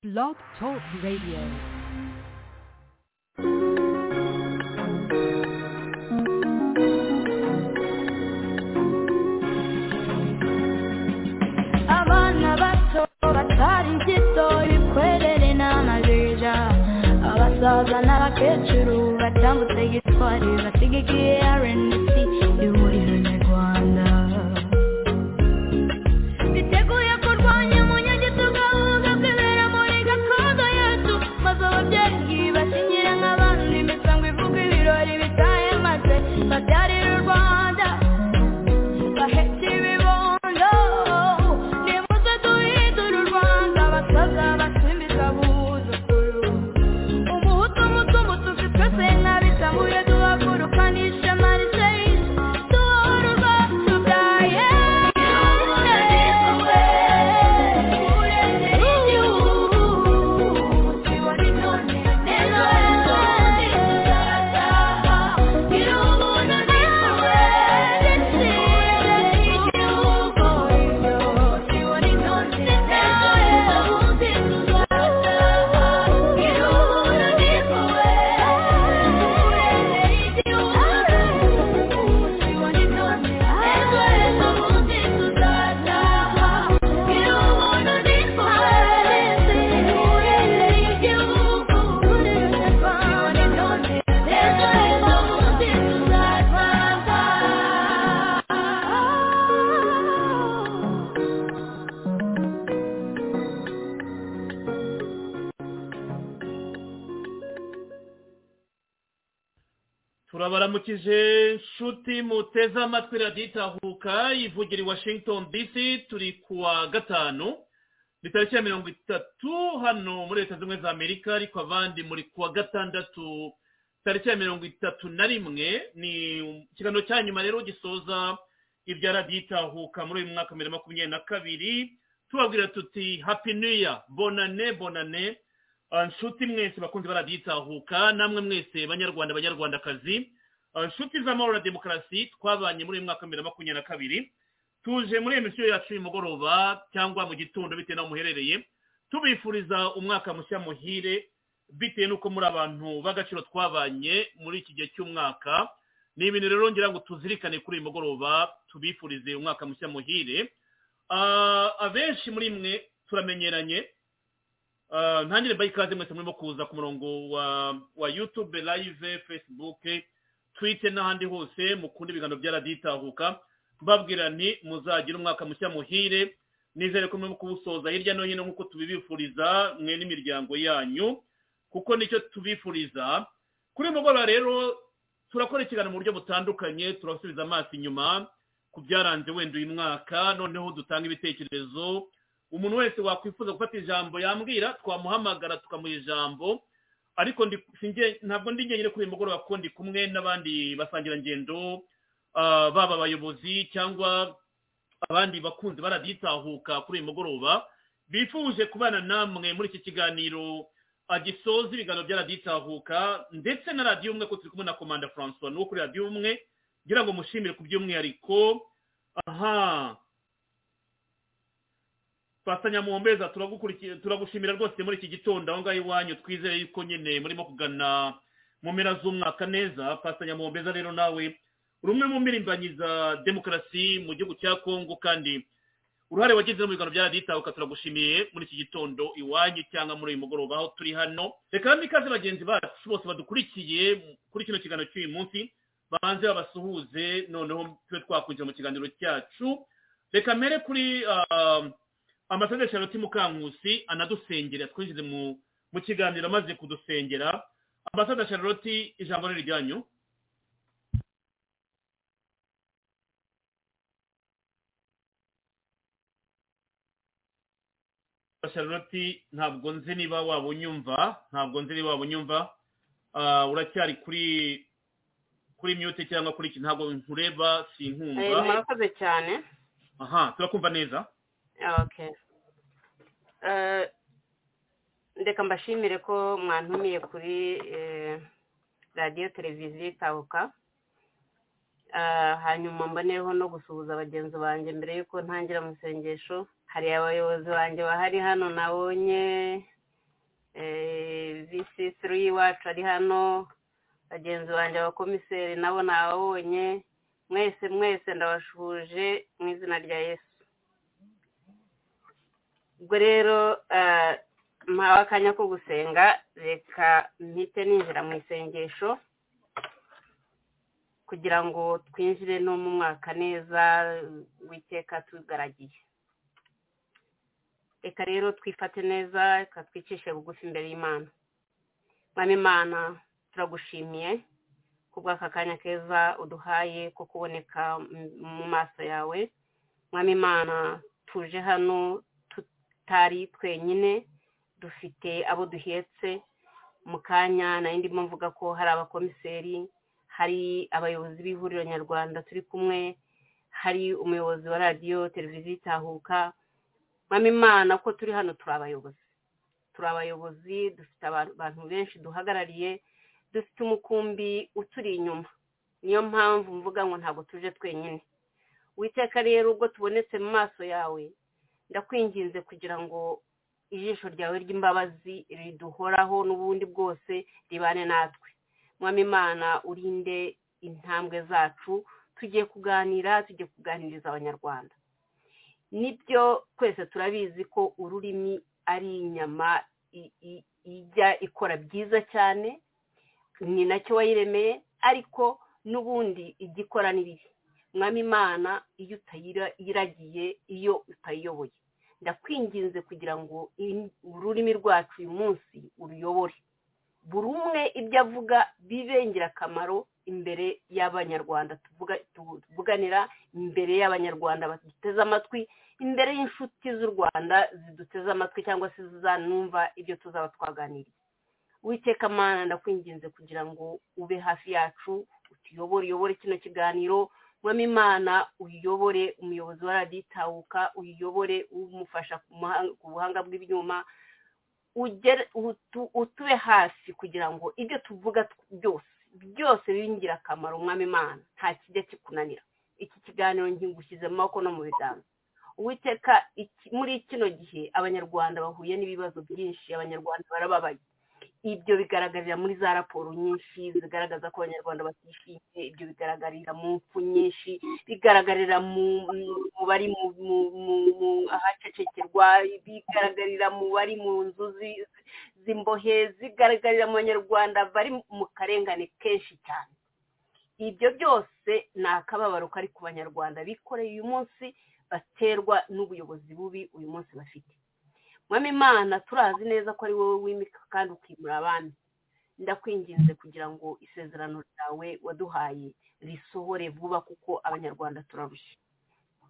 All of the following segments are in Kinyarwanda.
Blog Talk Radio. abana bato batari impyito imikwerere n'amajeja abasaza n'abakecuru batambutse gitwari basigikiye rnc ihuriro nyarwanda biteguye kurwanya umunyagito gahunda kwibera muri gakondo yacu maze ababyeyi basinyira nk'abandi imisango ivuga ibirori bitahe maze babyarira u rwanda bahetse ibibondo nimuze duhindure u rwanda abasaza basimbiza abuzukuru umuhutu umutumututsi twese ntabitamuye duhagurukane ishema rishehishe duhore urwacu bwa turabaramukije nshuti muteze amatwi radiyo itahuka ivugira i washington dc turi kuwa gatanu ni tariki ya mirongo itatu hano muri leta zunze ubumwe za amerika ariko abandi muri kuwa gatandatu tariki ya mirongo itatu na rimwe ni ikiganiro cya nyuma rero gisoza ibya radiyo itahuka muri uyu mwaka wa bibiri na makumyabiri na kabiri tubabwira tuti happy new year bonane bonane Uh, nshuti mwese bakunzi ba radiyo itahuka namwe mwese banyarwanda banyarwandakazi Uh, nshuti z'amahoro na demokarasi twabanye muri uyu mwaka wa bibiri na makumyabiri na kabiri tuje muri emisiyo yacu y'umugoroba cyangwa mu gitondo bitewe n'aho muherereye tubifuriza umwaka mushya muhire bitewe n'uko muri abantu b'agaciro twabanye muri iki gihe cy'umwaka ni ibintu rero ngira ngo tuzirikane kuri uyu mugoroba tubifurize umwaka mushya muhire Uh, abenshi muri mwe turamenyeranye Uh, ntangire mbaye ikaze mwese murimo kuza ku murongo wa wa youtube live facebook twitter n'ahandi hose mukunda ibiganiro bya radiyo itahuka mbabwira nti muzagira umwaka mushya muhire nizere ko murimo kuwusoza hirya no hino nk'uko tubibifuriza mwe n'imiryango yanyu kuko nicyo tubifuriza kuri uyu mugoroba rero turakora ikiganiro mu buryo butandukanye turasubiza amaso inyuma ku byaranze wenda uyu mwaka noneho dutanga ibitekerezo umuntu wese wakwifuza gufata ijambo yambwira twamuhamagara tukamuha ijambo ariko ndi- singe- ntabwo ndi njyenyine kuri uyu mugoroba kuko ndi kumwe n'abandi basangirangendo ah, baba abayobozi cyangwa abandi bakunzi baraditahuka kuri uyu mugoroba bifuje kubana namwe muri iki kiganiro ah, gisoza ibiganiro bya radiyo itahuka ndetse na radiyo umwe ko turi kumwe na komanda francois ni uwo kuri radiyo umwe ngira ngo mushimire ku by'umwihariko aha Pastor Nyamuhombeza turagukurikiye turagushimira rwose muri iki gitondo aho ngaho iwanyu twizere yuko nyine murimo kugana mu mpera z'umwaka neza Pastor Nyamuhombeza rero nawe uri umwe mu mpirimbanyi za demokarasi mu gihugu cya Kongo kandi uruhare wagize mu biganiro bya radiyo itahuka turagushimiye muri iki gitondo iwanyu cyangwa muri uyu mugoroba aho turi hano reka kandi ikaze bagenzi bacu bose badukurikiye kuri kino kiganiro cy'uyu munsi banze babasuhuze noneho tube twakwinjira mu kiganiro cyacu reka mbere kuri ah, ambasaderi charlotte mukankusi anadusengera twinjize mu mu kiganiro amaze kudusengera ambasaderi charlotte ijambo ni iryanyu Ambasaderi charlotte ntabwo nzi niba waba unyumva ntabwo nzi niba waba unyumva Ah, uracyari kuri kuri mute cyangwa kuri iki ntabwo nkureba Eh, sinkumva murakoze cyane aha turakumva neza okay Eh, ndeka mbashimire ko mwantumiye kuri eh, radiyo televiziyo itabuka Eh, hanyuma mboneyeho no gusuhuza bagenzi banjye mbere y'uko ntangira amasengesho hari abayobozi banjye bahari hano nabonye bcc y'iwacu ari hano bagenzi banjye abakomiseri nabo nababonye mwese mwese ndabashuhuje mu izina rya yesu ubwo rero eh, mpawe akanya ko gusenga reka mpite ninjira mu isengesho kugira ngo twinjire no mu mwaka neza w'iteka tugaragiye reka rero twifate neza reka twicishe bugufi imbere y'imana mwami imana turagushimiye kubw'aka kanya keza uduhaye ko kuboneka mu maso yawe mwami imana tuje hano tutari twenyine dufite abo duhetse mu kanya nari ndimo mvuga ko hari abakomiseri hari abayobozi b'ihuriro nyarwanda turi kumwe hari umuyobozi wa radiyo televiziyo itahuka mwami imana ko turi hano turi abayobozi turi abayobozi dufite abantu benshi duhagarariye dufite umukumbi uturi inyuma niyo mpamvu mvuga ngo ntabwo tuje twenyine witeka rero ubwo tubonetse mu maso yawe ndakwinginze kugira ngo ijisho ryawe ry'imbabazi riduhoraho n'ubundi bwose ribane natwe mwami imana urinde intambwe zacu tugiye kuganira tugiye kuganiriza abanyarwanda nibyo twese turabizi ko ururimi ari inyama i- i- ijya ikora byiza cyane ni nacyo wayiremeye ariko n'ubundi ijya ikora n'ibihe mwami imana iyo utayiragiye iyo utayiyoboye ndakwinginze kugira ngo in- ururimi rwacu uyu munsi uruyobore buri umwe ibyo avuga bibe ingirakamaro imbere y'abanyarwanda tuvuga- tuvuganira imbere y'abanyarwanda baduteze amatwi imbere y'inshuti z'u rwanda ziduteze amatwi cyangwa se zizanumva ibyo tuzaba twaganiriye witeka amana ndakwinginze kugira ngo ube hafi yacu utuyobore uyobore kino kiganiro mwami imana uyobore umuyobozi wa radiyo itahuka uyobore umufasha ku muhanga- ku buhanga bw'ibyuma ugere- utu- utube hafi kugira ngo ibyo tuvuga tw- byose byose bibe ingirakamaro umwami imana nta kijya kikunanira iki kiganiro nkigushyize mu maboko no mu biganza uwiteka iki- muri kino gihe abanyarwanda bahuye n'ibibazo byinshi abanyarwanda barababaye ibyo bigaragarira muri za raporo nyinshi zigaragaza ko abanyarwanda batishimiye ibyo bigaragarira mu mfu nyinshi bigaragarira mu mu- mu bari mu mu- mu- mu ahacecekerwa bigaragarira mu bari mu nzu zi- z'imbohe zigaragarira mu banyarwanda bari mu karengane kenshi cyane ibyo byose ni akababaro kari ku banyarwanda bikoreye uyu munsi baterwa n'ubuyobozi bubi uyu munsi bafite mwami imana turazi neza ko ari wowe wimika kandi ukimura abandi ndakwinginze kugira ngo isezerano ryawe waduhaye risohore vuba kuko abanyarwanda turarushye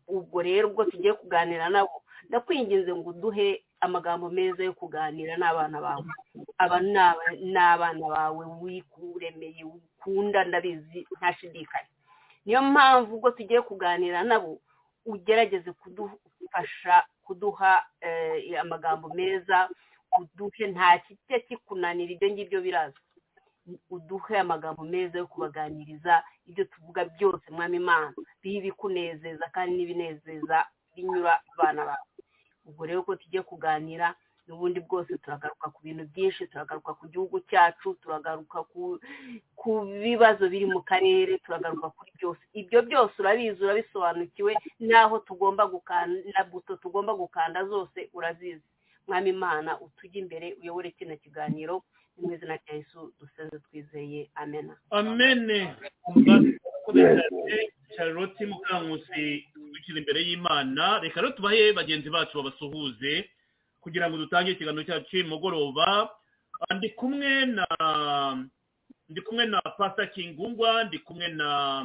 ubwo rero ubwo tugiye kuganira nabo ndakwinginze ngo uduhe amagambo meza yo kuganira n'abana bawe aba ni aba- ni abana bawe wikuremeye ukunda ndabizi ntashidikanya niyo mpamvu ubwo tugiye kuganira nabo ugerageze kudufasha kuduha eh, amagambo meza uduhe nta kijya kikunanira ibyo ngibyo birazwi uduhe amagambo meza yo kubaganiriza ibyo tuvuga byose mwami imana bibe ibikunezeza kandi n'ibinezeza binyura abana bawe ubwo rero ko tugiye kuganira n'ubundi bwose turagaruka ku bintu byinshi turagaruka ku gihugu cyacu turagaruka ku ku bibazo biri mu karere turagaruka kuri byose ibyo byose urabizi urabisobanukiwe n'aho tugomba gukanda na buto tugomba gukanda zose urazizi mwami imana utujye imbere uyobore kino kiganiro ni mu izina rya yesu dusenze twizeye amena amene mbakomeje charlotte mukankusi dukira imbere y'imana reka rero tubahe bagenzi bacu babasuhuze kugira ngo dutange ikiganiro cyacu cy'uyu mugoroba Ah, ndi kumwe na ndi kumwe na pastor kingungwa ndi kumwe na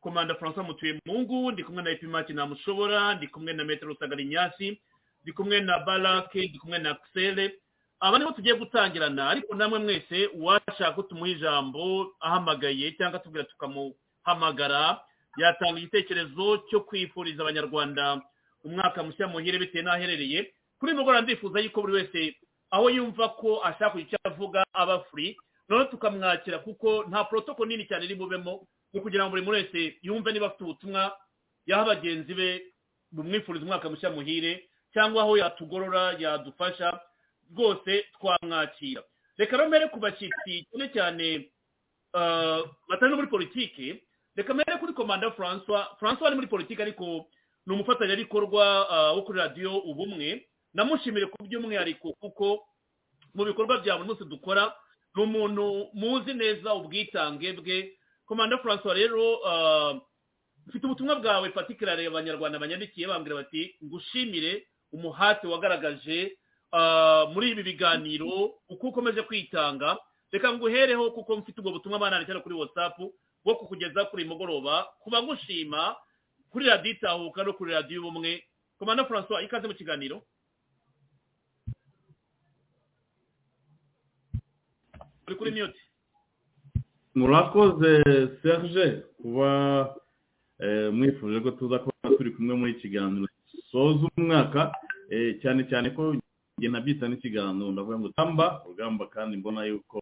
komanda francois mutuyemungu ndi kumwe na epimaki namushobora ndi kumwe na metero sagarinyasi ndi kumwe na barake ndi kumwe na xele aba nibo tugiye gutangirana ariko namwe mwese uwashaka ko tumuha ijambo ahamagaye cyangwa tubwira tukamuhamagara yatanga igitekerezo cyo kwifuriza abanyarwanda umwaka mushya muhire bitewe n'aho aherereye kuri mugoroba ndifuza yuko buri wese aho yumva ko ashaka kugira icyo avuga aba free noneho tukamwakira kuko nta porotoko nini cyane iri bubemo ni ukugira ngo buri muntu wese yumve niba afite ubutumwa yaha bagenzi be bumwifuriza umwaka mushya muhire cyangwa aho yatugorora yadufasha rwose twamwakira reka mbere ku bashyitsi cyane cyane ah, batari no muri politiki reka mbere kuri komanda francois francois ari muri politiki ariko ni umufatanyabikorwa ah, wo kuri radiyo ubumwe namushimire ku by'umwihariko kuko mu bikorwa bya buri munsi dukora ni umuntu muzi neza ubwitange bwe komanda francois rero ah, mfite ubutumwa bwawe patikirare abanyarwanda banyandikiye bambwira bati ngushimire umuhate wagaragaje ah, muri ibi biganiro uko ukomeje kwitanga reka nguhereho kuko mfite ubwo butumwa banandikira kuri whatsapp bwo kukugeza kuri mugoroba kuba ngushima kuri radiyo itahuka no kuri radiyo ubumwe komanda francois ikaze mu kiganiro uri kuri mute murakoze serge kuba eh, mwifuje ko tuza kuba turi kumwe muri iki kiganiro gisoza umwaka eh, cyane cyane ko njye nabita n'ikiganiro ndavuga ngo tamba urugamba kandi mbona yuko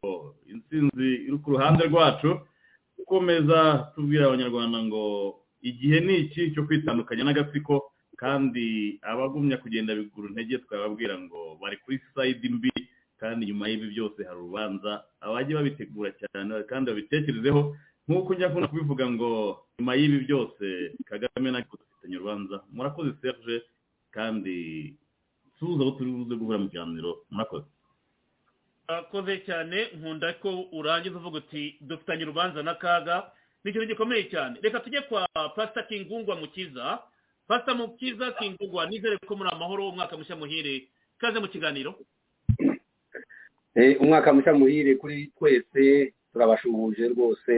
intsinzi iri ku ruhande rwacu gukomeza tubwira abanyarwanda ngo igihe ni iki cyo kwitandukanya n'agatsiko kandi abagumya kugenda bigura intege twababwira ngo bari kuri sayidi mbi kandi nyuma y'ibi byose hari urubanza abajya babitegura cyane kandi babitekerezeho nk'uko njya akunda kubivuga ngo nyuma y'ibi byose kagame ntabwo dufitanye urubanza murakoze serge kandi suhuza aho turi buze guhura mu kiganiro murakoze akoze cyane nkunda ko urangiza uvuga uti dufitanye urubanza n'akaga ni ikintu gikomeye cyane reka tujye kwa pasita kingungwa mukiza pasita mukiza kingungwa nizere ko muri amahoro umwaka mushya muhire ikaze mu kiganiro Eh, umwaka mushya muhire kuri twese turabashuhuje rwose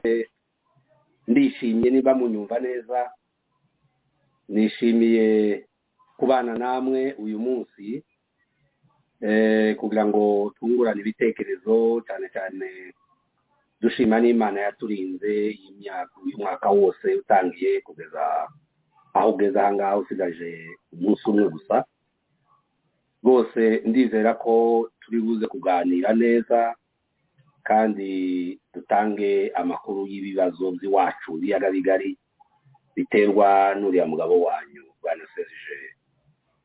ndishimye niba munyumva neza nishimiye kubana namwe uyu munsi eh, kugira ngo twungurane ibitekerezo cyane cyane dushima n'imana yaturinze iyi myaka uyu mwaka wose utangiye kugeza aho ugeze aha ngaha usigaje umunsi umwe gusa rwose ndizera ko turi buze kuganira neza kandi dutange amakuru y'ibibazo by'iwacu biyaga bigari biterwa n'uriya mugabo wanyu bwana serije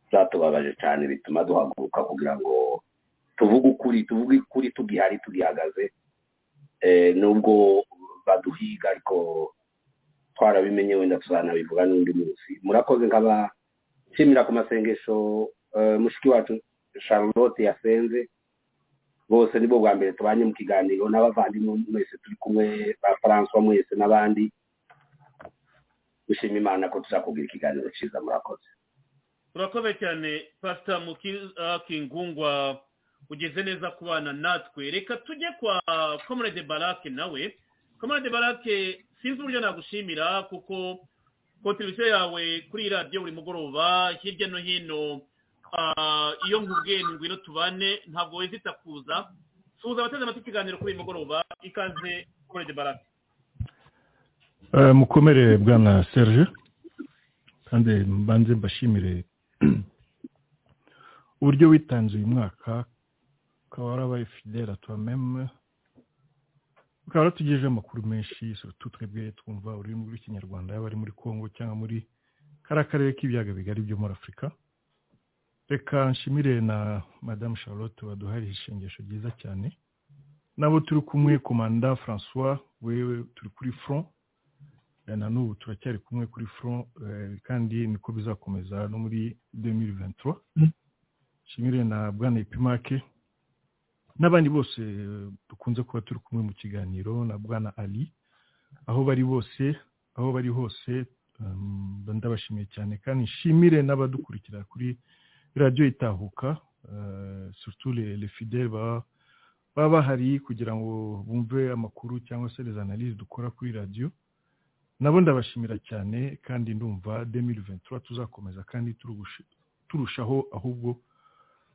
byatubabaje cyane bituma duhaguruka kugira ngo tuvuge ukuri tuvuge ukuri tugihari tugihagaze Eh, nubwo baduhiga ariko twarabimenye wenda tuzanabivuga n'undi munsi murakoze nkaba nshimira ku masengesho eh, mushiki wacu charlotte yasenze bose ni bwo bwa mbere tubanye mu kiganiro n'abavandimwe mwese turi kumwe ba francois mwese n'abandi dushima imana ko tuzakugira ikiganiro cyiza murakoze urakoze cyane pasita mukiza kingungwa ugeze neza kubana natwe reka tujye kwa komerede barake nawe komerede barake sinzi uburyo nagushimira kuko kontribusiyo yawe kuri iyi radiyo buri mugoroba hirya no hino ah, iyo nkubwiye ngo ngwino tubane ntabwo wezita kuza suhuza abateze amatwi ikiganiro kuri uyu mugoroba ikaze komerede barake Eh, mukomere bwana serge kandi mbanze mbashimire uburyo witanze uyu mwaka ukaba warabaye fidele a toi-même ukaba waratugejeho amakuru menshi surtout twebwe twumva ururimi rw'ikinyarwanda yaba ari muri congo cyangwa muri kariya karere k'ibiyaga bigari byo muri afurika reka nshimire na madamu charlotte waduhariye ishengesho ryiza cyane nabo turi kumwe komanda francois wewe turi kuri front Eh, na n'ubu turacyari kumwe kuri front eh, kandi niko bizakomeza no muri 2023 nshimire na bwana ipimake n'abandi bose eh, dukunze kuba turi kumwe mu kiganiro na bwana ali aho bari bose aho bari hose um, ndabashimiye cyane kandi nshimire n'abadukurikira kuri radiyo itahuka eh, surtout les, les fidèles baba baba bahari kugira ngo bumve amakuru cyangwa se les analyses dukora kuri radiyo nabo ndabashimira cyane kandi ndumva 2023 tuzakomeza kandi turugushi- turushaho ahubwo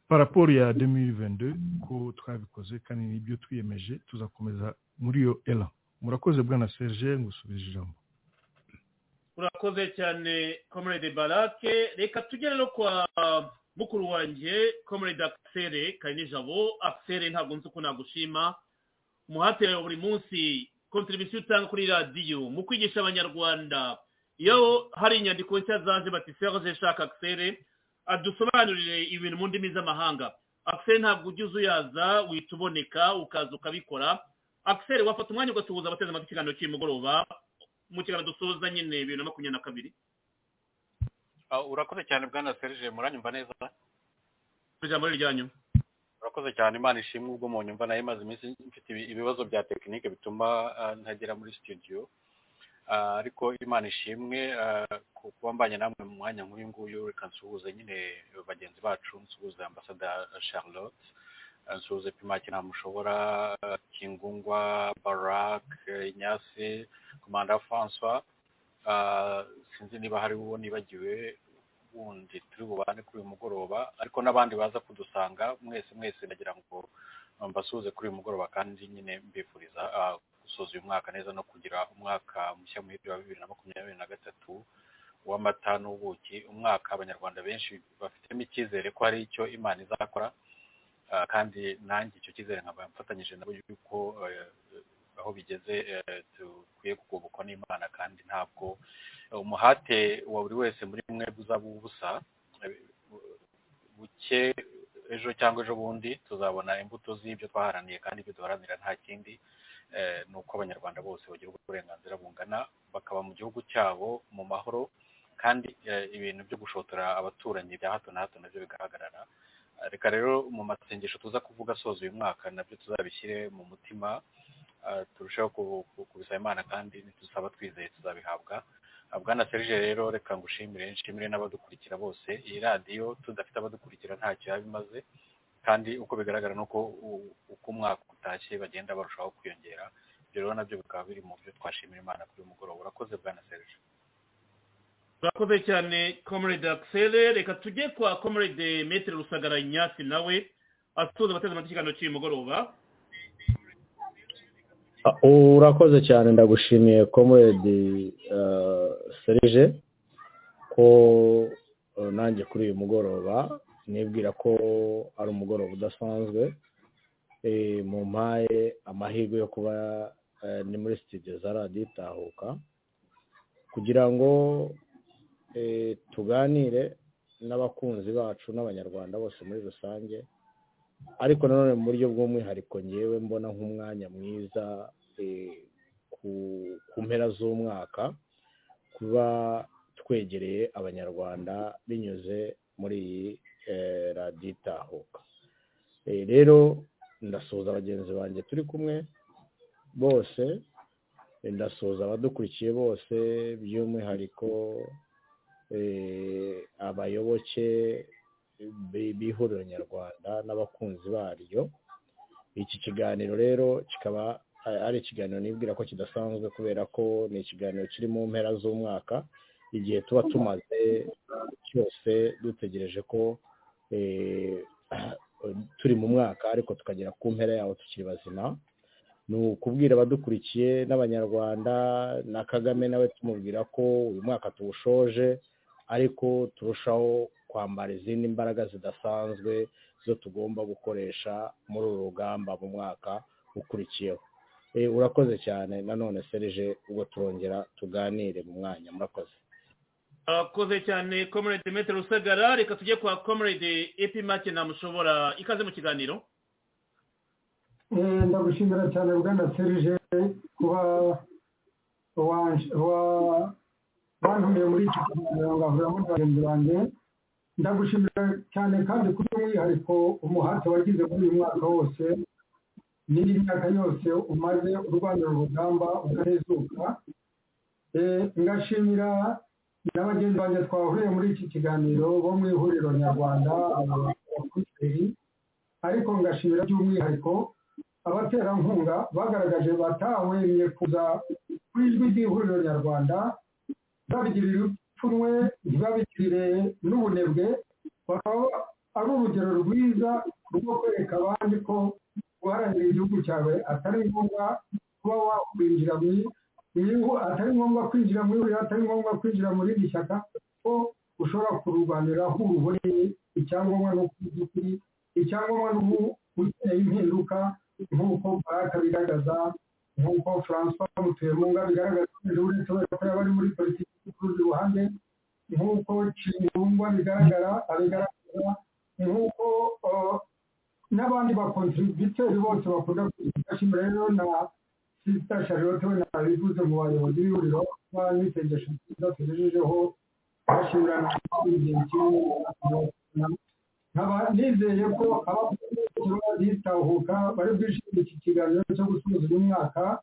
paraporo ya 2022 ko twabikoze kandi nibyo twiyemeje tuzakomeza muri iyo era murakoze bwana serge ngusubije ijambo urakoze cyane komerede barake reka tujye rero kwa mukuru wanjye komerede akisere kayinijabo akisere ntabwo nzi uko nagushima umuhate wawe buri munsi kontribusiyo utanga kuri radiyo mu kwigisha abanyarwanda iyo hari inyandiko nshya zaje bati serge shaka akisere adusobanurire ibintu mu ndimi z'amahanga akiseri ntabwo ujya uzuyaza uhita uboneka ukaza ukabikora akiseri wafata umwanya ugasuhuza abateze amatwi ikiganiro cy'umugoroba mu kiganiro dusoza nyine bibiri na makumyabiri na kabiri Ah, urakoze cyane bwana serge muranyumva neza ijambo ryanyu urakoze cyane imana ishimwe ubwo mu nyumva nayo imaze iminsi mfite ibi- ibibazo bya tekinike bituma ah, ntagera muri studio Ah, ariko imana ishimwe ah, ku kuba mbanye namwe mu mwanya nk'uyu nguyu reka nsuhuze nyine bagenzi bacu nsuhuze ambasada charlotte ah, nsuhuze pimaki ntamushobora ah, kingungwa barak eh, inyasi komanda francois Ah, sinzi niba hari uwo nibagiwe wundi turi bubane kuri uyu mugoroba ariko n'abandi baza kudusanga mwese mwese ndagira ngo mbasuhuze kuri uyu mugoroba kandi nyine mbifuriza ah, gusoza uyu mwaka neza no kugira umwaka mushya muhire wa bibiri na makumyabiri na gatatu w'amata n'ubuki umwaka abanyarwanda benshi bafitemo icyizere ko hari icyo imana izakora Ah, kandi nanjye icyo cyizere nkaba mfatanyije nabo yuko eh, aho bigeze eh, dukwiye kugobokwa n'imana kandi ntabwo umuhate wa buri wese muri mwe uzaba ubusa buke ejo cyangwa ejo bundi tuzabona imbuto z'ibyo twaharaniye kandi ibyo duharanira nta kindi eh, ni uko abanyarwanda bose bagira uburenganzira bungana bakaba mu gihugu cyabo mu mahoro kandi eh, ibintu byo gushotora abaturanyi bya hato na hato nabyo bigahagarara Ah, reka rero mu masengesho tuza kuvuga asoza uyu mwaka nabyo tuzabishyire mu mutima ah, turusheho ku- ku- kubisaba imana kandi nidusaba twizeye tuzabihabwa Ah, bwana serge rero reka ngushimire nshimire n'abadukurikira bose iyi radiyo tudafite abadukurikira ntacyo yaba imaze kandi uko bigaragara nuko u- uko umwaka utashye bagenda barushaho kwiyongera ibyo rero nabyo bikaba biri mu byo twashimira imana kuri uyu mugoroba urakoze bwana serge urakoze cyane komerede akiseri reka tujye kwa komerede metere rusagara inyasi nawe asuhuza abateze amatwi ikiganiro cy'uyu mugoroba Ah, urakoze cyane ndagushimiye comrade uh, serge ko uh, nanjye kuri uyu mugoroba nibwira ko ari umugoroba udasanzwe eh, mu mpaye amahirwe yo kuba eh, ni muri studio za radiyo itahuka kugira ngo eh, tuganire n'abakunzi bacu n'abanyarwanda bose muri rusange ariko nanone mu buryo bw'umwihariko ngewe mbona nk'umwanya mwiza eh, ku ku mpera z'umwaka kuba twegereye abanyarwanda binyuze muri iyi eh, radiyo itahuka Eh, rero ndasuhuza bagenzi banjye turi kumwe bose eh, ndasuhuza abadukurikiye bose by'umwihariko eh, abayoboke bi- b'ihuriro nyarwanda n'abakunzi baryo iki kiganiro rero kikaba a- ari ikiganiro nibwira ko kidasanzwe kubera ko ni ikiganiro kiri mu mpera z'umwaka igihe tuba tumaze cyose dutegereje ko eh, turi mu mwaka ariko tukagera ku mpera yawo tukiri bazima ni ukubwira abadukurikiye n'abanyarwanda na kagame nawe tumubwira ko uyu mwaka tuwushoje ariko turushaho kwambara izindi mbaraga zidasanzwe zo tugomba gukoresha muri uru rugamba mu mwaka ukurikiyeho Eh, urakoze cyane nanone serije ubwo turongera tuganire mu mwanya murakoze urakoze cyane komerede metere rusagara reka tujye kwa komerede epimake ntamushobora ikaze mu kiganiro Eh, ndagushimira cyane bwana serije kuba wa- wa- wantumiye muri iki kiganiro ngahurira muri bagenzi banjye ndagushimira cyane kandi kuri umwihariko umuhate wagize muri uyu mwaka wose n'indi myaka yose umaze urwanira urugamba ukanezuka Eh, ngashimira na bagenzi banjye twahuriye muri iki kiganiro bo mu ihuriro nyarwanda abakuseri ariko ngashimira by'umwihariko abaterankunga bagaragaje batahwemye kuza ku ijwi ry'ihuriro nyarwanda babigirira ipfunwe ntibabigirire n'ubunebwe bakaba ari urugero rwiza rwo kwereka abandi ko guharanira igihugu cyawe atari ngombwa kuba wakwinjira mu ihu atari ngombwa kwinjira muri buriya atari ngombwa kwinjira muri iri shyaka ko ushobora kururwanira aho uruboneye icyangombwa ni uko uzi ukuri icyangombwa ni ubu ukeneye impinduka nk'uko baraka bigaragaza nk'uko francois mutuyemunga bigaragaza ko ejo bundi kubera ko yaba ari muri politiki ku rundi ruhande nk'uko kingungwa bigaragara abigaragaza nk'uko eh, n'abandi bakontributeri bose bakunda gufashima rero na sisita charlotte we nabivuze mu bayobozi b'ihuriro b'abisengesho nziza tugejejeho bashimira igihe kimwe nkaba nizeye ko abakozi bitahuka bari bwishimire iki kiganiro cyo gusoza uyu mwaka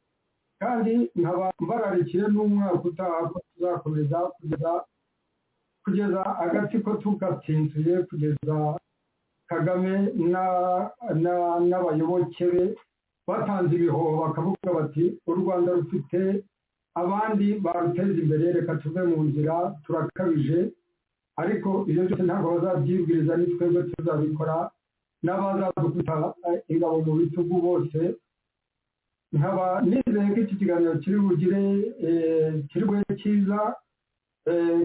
kandi nkaba mbararikiye n'umwaka utaha ko tuzakomeza kugeza kugeza agatsiko tugatsinzuye kugeza kagame n'abayoboke be batanze ibihoho bakavuga bati u rwanda rufite abandi baruteza imbere reka tuve mu nzira turakabije ariko ibyo byose ntabwo bazabyibwiriza ni twebwe tuzabikora n'abazadufata ingabo mu bitugu bose nkaba nizeye ko iki kiganiro kiri bugire kirwe cyiza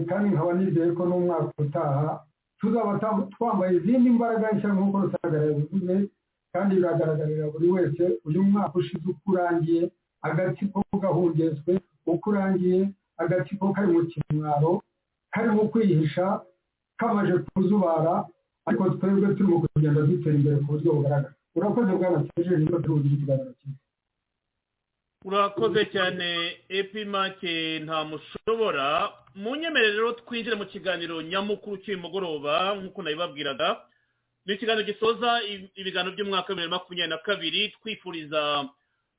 kandi nkaba nizeye ko n'umwaka utaha tuzaba twambaye izindi mbaraga nshya nk'uko rusagara yabivuze kandi biragaragarira buri wese uyu mwaka ushize uko urangiye agatsiko gahungezwe uko urangiye agatsiko kari mu kimwaro karimo kwihisha kamaje kuzubara ariko twebwe turimo kugenda dutera imbere ku buryo bugaragara urakoze bwana seje niba turi bugire ikiganiro cyiza urakoze cyane epimake nta mushobora mu nyemerere rero twinjire mu kiganiro nyamukuru uciye umugoroba nk'uko nabibabwiraga ni ikiganiro gisoza ibiganiro by'umwaka wa bibiri na makumyabiri na kabiri twifuriza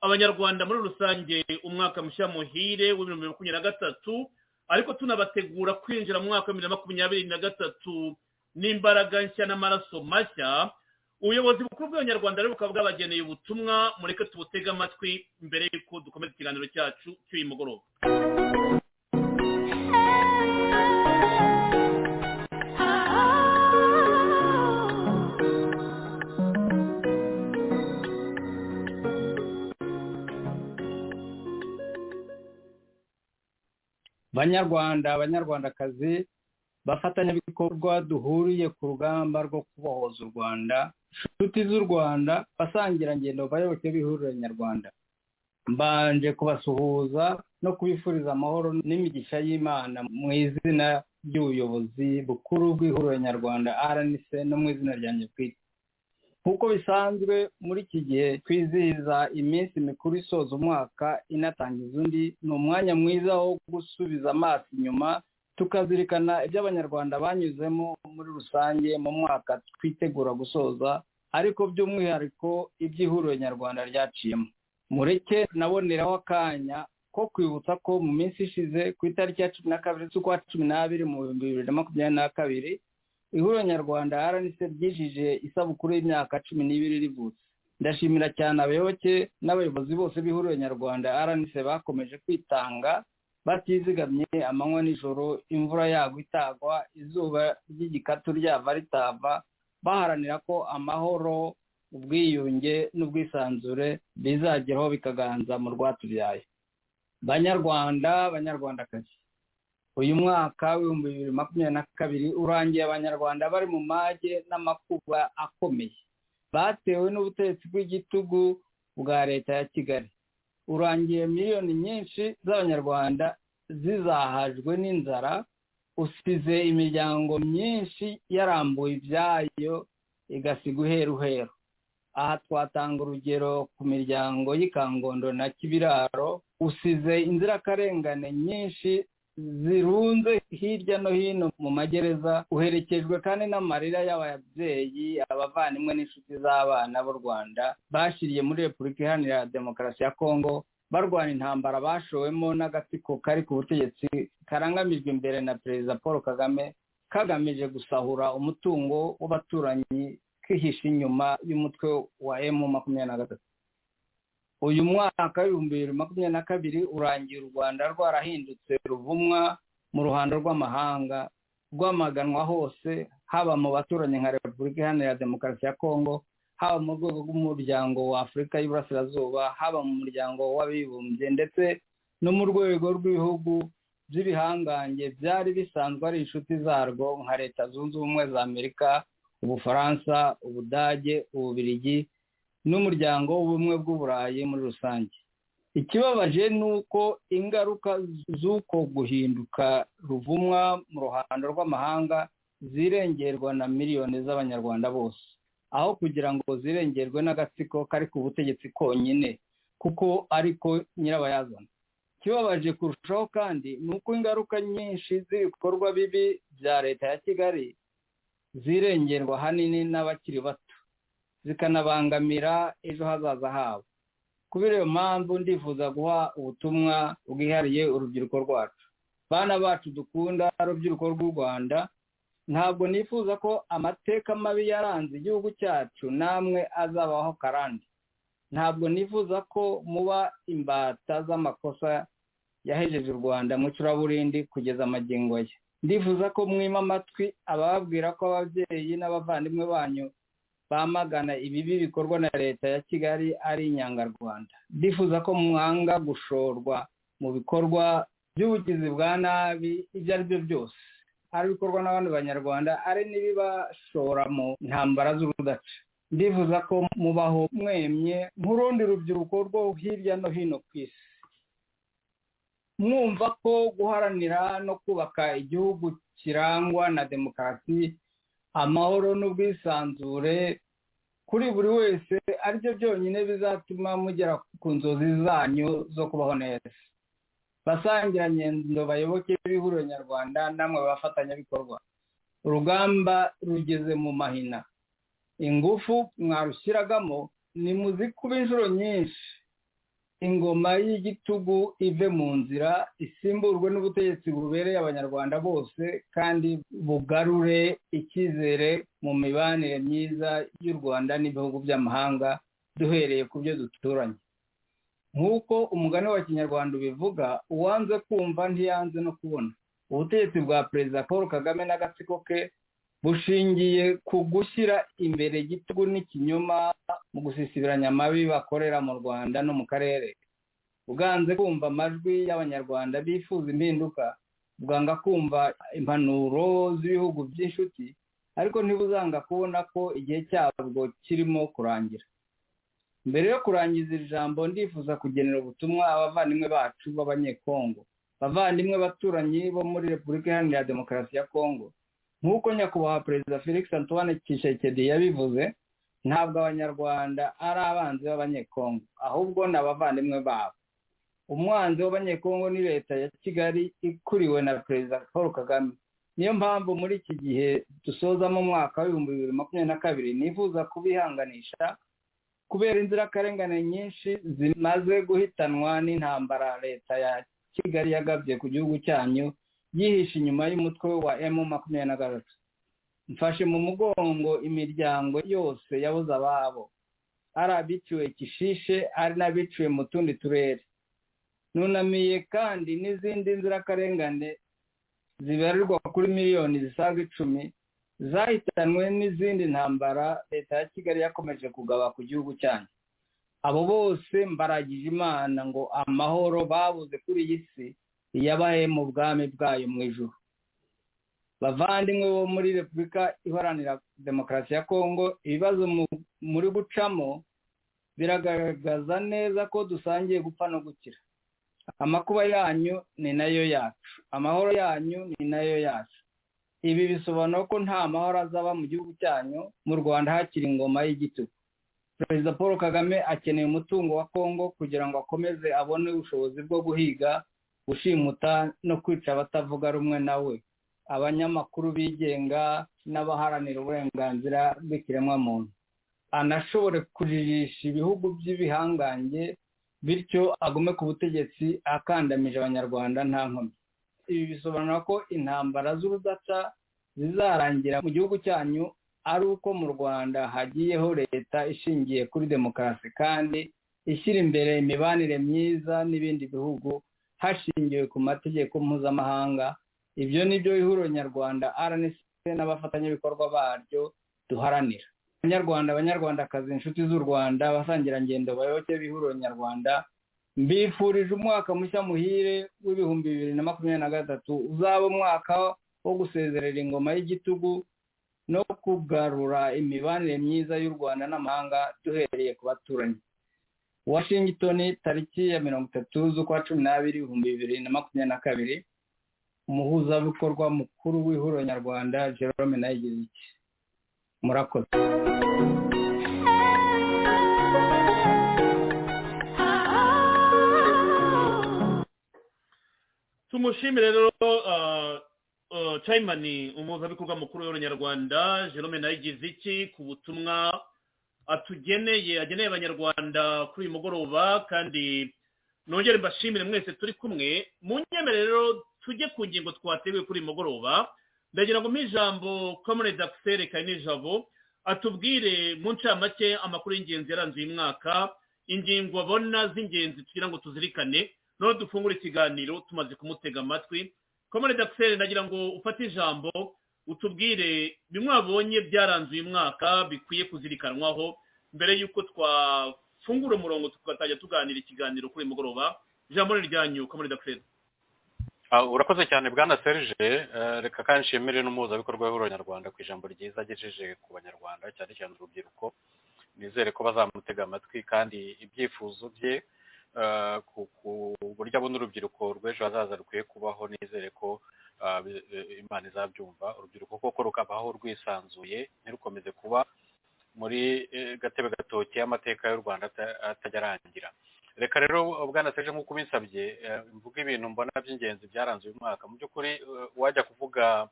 abanyarwanda muri rusange umwaka mushya muhire w'ibihumbi bibiri na makumyabiri na gatatu ariko tunabategura kwinjira mu mwaka wa bibiri na makumyabiri na gatatu n'imbaraga nshya n'amaraso mashya ubuyobozi bukuru bw'abanyarwanda rero bukaba bwabageneye ubutumwa mureke tubutege amatwi mbere y'uko dukomeza ikiganiro cyacu cy'uyu mugoroba banyarwanda abanyarwandakazi bafatanyabikorwa duhuriye ku rugamba rwo kubohoza u rwanda inshuti z'u rwanda basangira ngendo bayoboke b'ihuriro nyarwanda mbanje kubasuhuza no kubifuriza amahoro n'imigisha y'imana mu izina ry'ubuyobozi bukuru bw'ihuriro nyarwanda rnc no mu izina rya nyakwiga nk'uko bisanzwe muri iki gihe twizihiza iminsi mikuru isoza umwaka inatangiza undi ni umwanya mwiza wo gusubiza amaso inyuma tukazirikana ibyo abanyarwanda banyuzemo muri rusange mu mwaka twitegura gusoza ariko by'umwihariko iby'ihuriro nyarwanda ryaciyemo mureke naboneraho akanya ko kwibutsa ko mu minsi ishize ku itariki ya cumi na kabiri z'ukwa cumi n'abiri mu bihumbi bibiri na makumyabiri na kabiri ihuriro nyarwanda rnc ryijije isabukuru y'imyaka cumi n'ibiri rivutse ndashimira cyane abayoboke n'abayobozi bose b'ihuriro nyarwanda rnc bakomeje kwitanga batizigamye amanywa n'ijoro imvura yagwa itagwa izuba ry'igikatu ryava ritava baharanira ko amahoro ubwiyunge n'ubwisanzure bizageraho bikaganza mu rwatubyaye banyarwanda banyarwandakazi uyu mwaka w'ibihumbi bibiri makumyabiri na kabiri urangiye abanyarwanda bari mu mage n'amakuba akomeye batewe n'ubutegetsi bw'igitugu bwa leta ya kigali urangiye miliyoni nyinshi z'abanyarwanda zizahajwe n'inzara usize imiryango myinshi yarambuye ibyayo igasiga uheruheru aha twatanga urugero ku miryango y'ikangondo na kibiraro usize inzirakarengane nyinshi zirunze hirya no hino mu magereza uherekejwe kandi n'amarira y'ababyeyi abavandimwe n'inshuti z'abana b'u rwanda bashyiriye muri repubulika iharanira demokarasi ya kongo barwana intambara bashowemo n'agatsiko kari ku butegetsi karangamijwe imbere na perezida paul kagame kagamije gusahura umutungo w'abaturanyi kwihisha inyuma y'umutwe wa emu makumyabiri na gatatu uyu mwaka w'ibihumbi bibiri makumyabiri na kabiri urangiye u rwanda rwarahindutse ruvumwa mu ruhando rw'amahanga rwamaganwa hose haba mu baturanyi nka repubulika iharanira demokarasi ya kongo haba mu rwego rw'umuryango wa afurika y'iburasirazuba haba mu muryango w'abibumbye ndetse no mu rwego rw'ibihugu by'ibihangange byari bisanzwe ari inshuti zarwo nka leta zunze ubumwe za amerika ubufaransa ubudage ububirigi n'umuryango w'ubumwe bw'uburayi muri rusange ikibabaje ni uko ingaruka z'uko guhinduka ruvumwa mu ruhando rw'amahanga zirengerwa na miliyoni z'abanyarwanda bose aho kugira ngo zirengerwe n'agatsiko kari ku butegetsi konyine kuko ariko nyirabayazana ikibabaje kurushaho kandi ni uko ingaruka nyinshi z'ibikorwa bibi bya leta ya kigali zirengerwa ahanini n'abakiri bato zikanabangamira ejo hazaza habo kubera iyo mpamvu ndifuza guha ubutumwa bwihariye urubyiruko rwacu bana bacu dukunda urubyiruko rw'u rwanda ntabwo nifuza ko amateka mabi yaranze igihugu cyacu namwe azabaho karande ntabwo nifuza ko muba imbata z'amakosa yahejeje u rwanda mu curaburindi kugeza amagingo ye ndifuza ko mwima amatwi ababwira ko ababyeyi n'abavandimwe banyu bamagana ibibi bikorwa na leta ya kigali ari inyangarwanda ndifuza ko mwanga gushorwa mu bikorwa by'ubugizi bwa nabi ibyo ari byo byose ari ibikorwa n'abandi banyarwanda ari n'ibibashora mu ntambara z'urudaca ndifuza ko mubaho mwemye nk'urundi rubyiruko rwo hirya no hino ku isi mwumva ko guharanira no kubaka igihugu kirangwa na demokarasi amahoro n'ubwisanzure kuri buri wese aribyo byonyine bizatuma mugera ku nzozi zanyu zo kubaho neza basangirangendo bayoboke b'ihuriro nyarwanda namwe bafatanyabikorwa urugamba rugeze mu mahina ingufu mwarushyiragamo nimuzikuba inshuro nyinshi ingoma y'igitugu ive mu nzira isimburwe n'ubutegetsi bubereye abanyarwanda bose kandi bugarure icyizere mu mibanire myiza y'u rwanda n'ibihugu by'amahanga duhereye ku byo duturanye nk'uko umugani wa kinyarwanda ubivuga uwanze kumva ntiyanze no kubona ubutegetsi bwa perezida paul kagame n'agatsiko ke bushingiye ku gushyira imbere igitugu n'ikinyoma mu gusisibiranya amabi bakorera mu rwanda no mu karere bwanze kumva amajwi y'abanyarwanda bifuza impinduka bwanga kumva impanuro z'ibihugu by'inshuti ariko ntibuzanga kubona ko igihe cyabwo kirimo kurangira mbere yo kurangiza iri jambo ndifuza kugenera ubutumwa abavandimwe bacu b'abanyekongo abavandimwe baturanyi bo muri repubulika iharanira demokarasi ya kongo nk'uko nyakubahwa perezida felix antoine kishekedi yabivuze ntabwo abanyarwanda ari abanzi b'abanyekongo ahubwo ni abavandimwe babo umwanzi w'abanyekongo ni leta ya kigali ikuriwe na perezida paul kagame niyo mpamvu muri iki gihe dusozamo umwaka w'ibihumbi bibiri makumyabiri na kabiri nifuza kubihanganisha kubera inzirakarengane nyinshi zimaze guhitanwa n'intambara leta ya kigali yagabye ku gihugu cyanyu yihishe inyuma y'umutwe wa emu makumyabiri na gatatu mfashe mu mugongo imiryango yose yabuze ababo ari abiciwe kishishe ari n'abiciwe mu tundi turere nunamiye kandi n'izindi nzirakarengane zibarirwa kuri miliyoni zisaga icumi zahitanwe n'izindi ntambara leta ya kigali yakomeje kugaba ku gihugu cyanyu abo bose mbaragije imana ngo amahoro babuze kuri iyi si iyabaye mu bwami bwayo mu ijoro bavandimwe bo muri repubulika iharanira demokarasi ya kongo ibibazo muri gucamo biragaragaza neza ko dusangiye gupfa no gukira amakuba yanyu ni nayo yacu amahoro yanyu ni nayo yacu ibi bisobanura ko nta mahoro azaba mu gihugu cyanyu mu rwanda hakiri ingoma y'igitugu perezida paul kagame akeneye umutungo wa kongo kugira ngo akomeze abone ubushobozi bwo guhiga gushimuta no kwica abatavuga rumwe nawe abanyamakuru bigenga n'abaharanira uburenganzira bw'ikiremwamuntu anashobore kujirisha ibihugu by'ibihangange bityo agume ku butegetsi akandamije abanyarwanda nta nkomyi ibi bisobanura ko intambara z'urudaca zizarangira mu gihugu cyanyu ari uko mu rwanda hagiyeho leta ishingiye kuri demokarasi kandi ishyira imbere imibanire myiza n'ibindi bihugu hashingiwe ku mategeko mpuzamahanga ibyo ni byo ihuriro nyarwanda rnc n'abafatanyabikorwa baryo duharanira abanyarwanda abanyarwandakazi inshuti z'u rwanda abasangirangendo bayoboke b'ihuriro nyarwanda mbifurije umwaka mushya muhire w'ibihumbi bibiri na makumyabiri na gatatu uzaba umwaka wo gusezerera ingoma y'igitugu no kugarura imibanire myiza y'u rwanda n'amahanga duhereye ku baturanyi washington tariki ya mirongo itatu z'ukwa cumi n'abiri ibihumbi bibiri na makumyabiri na kabiri umuhuzabikorwa mukuru w'ihuriro nyarwanda jerome nayigize iki murakoze tumushimire rero ah, ah, chayimani umuhuzabikorwa mukuru w'abanyarwanda jerome nawe igize iki ku butumwa atugeneye ageneye abanyarwanda kuri uyu mugoroba kandi nongere mbashimire mwese turi kumwe mu nyemere rero tujye ku ngingo twateguye kuri uyu mugoroba ndagira ngo mpijambo kamerede akiseri kanijabo atubwire mu ncamake amakuru y'ingenzi yaranze uyu mwaka ingingo abona z'ingenzi tugira ngo tuzirikane noneho dufungure ikiganiro tumaze kumutega amatwi kamerede akiseri ndagira ngo ufate ijambo utubwire bimwe wabonye byaranze uyu mwaka bikwiye kuzirikanwaho mbere y'uko twafungura umurongo tugatangira tuganira ikiganiro kuri uyu mugoroba ijambo ni ryanyu kamerede akiseri Ah, urakoze cyane bwana serge eh, reka kandi nshimire n'umuhuzabikorwa w'abanyarwanda ku ijambo ryiza agejeje ku banyarwanda cyane cyane urubyiruko nizere ko bazamutega amatwi kandi ibyifuzo bye eh, ku- ku buryo abona urubyiruko rw'ejo hazaza rukwiye kubaho nizere ko ah, bi- eh, imana izabyumva urubyiruko koko rukabaho rwisanzuye ntirukomeze kuba muri eh, gatebe gatoki y'amateka y'u rwanda ata- atajya arangira reka rero bwana seje nk'uko ubinsabye eh, mvuga ibintu mbona by'ingenzi byaranze uyu mwaka mu by'ukuri eh, wajya kuvuga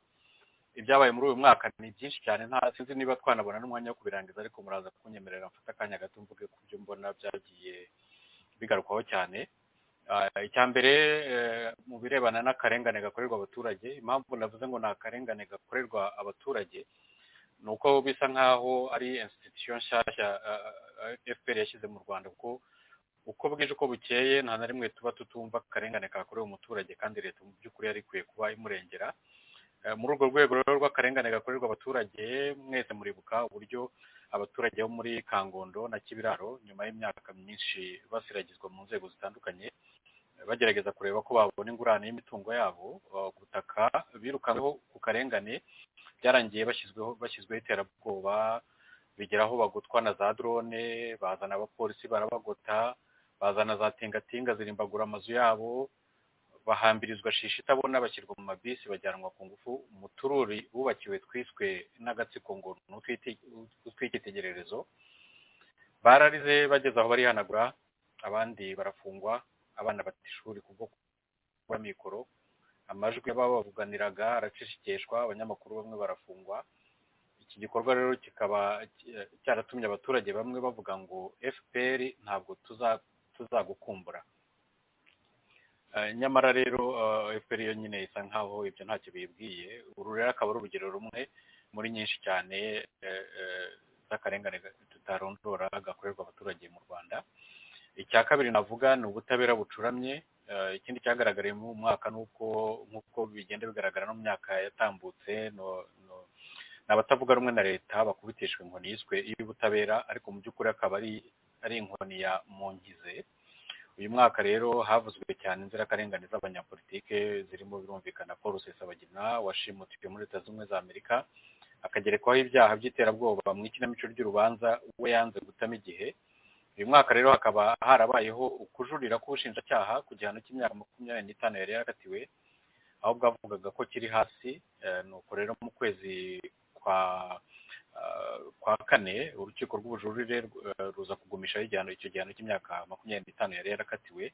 ibyabaye muri uyu mwaka ni byinshi cyane nta sinzi niba twanabona n'umwanya wo kubirangiza ariko muraza kunyemerera mfata akanya gato mvuge ku byo mbona byagiye bigarukwaho cyane Ah, icya mbere eh, mu birebana n'akarengane gakorerwa abaturage impamvu navuze ngo ni akarengane gakorerwa abaturage ni uko bisa nk'aho ari institution nshyashya ah, ah, fpr yashyize mu rwanda kuko uko bwije uko bukeye nta na rimwe tuba tutumva akarengane kakorewe umuturage kandi leta mu by'ukuri yari ikwiye kuba imurengera Eh, muri urwo rwego rero rw'akarengane gakorerwa abaturage mwese muribuka uburyo abaturage bo muri kangondo na kibiraro nyuma y'imyaka myinshi basiragizwa mu nzego zitandukanye eh, bagerageza kureba ko babona ingurane y'imitungo yabo eh, ku butaka birukanweho ku karengane byarangiye bashyizweho bashyizweho iterabwoba bigera aho bagotwa na za drone bazana abapolisi barabagota bazana za tingatinga zirimbagura amazu yabo bahambirizwa shishi itabona bashyirwa mu mabisi bajyanwa ku ngufu mu tururi bubakiwe twiswe n'agatsiko ngo ni utwiti- utw'icyitegererezo bararize bageze aho barihanagura abandi barafungwa abana bata ishuri kubwo kuba mikoro amajwi y'ababavuganiraga aracishikeshwa abanyamakuru bamwe barafungwa iki gikorwa rero kikaba eh, cyaratumye abaturage bamwe bavuga ngo fpr ntabwo tuza- tuzagukumbura Eh, nyamara rero eh, fpr yo nyine isa nkaho ibyo ntacyo bibwiye uru rero akaba ari urugero rumwe muri nyinshi cyane eh, eh, z'akarengane tutarondora gakorerwa abaturage mu rwanda icya kabiri navuga ni ubutabera bucuramye Eh, ikindi cyagaragariye mu mwaka ni uko nk'uko bigenda bigaragara no mu myaka yatambutse no- no- ni abatavuga rumwe na leta bakubitishwa inkoni yiswe iy'ubutabera ariko mu by'ukuri akaba ari ari inkoni ya mungize uyu mwaka rero havuzwe cyane inzirakarengane z'abanyapolitike zirimo birumvikana paul rusesabagina washimutiwe muri leta zunze ubumwe za amerika akagerekwaho ibyaha by'iterabwoba mu ikinamico ry'urubanza we yanze gutama igihe uyu mwaka rero hakaba harabayeho ukujurira k'ubushinjacyaha ku gihano cy'imyaka makumyabiri n'itanu yari yarakatiwe aho bwavugaga ko kiri hasi eh, nuko rero mu kwezi kwa eh, kwa kane urukiko rw'ubujurire eh, ruza kugumishaho igihano icyo gihano cy'imyaka makumyabiri n'itanu yari yarakatiwe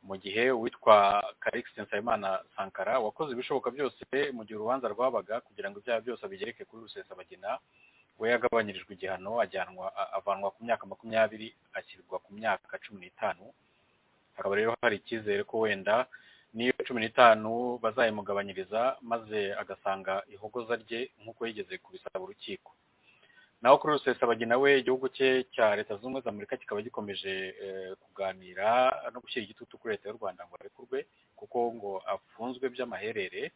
mu gihe uwitwa karikisi nsabimana sankara wakoze ibishoboka byose mu gihe urubanza rwabaga kugira ngo ibyaha byose abigereke kuri rusesabagina we yagabanyirijwe igihano ajyanwa a- avanwa ku myaka makumyabiri ashyirwa ku myaka cumi n'itanu hakaba rero hari icyizere ko wenda n'iyo cumi n'itanu bazayimugabanyiriza maze agasanga ihogoza rye nk'uko yigeze kubisaba urukiko naho kuri rusesabagina we igihugu cye cya leta zunze ubumwe za amerika kikaba gikomeje eh, kuganira no gushyira igitutu kuri leta y'u rwanda ngo arekurwe kuko ngo afunzwe by'amaherere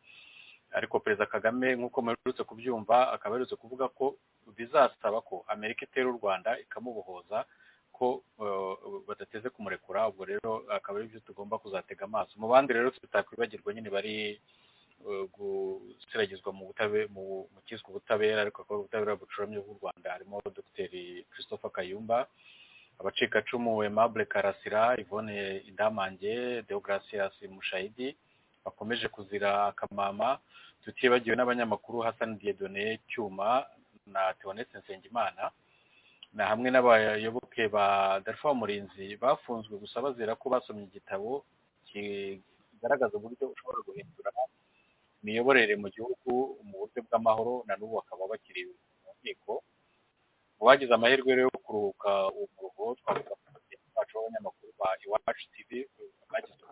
ariko perezida kagame nk'uko muherutse kubyumva akaba aherutse kuvuga ko bizasaba ko amerika itera u rwanda ikamubohoza ko eh, badateze kumurekura ubwo rero akaba aribyo tugomba kuzatega amaso mu bandi rero tutakwibagirwa nyine bari eh, gusiragizwa mu butabe mu mu cyiswe ubutabera ariko akaba ari ubutabera bucuramye bw'u rwanda harimo dogiteri christopher kayumba abacikacumu aimable karasira yvonne idamange deogratias mushayidi bakomeje kuzira akamama tutibagiwe n'abanyamakuru hassan diedone cyuma na teonetse nsengimana na hamwe n'abayoboke ba darifa murinzi bafunzwe gusa bazira ko basomye igitabo kigaragaza uburyo ushobora guhindura imiyoborere mu gihugu mu buryo bw'amahoro na n'ubu bakaba bakiri mu nkiko mu bagize amahirwe rero yo kuruhuka uwo muruho twavuga ko bagenzi bacu b'abanyamakuru ba iwacu tv bagize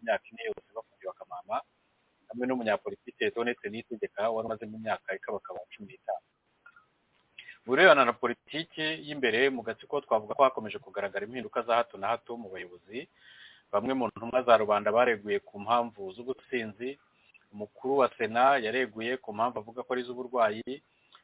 imyaka ine yose bafungiwe akamama hamwe n'umunyapolitike donetse nitegeka wari umazemo imyaka ikabakaba cumi n'itanu mu birebana na politiki y'imbere mu gatsiko twavuga ko hakomeje kugaragara impinduka za hato na hato mu bayobozi bamwe mu ntumwa za rubanda bareguye ku mpamvu z'ubusinzi umukuru wa sena yareguye ku mpamvu avuga ko ari iz'uburwayi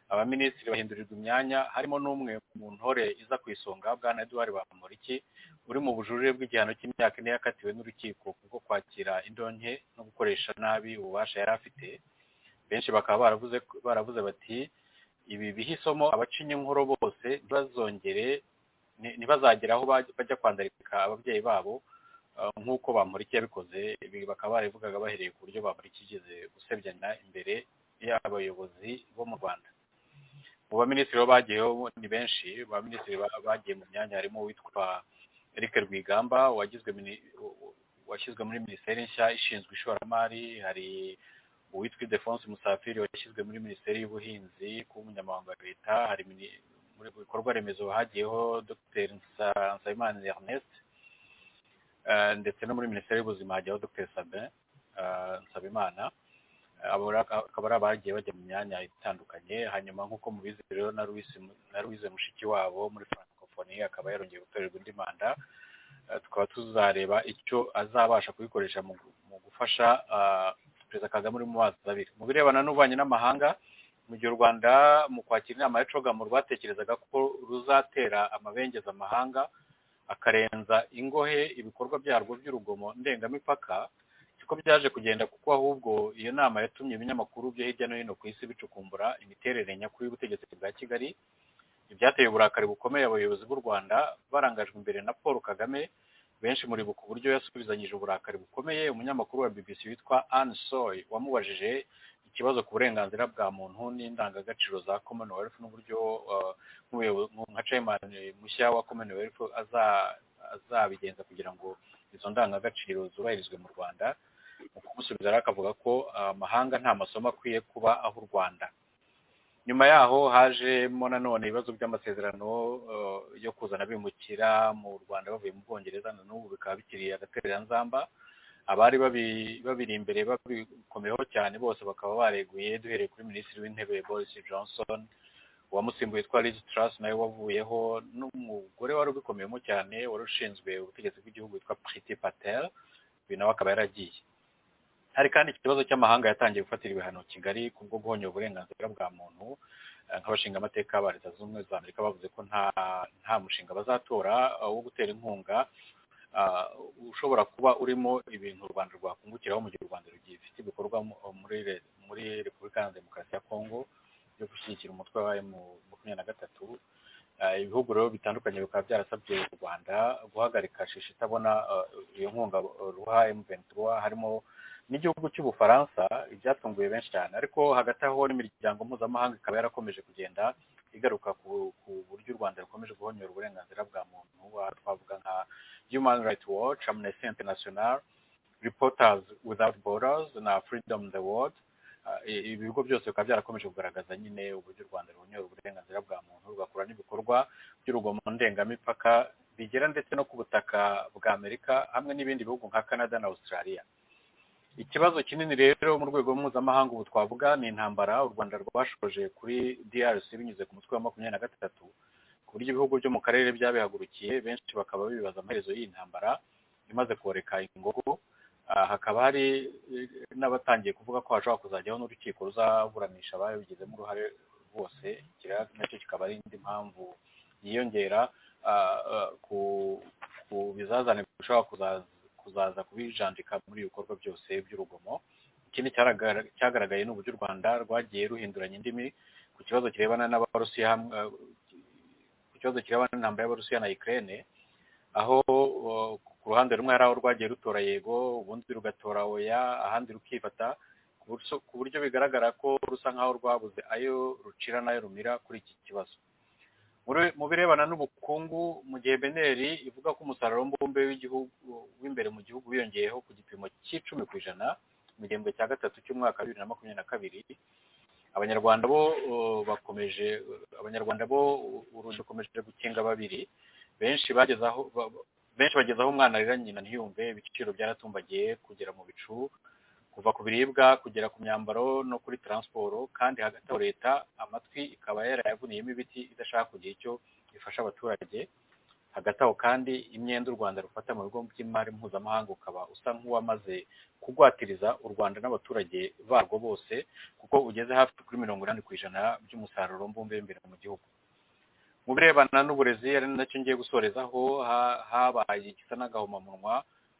abaminisitiri bahindurirwa imyanya harimo n'umwe mu ntore iza ku isonga bwana eduard bamuriki uri mu bujurire bw'igihano cy'imyaka ine yakatiwe n'urukiko kubwo kwakira indonke no gukoresha nabi ububasha yari afite benshi bakaba baravuze baravuze bati ibi bihisemo abacinya inkoro bose ntibazongere ni- ntibazagere aho baj- bajya kwandarika ababyeyi babo uh, nk'uko bamuriki yabikoze ibi bakaba barabivugaga bahereye ku buryo bamuriki yigeze gusebyana imbere y'abayobozi bo mu rwanda mu baminisitiri bo bagiyeho ni benshi ba minisitiri ba- bagiye mu myanya harimo uwitwa eric rwigamba wagizwe mini- washyizwe muri minisiteri nshya ishinzwe ishoramari hari uwitwa Ildefonse musafiri washyizwe muri minisiteri y'ubuhinzi kuba umunyamabanga wa leta hari mini- muri bikorwa remezo hagiyeho dr Nsa- nsabimana ernest eh, ndetse no muri minisiteri y'ubuzima hajyaho dr sabin eh, nsabimana abo rero akaba ari abagiye bajya mu myanya itandukanye hanyuma nk'uko mubizi rero na Louise mu- na Louise mushiki wabo muri francophonie akaba yarongeye gutorerwa indi manda Eh, tukaba tuzareba icyo azabasha kubikoresha mu gu- mu gufasha ah, perezida kagame uri mu mazi abiri mu birebana n'ububanyi n'amahanga mu gihe u rwanda mu kwakira inama ya cogamu rwatekerezaga ko ruzatera amabengeza amahanga akarenza ingohe ibikorwa byarwo by'urugomo ndengamipaka siko byaje kugenda kuko ahubwo iyo nama yatumye ibinyamakuru byo hirya no hino ku isi bicukumbura imiterere nyakuri y'ubutegetsi bwa kigali ibyateye uburakari bukomeye abayobozi b'u rwanda barangajwe imbere na paul kagame benshi muribuka uburyo yasubizanyije uburakari bukomeye umunyamakuru wa bbc witwa anne soy wamubajije ikibazo ku burenganzira bwa muntu n'indangagaciro za commonwealth n'uburyo uh, nk'umuyobo- nka chairman mushya wa commonwealth aza- azabigenza kugira ngo izo ndangagaciro zubahirizwe mu rwanda mu kumusubiza rero akavuga ko ah, amahanga nta masomo akwiye kuba aho u rwanda nyuma yaho hajemo nanone ibibazo by'amasezerano eh, yo kuzana abimukira mu rwanda bavuye mu bwongereza na n'ubu bikaba bikiri agatereranzamba abari babi- babiri imbere babikomeyeho cyane bose bakaba bareguye duhereye kuri minisitiri w'intebe boris johnson uwamusimbuye witwa liz truss nawe wavuyeho n'umugore wari ubikomeyemo cyane wari ushinzwe ubutegetsi bw'igihugu witwa priti patel uyu nawe akaba yaragiye hari kandi ikibazo cy'amahanga yatangiye gufatira ibihano kigali ku bwo guhonyora uburenganzira bwa muntu Eh, nk'abashinga amateka ba leta zunze ubumwe za amerika bavuze ko nta nta mushinga bazatora eh, wo gutera inkunga ah, ushobora kuba urimo ibintu u rwanda rwakungukiraho mu gihe u rwanda rugifite ibikorwa mu- muri re- muri repubulika iharanira demokarasi ya kongo byo gushyigikira umutwe wa emu makumyabiri na gatatu Eh, ibihugu rero bitandukanye bikaba byarasabye u rwanda guhagarika shisha itabona eh, iyo nkunga eh, ruha emu ventura harimo n'igihugu cy'ubufaransa ibyatunguye benshi cyane ariko hagati aho n'imiryango mpuzamahanga ikaba yarakomeje kugenda igaruka ku ku buryo u rwanda rukomeje guhonyora uburenganzira bwa muntu aha twavuga nka human rights watch amnesty international reporters without borders na freedom the world Ah, i- ibi bigo byose bikaba byarakomeje kugaragaza nyine uburyo u rwanda ruhonyora uburenganzira bwa muntu rugakora n'ibikorwa by'urugomo ndengamipaka bigera ndetse no ku butaka bwa amerika hamwe n'ibindi bihugu nka canada na australia ikibazo kinini rero mu rwego mpuzamahanga ubu twavuga ni intambara u rwanda rwashoje kuri drc binyuze ku mutwe wa makumyabiri na gatatu ku buryo ibihugu byo mu karere byabihagurukiye benshi bakaba bibaza amaherezo y'iyi ntambara imaze koreka ingogo Ah, hakaba hari eh, n'abatangiye kuvuga ko hashobora kuzajyaho n'urukiko ruzaburanisha ababigizemo uruhare bose kiriya nacyo kikaba ari indi mpamvu yiyongera ah, ah, ku ku bizazane bishobora kuzaza kuzaza kubijandika muri ibi bikorwa byose by'urugomo ikindi cyaraga- cyagaragaye ni uburyo u rwanda rwagiye ruhinduranya indimi ku kibazo kirebana n'abarusiya hamwe- eh, ku kibazo kirebana n'intambara y'abarusiya na ukraine aho uh, ku ruhande rumwe hari aho rwagiye rutora yego ubundi rugatora oya ahandi rukifata ku buryo- ku buryo bigaragara ko rusa nk'aho rwabuze ayo rucira n'ayo rumira kuri iki kibazo Muri- mu birebana n'ubukungu mu gihe beneri ivuga ko umusaruro mbumbe w'igihugu w'imbere mu gihugu wiyongeyeho ku gipimo cy'icumi ku ijana mu gihembwe cya gatatu cy'umwaka wa bibiri na makumyabiri na kabiri abanyarwanda bo uh, bakomeje abanyarwanda bo urugi rukomeje gukinga babiri benshi bageze aho ba- ba- benshi bageze aho umwana arira nyina ntiyumve ibiciro byaratumbagiye kugera mu bicu kuva ku biribwa kugera ku myambaro no kuri taransiporo kandi hagati aho leta amatwi ikaba yarayavuniyemo ibiti idashaka kugira icyo ifasha abaturage hagati aho kandi imyenda u rwanda rufata mu bigo by'imari mpuzamahanga ukaba usa nk'uwamaze kugwatiriza u rwanda n'abaturage barwo bose kuko ugeze hafi kuri mirongo inani ku ijana by'umusaruro mbumbe w'imbere mu gihugu mu birebana n'uburezi ari nacyo ngiye gusorezaho ha- habaye igisa n'agahomamunwa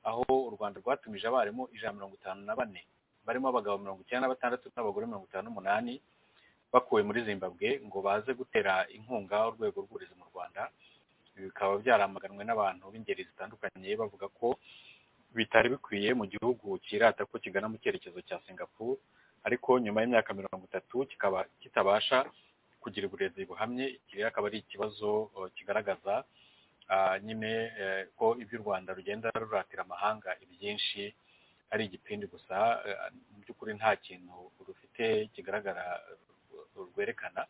aho u rwanda rwatumije abarimu ijana mirongo itanu na bane barimo abagabo mirongo icyenda na batandatu n'abagore mirongo itanu n'umunani bakuwe muri zimbabwe ngo baze gutera inkunga urwego rw'uburezi mu rwanda ibi bikaba byaramaganwe n'abantu b'ingeri zitandukanye bavuga ko bitari bikwiye mu gihugu kirata ko kigana mu cyerekezo cya singapore ariko nyuma y'imyaka mirongo itatu kikaba kitabasha kugira uburezi buhamye iki rero akaba ari ikibazo eh, kigaragaza ah, nyine eh, ko iby'u rwanda rugenda ruratira amahanga ibyinshi ari igipindi gusa eh, mu by'ukuri nta kintu rufite kigaragara eh, rwerekana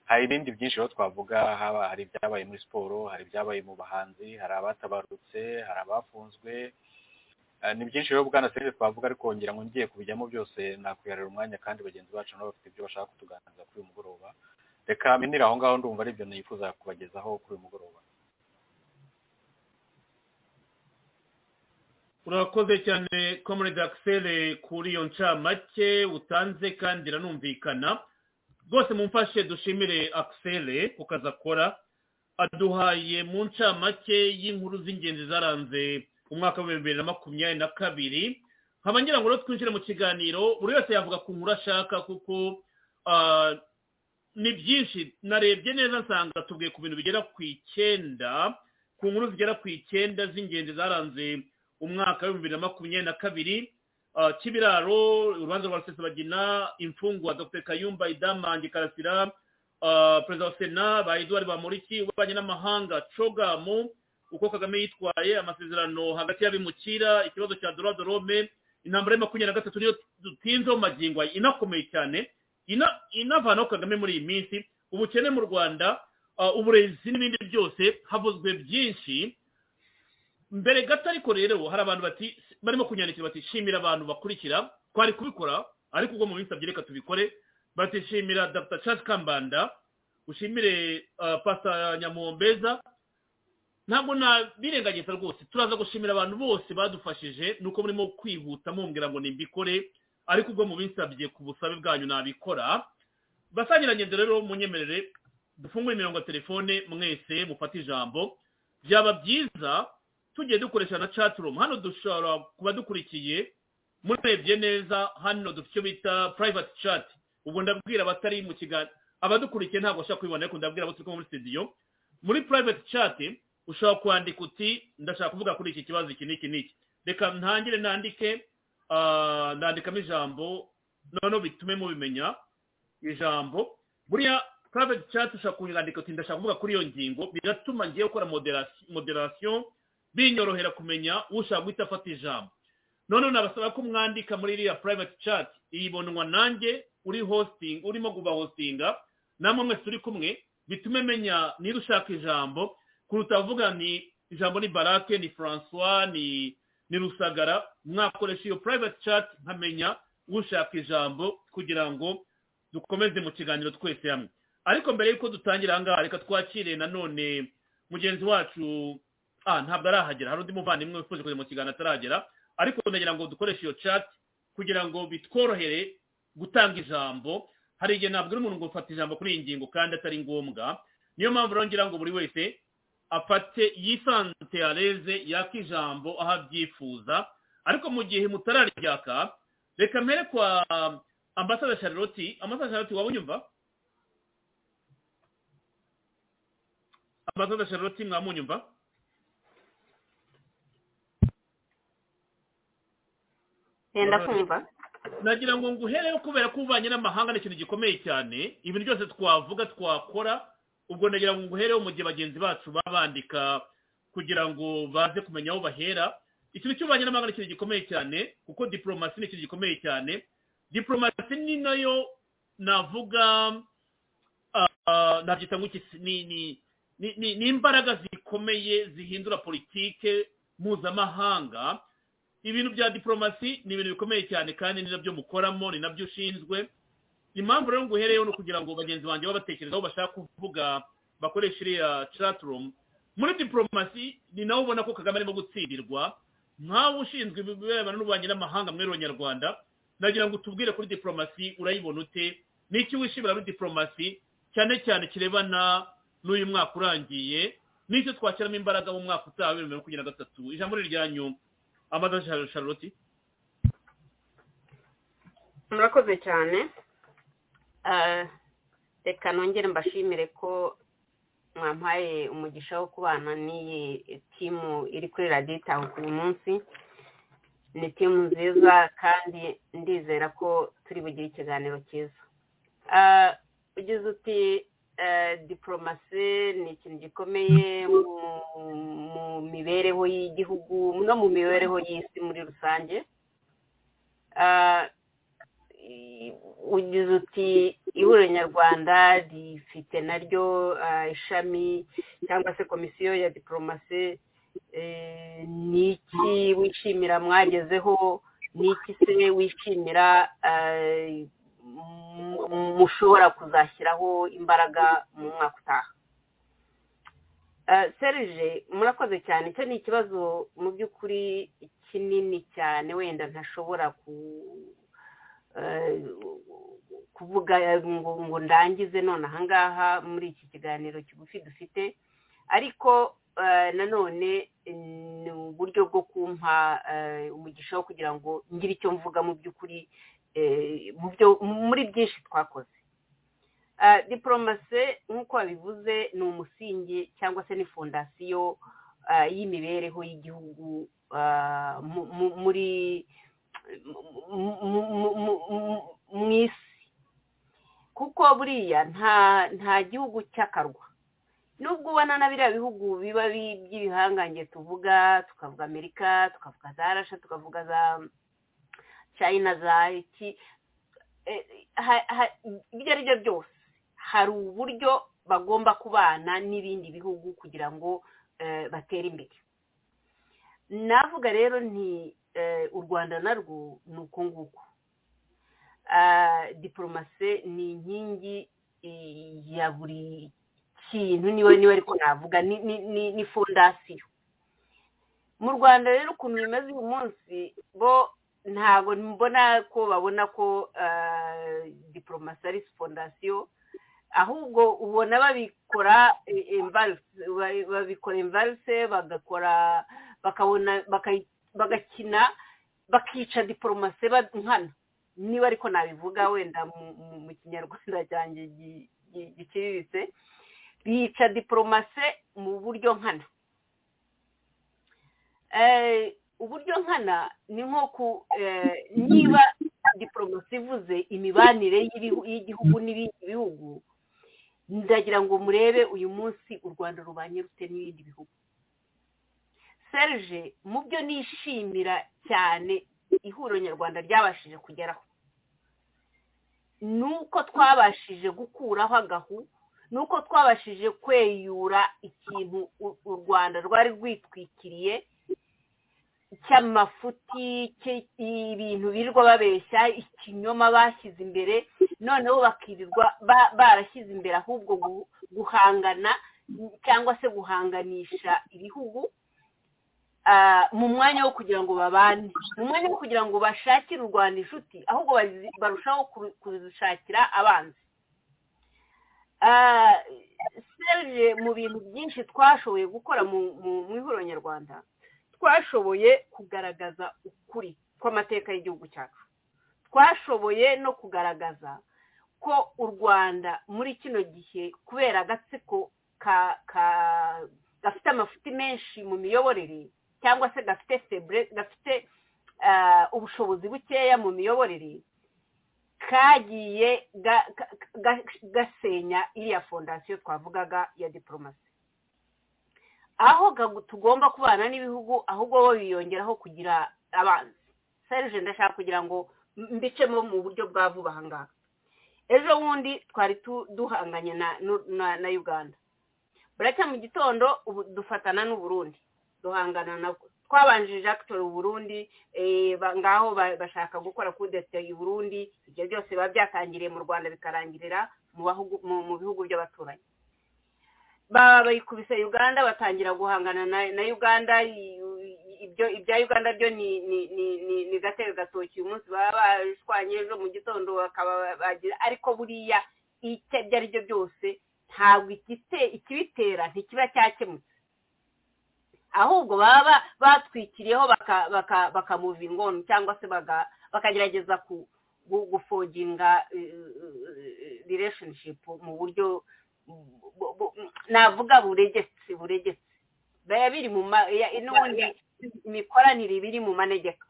hari ibindi byinshi rero twavuga haba hari ibyabaye muri siporo hari ibyabaye mu bahanzi hari abatabarutse hari abafunzwe Eh, ni byinshi rero bwana serivisi twavuga ariko ngira ngo ngiye kubijyamo byose nakwiharira umwanya kandi bagenzi bacu nabo bafite ibyo bashaka kutuganiriza kuri uyu mugoroba reka minire aho ngaho ndumva ari ibyo nifuza kubagezaho kuri uyu mugoroba urakoze cyane comrade axel kuri iyo ncamake utanze kandi iranumvikana rwose mumfashe dushimire axel ku kazi akora aduhaye mu ncamake y'inkuru z'ingenzi zaranze umwaka w'ibihumbi bibiri na makumyabiri na kabiri nkaba ngira ngo rero twinjire mu kiganiro buri wese yavuga ku nkuru ashaka kuko ah, ni byinshi narebye neza nsanga tubwiye ku bintu bigera ku icyenda ku nkuru zigera ku icyenda z'ingenzi zaranze umwaka w'ibihumbi bibiri na makumyabiri na kabiri ah, kibiraro urubanza rwa rusesabagina imfungwa dr kayumba idamange karasira ah, perezida wa sena ba edouard bamuriki ububanyi n'amahanga cogamu uko kagame yitwaye amasezerano hagati y'abimukira ikibazo cya dorado rome intambara ya makumyabiri na gatatu niyo dutinzeho magingo aya inakomeye cyane ina- inavanaho kagame muri iyi minsi ubukene mu rwanda ah, uburezi n'ibindi byose havuzwe byinshi mbere gato ariko rero hari abantu bati barimo kunyandikira bati shimira abantu bakurikira twari kubikora ariko ubwo mu minsi ibiri reka tubikore bati shimira dr charles kambanda ushimire uh, pasta nyamuhombeza ntabwo nabirengagiza rwose turaza gushimira abantu bose badufashije nuko murimo kwihuta mumbwira ngo nimbikore ariko ubwo mu minsi ibiri ku busabe bwanyu nabikora basangira ngendo rero munyemerere dufungure imirongo ya telefone mwese mufate ijambo byaba byiza tugiye dukoresha na chatroom hano dushobora kuba dukurikiye murebye neza hano dufite icyo bita private chat ubwo ndabwira abatari mu kiganiro abadukurikiye ntabwo bashaka kubibona ariko ndabwira abo turi kumwe muri studio muri private chat ushobora kwandika uti ndashaka kuvuga kuri iki kibazo iki n'iki n'iki reka ntangire nandike ah, ndandikamo ijambo noneho bitume mubimenya ijambo buriya private chat ushobora kunyandika uti ndashaka kuvuga kuri iyo ngingo biratuma ngiye gukora moderasi- moderation binyorohera kumenya ushaka guhita afata ijambo noneho nabasaba ko mwandika muri iriya private chat iyibonwa nanjye uri hosting urimo kuba hostinga namwe mwese turi kumwe bitume menya niba ushaka ijambo kuruta vuga ni ijambo ni barake ni francois ni ni rusagara mwakoresha iyo private chat nkamenya ushaka ijambo kugira ngo dukomeze mu kiganiro twese hamwe ariko mbere y'uko dutangira aha ngaha reka twakire nanone mugenzi wacu ah ntabwo arahagera hari undi muvandimwe wifuza kujya mu kiganiro ataragera ariko ndagira ngo dukoreshe iyo chat kugira ngo bitworohere gutanga ijambo hari igihe ntabwo uri umuntu ngo ufata ijambo kuri iyi ngingo kandi atari ngombwa niyo mpamvu rero ngira ngo buri wese afate yisante areze yaka ijambo aho abyifuza ariko mu gihe mutararyaka reka mpere kwa ambasada charlotte ambasada charlotte waba unyumva ambasada charlotte mwamunyumva yenda kumva nagira ngo nguhereyo kubera ko uvanye n'amahanga ni ikintu gikomeye cyane ibintu byose twavuga twakora ubwo nagira ngo nguhereyo mu gihe bagenzi bacu babandika kugira ngo baze kumenya aho bahera ikintu cy'ububanyi n'amahanga ni ikintu gikomeye cyane kuko diporomasi ni ikintu gikomeye cyane diporomasi ni nayo navuga nabyita nk'iki ni imbaraga zikomeye zihindura politike mpuzamahanga ibintu bya diporomasi ni ibintu bikomeye cyane kandi ni nabyo mukoramo ni nabyo ushinzwe impamvu rero nguhereyeho ni ukugira ngo bagenzi banjye babatekerezaho bashaka kuvuga bakoresha iriya catirumu muri diporomasi ni nawe ubona ko kagame arimo gutsindirwa nkawe ushinzwe ibirebana n'ububanyi n'amahanga muri abanyarwanda nagira ngo utubwire kuri diporomasi urayibona ute n'icyo wishimira muri diporomasi cyane cyane kirebana n'uyu mwaka urangiye n'icyo twashyiramo imbaraga mu mwaka utaha bibiri na mirongo makumyabiri na gatatu ijambo ni iryanyu amadashi Charlotte murakoze cyane reka nongere mbashimire ko mwampaye umugisha wo kubana n'iyi timu iri kuri radita uyu munsi ni timu nziza kandi ndizera ko turi bugire ikiganiro cyiza ugize uti diporomasi ni ikintu gikomeye mu mibereho y'igihugu no mu mibereho y'isi muri rusange ugize uti ihuriro nyarwanda rifite naryo ishami cyangwa se komisiyo ya diporomasi ni iki wishimira mwagezeho ni iki se wishimira mushobora kuzashyiraho imbaraga mu mwaka utaha serije murakoze cyane icyo ni ikibazo mu by'ukuri kinini cyane wenda ntashobora kuvuga ngo ndangize none ahangaha muri iki kiganiro kigufi dufite ariko nanone ni uburyo bwo kumpa umugisha wo kugira ngo ngire icyo mvuga mu by'ukuri muri byinshi twakoze diporomasi nk'uko babivuze ni umusingi cyangwa se ni fondasiyo y'imibereho y'igihugu muri mu isi kuko buriya nta gihugu cy'akarwa nubwo ubona na biriya bihugu biba by'ibihangange tuvuga tukavuga amerika tukavuga za rasha tukavuga za china za iki ibyo ari byo byose hari uburyo bagomba kubana n'ibindi bihugu kugira ngo batere imbere navuga rero nti u rwanda narwo ni uko nguko diporomasi ni inkingi ya buri kintu niwe niwe ariko navuga ni fondasiyo mu rwanda rero ukuntu bimeze uyu munsi bo ntabwo mbona ko babona ko diporomasi ari fondasiyo ahubwo ubona babikora babikora imvarise bagakora bakabona bagakina bakica diporomasi nkana niba ariko nabivuga wenda mu kinyarwanda cyanjye giciriritse bica diporomasi mu buryo nkana uburyo nkana ni nko ku niba diporomasi ivuze imibanire y'igihugu n'ibindi bihugu ndagira ngo murebe uyu munsi u rwanda rubanye rute n'ibindi bihugu serge mu byo nishimira cyane ihuriro nyarwanda ryabashije kugeraho ni uko twabashije gukuraho agahu ni uko twabashije kweyura ikintu u rwanda rwari rwitwikiriye cy'amafuti ibintu birirwa babeshya ikinyoma bashyize imbere noneho bakirirwa barashyize imbere ahubwo guhangana cyangwa se guhanganisha ibihugu mu mwanya wo kugira ngo babane mu mwanya wo kugira ngo bashakire u rwanda inshuti ahubwo barushaho kuzishakira abanzi serije mu bintu byinshi twashoboye gukora mu ihuriro nyarwanda twashoboye kugaragaza ukuri kw'amateka y'igihugu cyacu twashoboye no kugaragaza ko u rwanda muri kino gihe kubera agatsiko gafite amafuti menshi mu miyoborere cyangwa se gafite febre gafite ubushobozi bukeya mu miyoborere kagiye ga- ga- ga- gasenya iriya fondasiyo twavugaga ya diporomasi aho gagu- tugomba kubana n'ibihugu ahubwo bo biyongeraho kugira abanzi serije ndashaka kugira ngo mbicemo mu buryo bwa vuba aha ngaha ejo bundi twari tu- duhanganye na- nu- na na uganda buracya mu gitondo ubu dufatana n'uburundi duhangana nabwo twabanjirije akitori uburundi eh, ba- ngaho ba- bashaka gukora kudeta Burundi ibyo byose biba byatangiriye mu rwanda bikarangirira mu bahugu- mu- mu bihugu by'abaturanyi Ba- bayikubise uganda batangira guhangana na na uganda i- i- ibyo ibya uganda byo ni ni ni ni, ni gatebe gatoki uyu munsi baba bashwanye ejo mu gitondo bakaba bagira ariko buriya icyo ibyo ari byo byose ntabwo igite- ikibitera ntikiba cyakemutse ahubwo baba batwikiriyeho baka- baka- bakamuva ingonu cyangwa se baga- bakagerageza ku- gu- gufoginga relationship mu buryo bu- bu- navuga buregetse buregetse biba biri mu ma- ya- n'ubundi imikoranire iba iri mu manegeka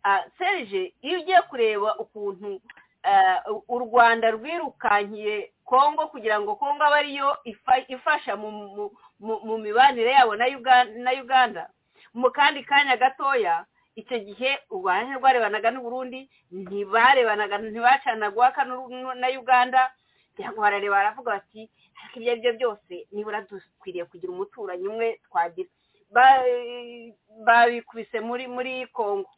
Ah, serge iyo ugiye kureba ukuntu eh, u- u rwanda rwirukankiye kongo kugira ngo kongo abe ariyo ifa- ifasha mu- mu- mu- mu mibanire yabo na Uga- na uganda mu kandi kanya gatoya icyo gihe u rwanda ntirwarebanaga n'uburundi ntibarebanaga ntibacanaga uwaka n'u- na uganda cyangwa barareba baravuga bati ariko ibyo ari byo byose nibura dukwiriye kugira umuturanyi umwe twagira Ba- babikubise muri muri kongo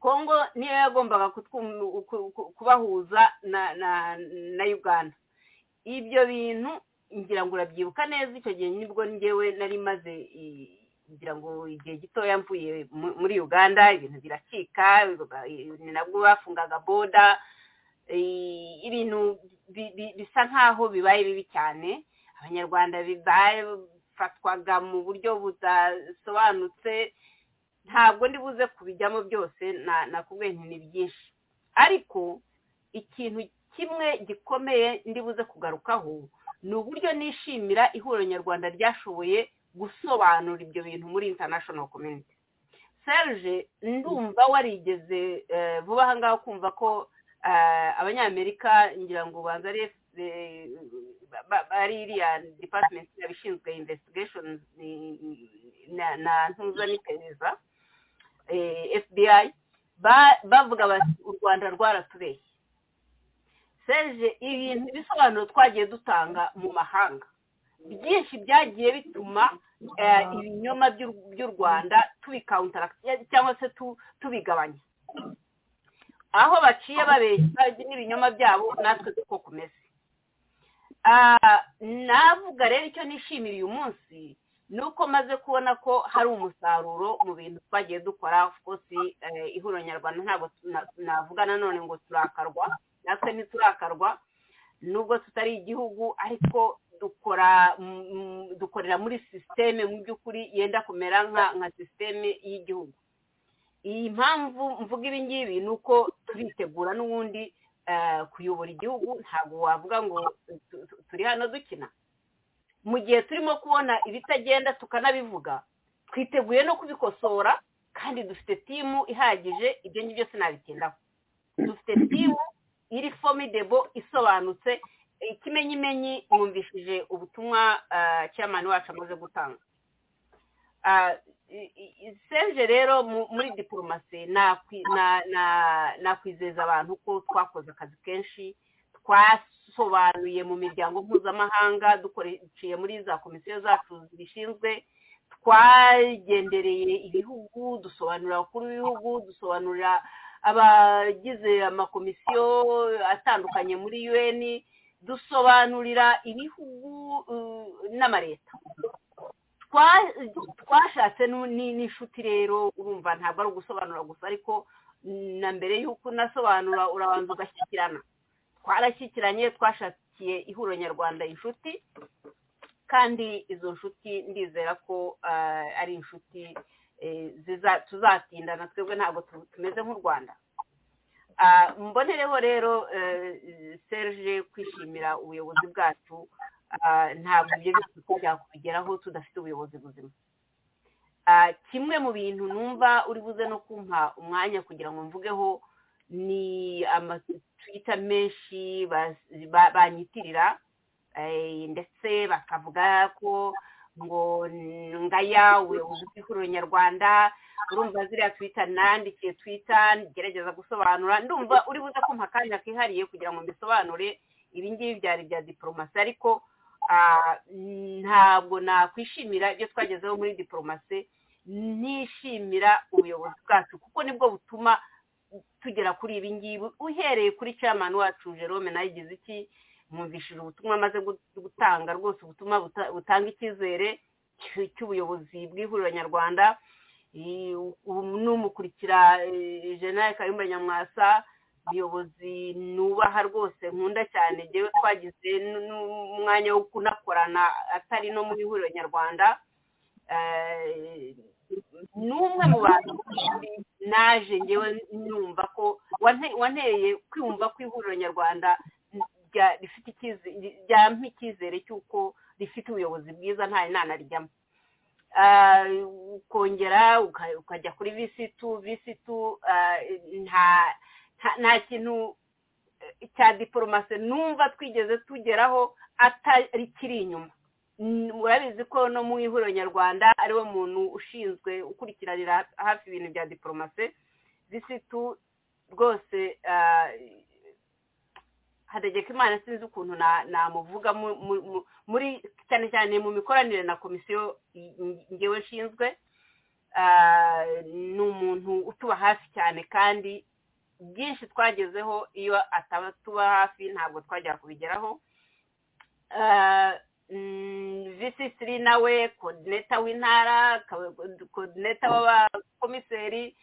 kongo niyo yagombaga kutwum- ku- ku- kubahuza na na na uganda ibyo bintu ngira ngo urabyibuka neza icyo gihe nibwo ngewe nari maze i- ngira ngo igihe gitoya mvuye mu- muri uganda ibintu biracika ba- ni nabwo bafungaga boda eh, ibintu bi- bi- bisa nk'aho bibaye bibi cyane abanyarwanda bafatwaga mu buryo budasobanutse ntabwo ndi buze kubijyamo byose na- nakubwiye nti ni byinshi ariko ikintu kimwe gikomeye ndi buze kugarukaho ni uburyo nishimira ihuriro nyarwanda ryashoboye gusobanura ibyo bintu muri international community serge ndumva warigeze eh, vuba aha ngaha kumva ko eh, abanyamerika ngira ngo banza ari eh, ba- ba- ari iriya department yabishinzwe investigation na na ntuza n'iperereza eh, fbi ba- bavuga bati u rwanda rwaratubeshye serge ibintu ibisobanuro twagiye dutanga mu mahanga byinshi byagiye bituma eh, ibinyoma by'u- by'u rwanda tubikawuntaragita cyangwa se tu- tubigabanya aho baciye babeshya n'ibinyoma byabo natwe duko kumeze Ah, navuga rero icyo nishimira uyu munsi ni uko maze kubona ko hari umusaruro mu bintu twagiye dukora of course eh, ihuriro nyarwanda ntabwo tuna- navuga nanone ngo turakarwa natwe ntiturakarwa nubwo tutari igihugu ariko dukora mm, mm, dukorera muri sisiteme mu by'ukuri yenda kumera nka nka sisiteme y'igihugu iyi mpamvu mvuga ibi ngibi ni uko turitegura n'ubundi eh, kuyobora igihugu ntabwo wavuga ngo tu- tu- turi hano dukina mu gihe turimo kubona ibitagenda tukanabivuga twiteguye no kubikosora kandi dufite timu ihagije ibyo ngibyo byose nabitindaho dufite timu iri formidable isobanutse ikimenyimenyi mwumvishije ubutumwa eh, chairman wacu amaze gutanga Ah, i- i- i- serge rero mu- muri diporomasi nakwi- na- na- nakwizeza abantu ko twakoze akazi kenshi twasobanuye mu miryango mpuzamahanga dukoreye muri za komisiyo zacu zibishinzwe twagendereye ibihugu dusobanurira abakuru b'ibihugu dusobanurira abagize amakomisiyo atandukanye muri un dusobanurira ibihugu eh, n'amaleta twa- twashatse nu- ni- n'inshuti rero urumva ntabwo ari ugusobanura gusa ariko na mbere y'uko unasobanura urabanza ugashyikirana twarashyikiranye twashakiye ihuriro nyarwanda inshuti kandi izo nshuti ndizera ko ah, ari inshuti eh, ziza- tuzatindana twebwe ntabwo tu- tumeze nk'u rwanda Ah, mbonereho rero eh, serge kwishimira ubuyobozi bwacu ah, ntabwo ibyo byose uko byakugeraho tudafite ubuyobozi buzima Ah, kimwe mu bintu numva uri buze no kumpa umwanya kugira ngo mvugeho ni amatwita menshi baz- ba- banyitirira eh, ndetse bakavuga ko ngo ngaya ubuyobozi nyarwanda urumva ziriya twita nandikiye twita gerageza gusobanura ndumva uri buze kumpa akanya kihariye kugira ngo mbisobanure ibi ngibi byari bya diporomasi ariko ah, ntabwo nakwishimira ibyo twagezeho muri diporomasi nishimira ubuyobozi bwacu kuko nibwo butuma tugera kuri ibi ngibi uhereye kuri chairman wacu jerome nawe igize iki mwumvishije ubutumwa amaze gut- gutanga rwose ubutumwa buta- butanga icyizere cy'u- cy'ubuyobozi bw'ihuriro nyarwanda Eh, ubu numukurikira eh, jenali kayumba nyamwasa umuyobozi nubaha rwose nkunda cyane njyewe twagize n- n'umwanya wo kunakorana atari no mu ihuriro nyarwanda Eh, ni umwe mu bantu naje njyewe numva ko wante- wanteye kwiyumva ko ihuriro nyarwanda rya- rifite icyizere ryampa icyizere cy'uko rifite ubuyobozi bwiza nta inana rijyamo Ah, ukongera uka- ukajya kuri visitu visitu ah, nta nta- nta kintu eh, cya diporomasi numva twigeze tugeraho atakiri inyuma Mm, murabizi ko no mu ihuriro nyarwanda ariwe muntu ushinzwe ukurikiranira hafi ibintu bya diporomasi visitu rwose ah, Hategekimana sinzi ukuntu na- namuvuga mu- mu- mu- muri cyane cyane mu mikoranire na komisiyo i- i- ngewe nshinzwe Ah, ni umuntu utuba hafi cyane kandi byinshi twagezeho iyo ataba tuba hafi ntabwo twajya kubigeraho Ah, mm, vc three nawe kodineta w'intara ka- kodineta w'abakomiseri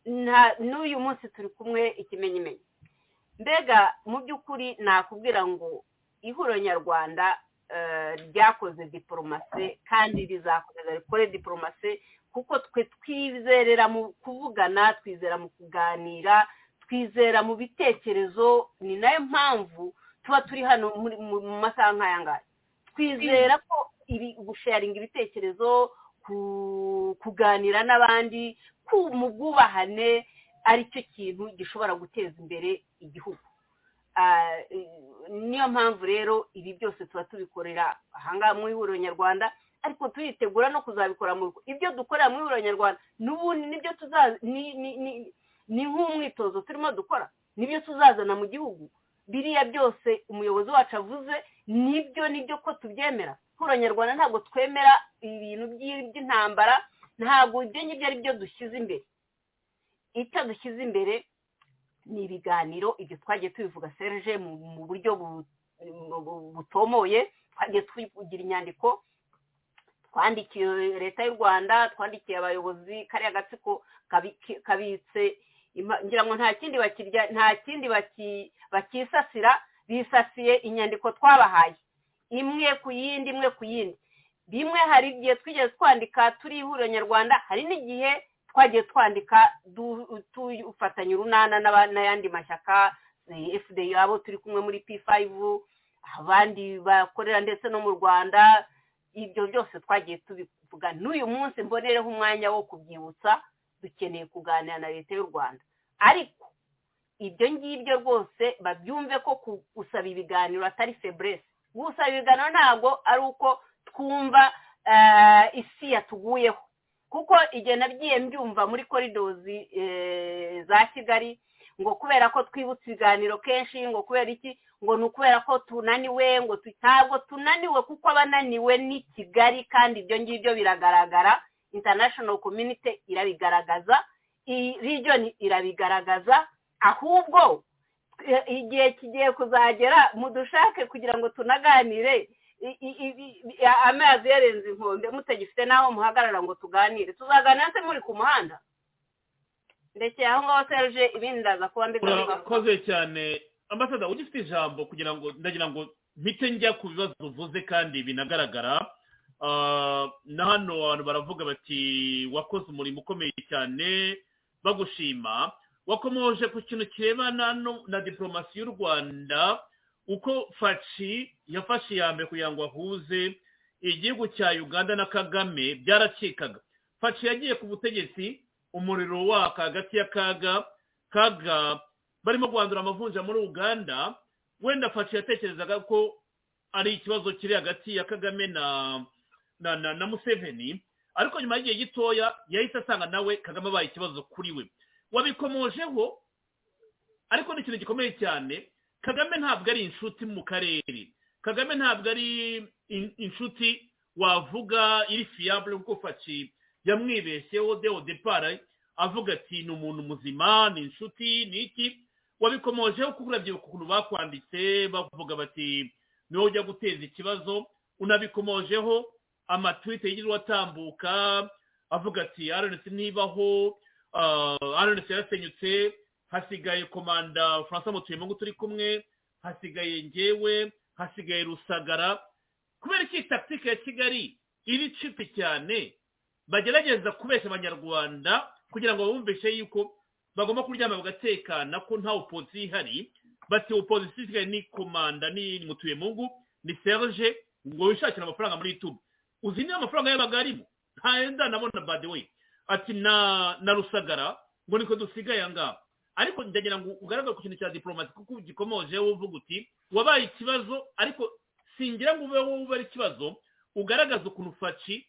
nta- n'uyu munsi turi kumwe ikimenyimenyi mbega mu by'ukuri nakubwira ngo ihuriro nyarwanda eh, ryakoze diporomasi kandi rizakomeza rikore diporomasi kuko twe twizerera mu kuvugana twizera mu kuganira twizera mu bitekerezo ni nayo mpamvu tuba turi hano muri- mu mu masaha nk'aya ngaya twizera ko ibi gusharinga ibitekerezo ku- kuganira n'abandi ku mu bwubahane aricyo kintu gishobora guteza imbere igihugu Ah, eh, niyo mpamvu rero ibi byose tuba tubikorera ahangaha mu ihuriro nyarwanda ariko turitegura no kuzabikora mu rugo ibyo dukorera mu ihuriro nyarwanda n'ubundi nibyo tuzaza ni- ni- ni- ni nk'umwitozo turimo dukora nibyo tuzazana mu gihugu biriya byose umuyobozi wacu avuze nibyo nibyo ko tubyemera ihuriro nyarwanda ntabwo twemera ibintu by'i- by'intambara ntabwo ibyo ngibyo ari byo dushyize imbere icyo dushyize imbere ni ibiganiro ibyo twagiye tubivuga serge mu mu buryo bu- bu- butomoye twagiye tugira inyandiko twandikiye leta y'u rwanda twandikiye abayobozi kariya gatsiko kabi- kabitse impa- ngira ngo nta kindi bakirya nta kindi baki- bakisasira bisasiye inyandiko twabahaye imwe ku yindi imwe ku yindi bimwe hari igihe twigeze twandika turi ihuriro nyarwanda hari n'igihe twagiye twandika du- dufatanye urunana n'aba- n'ayandi mashyaka eh, fda abo turi kumwe muri p5 abandi bakorera ndetse no mu rwanda ibyo byose twagiye tubivuga n'uyu munsi mbonereho umwanya wo kubyibutsa dukeneye kuganira na leta y'u rwanda ariko ibyo ngibyo rwose babyumve ko ku- gusaba ibiganiro atari feburese gusaba ibiganiro ntabwo ari uko twumva eh, isi yatuguyeho kuko igihe nagiye mbyumva muri koridozi eh, za kigali ngo kubera ko twibutse ibiganiro kenshi ngo kubera iki ngo ni ukubera ko tunaniwe ngo tu- ntabwo tunaniwe kuko abananiwe ni kigali kandi ibyo ngibyo biragaragara international community irabigaragaza iyi region irabigaragaza ahubwo eh, igihe kigiye kuzagera mudushake kugira ngo tunaganire i- i- i- i- amazi yarenze inkombe mutagifite n'aho muhagarara ngo tuganire tuzaganira se muri ku muhanda ndekeye aho ngaho serge ibindi ndaza kuba mbigaruka urakoze cyane ambasada ugifite ijambo kugira ngo ndagira ngo mpite njya ku bibazo uvuze kandi binagaragara Ah, na hano abantu baravuga bati wakoze umurimo ukomeye cyane bagushima wakomoje ku kintu kirebana no- na diporomasi y'u rwanda uko faci yafashe iya mbere kugira ngo ahuze igihugu cya uganda na kagame byarakikaga faci yagiye ku butegetsi umuriro waka hagati ya kaga kaga barimo guhandura amavunja muri uganda wenda faci yatekerezaga ko ari ikibazo kiri hagati ya kagame na na na na museveni ariko nyuma y'igihe gitoya yahise asanga nawe kagame abaye ikibazo kuri we wabikomojeho ariko ni ikintu gikomeye cyane kagame ntabwo ari inshuti mu karere kagame ntabwo ari inshuti wavuga iri fiyabure kuko faci yamwibeshyeho deo depara avuga ati ni umuntu muzima ni inshuti ni iki wabikomojeho kuko urabyibuka ukuntu bakwanditse bavuga bati ni wowe ujya guteza ikibazo unabikomojeho amatwite yigirwa atambuka avuga ati aronesi ntibaho aronesi yarasenyutse hasigaye komanda francois mutuyemo turi kumwe hasigaye ngewe hasigaye rusagara kubera iki takitike ya kigali iri cipi cyane bagerageza kubeshya abanyarwanda kugira ngo bumvishe yuko bagomba kuryama bagatekana ko nta opozisiyo ihari bati opozisiyo isigaye ni komanda ni mutuyemungu ni serge ngo wishakire amafaranga muri yutubu uzi niba amafaranga yabaga arimo ntayenda nabona badewe ati na na rusagara ngo niko dusigaye ahangaha ariko ndagira ngo ugaragare ku kintu cya diporomasi kuko gikomoje uvuga uti wabaye ikibazo ariko singira ngo ube wowe ube ari ikibazo ugaragaza ukuntu faci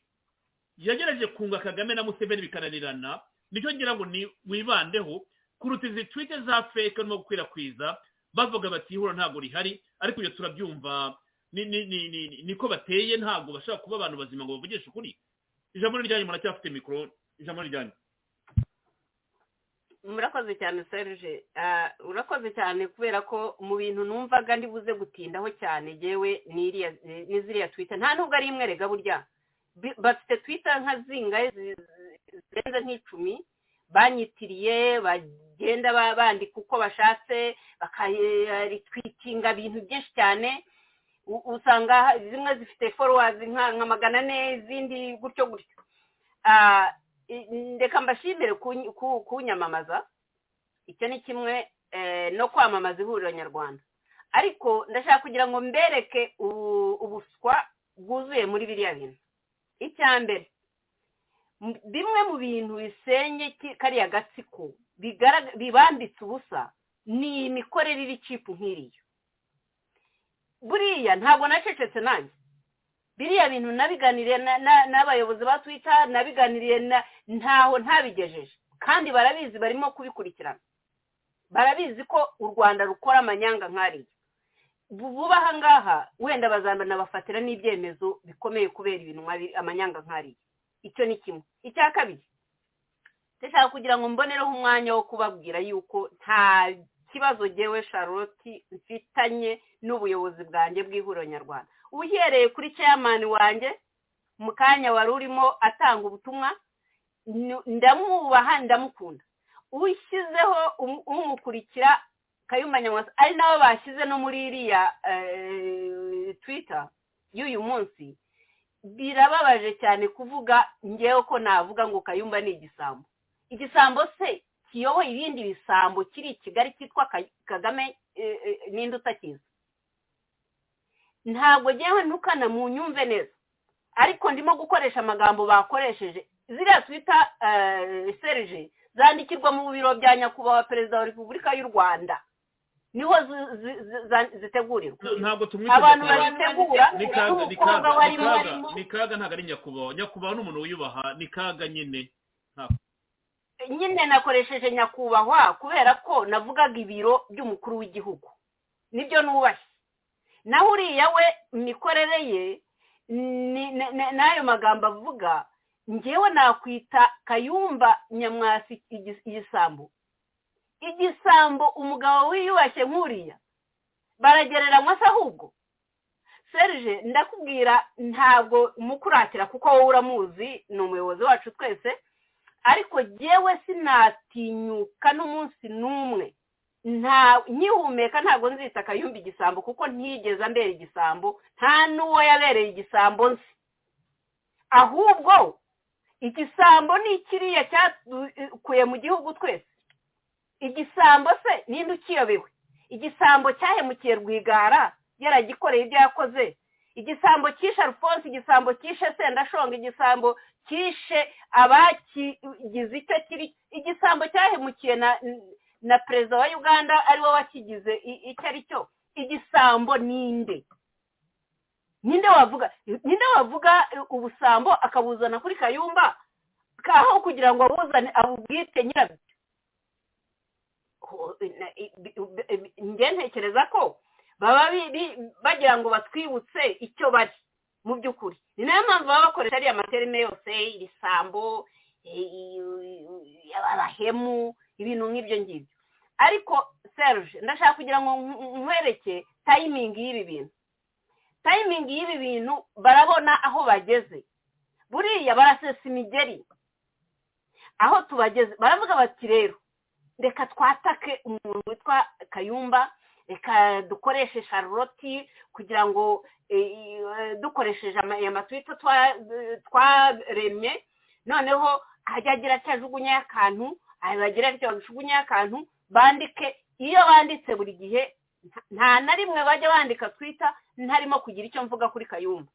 yagerageje kunga kagame na museveni bikananirana nicyo ngira ngo ni wibandeho kuruta izi twite za feke urimo gukwirakwiza bavuga bati ihura ntabwo rihari ariko iyo turabyumva ni- ni- ni- ni- niko bateye ntabwo bashaka kuba abantu bazima ngo bavugishe ukuri ijambo ni ryanyu muracyafite mikoro ijambo ni ryanyu murakoze cyane serge Ah, urakoze cyane kubera ko mu bintu numvaga ndi buze gutindaho cyane yewe n'iriya- n'iziriya twita nta nubwo ari imwe rega burya Bi- bafite twita nka zingahe zi- zi- zirenze nk'icumi banyitiriye bagenda ba- bandika uko bashatse bakayitwikinga ibintu byinshi cyane U- usanga ha- zimwe zifite forowazi nka nka magana ane izindi gutyo gutyo Ah, i- ndeka mbashimire kuny- ku- kunyamamaza icyo ni kimwe eh, no kwamamaza ihuriro nyarwanda ariko ndashaka kugira ngo mbereke ubu- ubuswa bwuzuye muri biriya bintu icya mbere m- bimwe mu bintu bisenye ki- kariya gatsiko bigarag- bibambitse ubusa ni imikorere iri cipu nk'iriya buriya ntabwo nacecetse nanjye biriya bintu nabiganiriye na- na- n'abayobozi ba twita nabiganiriye na- ntaho ntabigejeje kandi barabizi barimo kubikurikirana barabizi ko u rwanda rukora amanyanga nk'ariya Bu- vuba aha ngaha wenda bazanabafatira n'ibyemezo bikomeye kubera ibintu nk'abi- amanyanga nk'ariya icyo ni kimwe icya kabiri ndashaka kugira ngo mbonereho umwanya wo kubabwira yuko nta kibazo ngewe charlotte mfitanye n'ubuyobozi bwanjye bw'ihuriro nyarwanda uhereye kuri chairman wanjye mu kanya wari urimo atanga ubutumwa nu- ndamwubaha ndamukunda ushyizeho um- umukurikira kayumba nyamwasa ari nabo bashyize no muri iriya eh, twitter y'uyu munsi birababaje cyane kuvuga ngewe ko navuga ngo kayumba ni igisambo igisambo se kiyoboye ibindi bisambo kiri i kigali cyitwa Kay- kagame eh, eh, ninde utakizi ntabwo ngewe ntukana mu nyumve neza ariko ndimo gukoresha amagambo bakoresheje ziriya twita serije zandikirwa mu biro bya nyakubahwa perezida wa repubulika y'u rwanda niho zi- zi- zi- za- zitegurirwa ntabwo tumwite abantu nyakubahwa. bayitegura ni kaga ni n'umukobwa kaga ni warimo kaga ni kaga ntabwo ari nyakubahwa nyakubahwa ni umuntu wiyubaha ni kaga nyine Ntabwo. nyine nakoresheje nyakubahwa kubera ko navugaga ibiro by'umukuru w'igihugu nibyo nubashye naho uriya we imikorere ye ni- ni- ni- n'ayo magambo avuga ngewe nakwita kayumba nyamwasi igi- igisambo igisambo umugabo wiyubashye nk'uriya baragereranywa se ahubwo serge ndakubwira ntabwo umukuratira kuko wowe uramuzi ni umuyobozi wacu twese ariko jyewe sinatinyuka n'umunsi n'umwe nta nkihumeka ntabwo nzita akayumba igisambo kuko ntigeze ambera igisambo nta n'uwo yabereye igisambo nzi ahubwo igisambo ni ikiriya cyakuye mu gihugu twese igisambo se ninde ukiyobewe igisambo cyahemukiye rwigara yaragikoreye ibyo yakoze igisambo cyishe alphonse igisambo cyishe sendashonga igisambo cyishe abakigize icyo kiri igisambo cyahemukiye na na perezida wa uganda ariwe wakigize i- icyo ari cyo igisambo ninde ninde wavuga ninde wavuga eh, ubusambo akabuzana kuri kayumba kaho kugira ngo abuzane abubwite nyirabyo Ho- na- i- bi- bi- bi- njye ntekereza ko baba bi- bi- bagira ngo batwibutse icyo bari mu by'ukuri ni nayo mpamvu baba bakoresha ariya materime yose ibisambo eh, i- i- abahemu ibintu nk'ibyo ngibyo ariko serge ndashaka kugira ngo nk- nkwereke tayimingi y'ibi bintu tayimingi y'ibi bintu barabona aho bageze buriya barasesa imigeri aho tubageze baravuga bati rero reka twatake umuntu witwa kayumba reka dukoreshe sharloti kugira ngo eh, eh, dukoresheje ama- aya matwita twa- twaremye noneho ajya agira atyo ajugunyaho akantu abagira atyo bajugunyaho akantu bandike iyo banditse buri gihe nta- nta na rimwe bajya bandika twita ntarimo kugira icyo mvuga kuri kayumba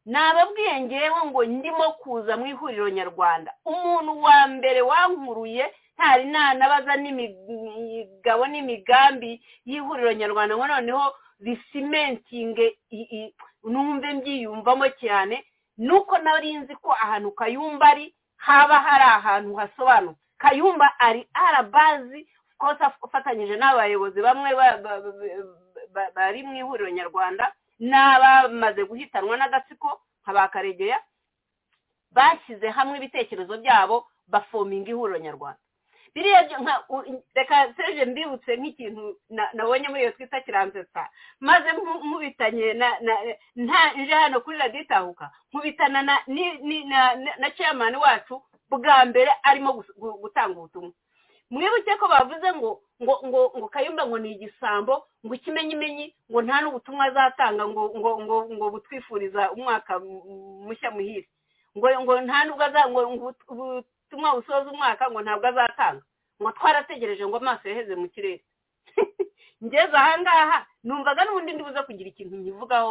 nababwiye ngewe ngo ndimo kuza mu ihuriro nyarwanda umuntu wa mbere wankuruye ntari nanabaza n'imigabo n'imigambi y'ihuriro nyarwanda ngo noneho risimentinge i- i- numve mbyiyumvamo cyane nuko nari nzi ko ahantu kayumba ari haba hari ahantu hasobanutse kayumba ari arabazi ko afatanyije n'abayobozi bamwe ba- ba- ba- ba- bari mu ihuriro nyarwanda n'abamaze guhitanwa n'agatsiko nka ba karegeya bashyize hamwe ibitekerezo byabo bafominga ihuriro nyarwanda biriya byo nka u- reka seje mbibutse nk'ikintu na- nabonye muri iyo twita kiransetsa maze nku- nkubitanye na na nta nje hano kuri radiyo itahuka nkubitana na ni- ni- na- na- na chairman wacu bwa mbere arimo gus- gu- gutanga ubutumwa mwibuke ko bavuze ngo ngo ngo ngo kayumba ngo ni igisambo ngo ikimenyimenyi ngo nta n'ubutumwa azatanga ngo ngo ngo ngo butwifuriza umwaka mu- mushya muhire ngo ngo nta nubwo aza ngo ngo ubut- ubutumwa busoza umwaka ngo ntabwo azatanga ngo twarategereje ngo amaso yaheze mu kirere ngeze ahangaha numvaga n'ubundi ndibuze kugira ikintu nkivugaho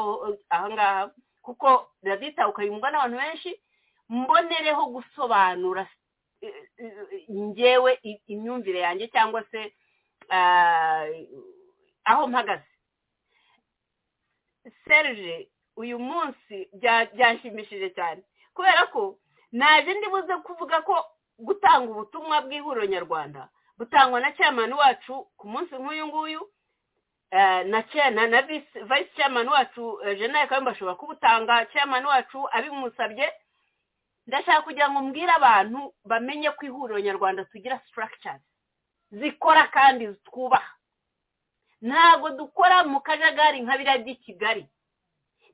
ahangaha kuko radita ukayumva n'abantu benshi mbonereho gusobanura eh, eh, njyewe i- imyumvire yanjye cyangwa se ah, aho mpagaze serge uyu munsi bya- byanshimishije cyane kubera ko naje ndibuze kuvuga ko gutanga ubutumwa bw'ihuriro nyarwanda butangwa na chairman wacu ku munsi nk'uyu nguyu eh, na chair- na na vice vice chairman wacu eh, Jeanette Kayumba ashobora kubutanga chairman wacu abimusabye ndashaka kugira ngo mbwire abantu bamenye ko ihuriro nyarwanda tugira structures zikora kandi twubaha ntabwo dukora mu kajagari nka biriya by'i kigali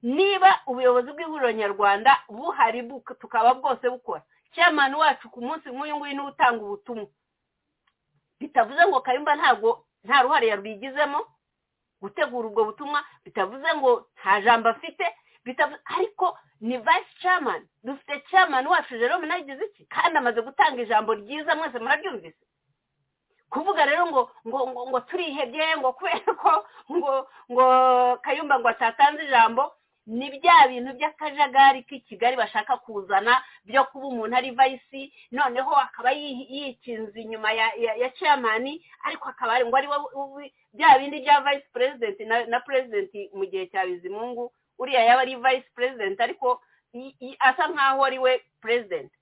niba ubuyobozi bw'ihuriro nyarwanda buhari bu- tukaba bwose bukora chairman wacu ku munsi nk'uyu nguyu niwe utanga ubutumwa bitavuze ngo kayumba ntabwo nta ruhare yarwigizemo gutegura ubwo butumwa bitavuze ngo nta jambo afite bitavu- ariko ni vice chairman dufite chairman wacu jerome nagize iki kandi amaze gutanga ijambo ryiza mwese muraryumvise kuvuga rero ngo ngo ngo, ngo turihebye ngo kubera ko ngo ngo kayumba ngo atatanze ijambo ni bya bintu by'akajagari k'i kigali bashaka kuzana byo kuba umuntu ari vayisi noneho akaba yi- yikinze inyuma ya ya, ya chairmani ariko akaba ari ngo ari we u- u- bya bindi bya vayisi perezidenti na, na perezidenti mu gihe cya bizimungu uriya yaba ari vayisi perezidenti ariko i- i- asa nkaho ari we perezidenti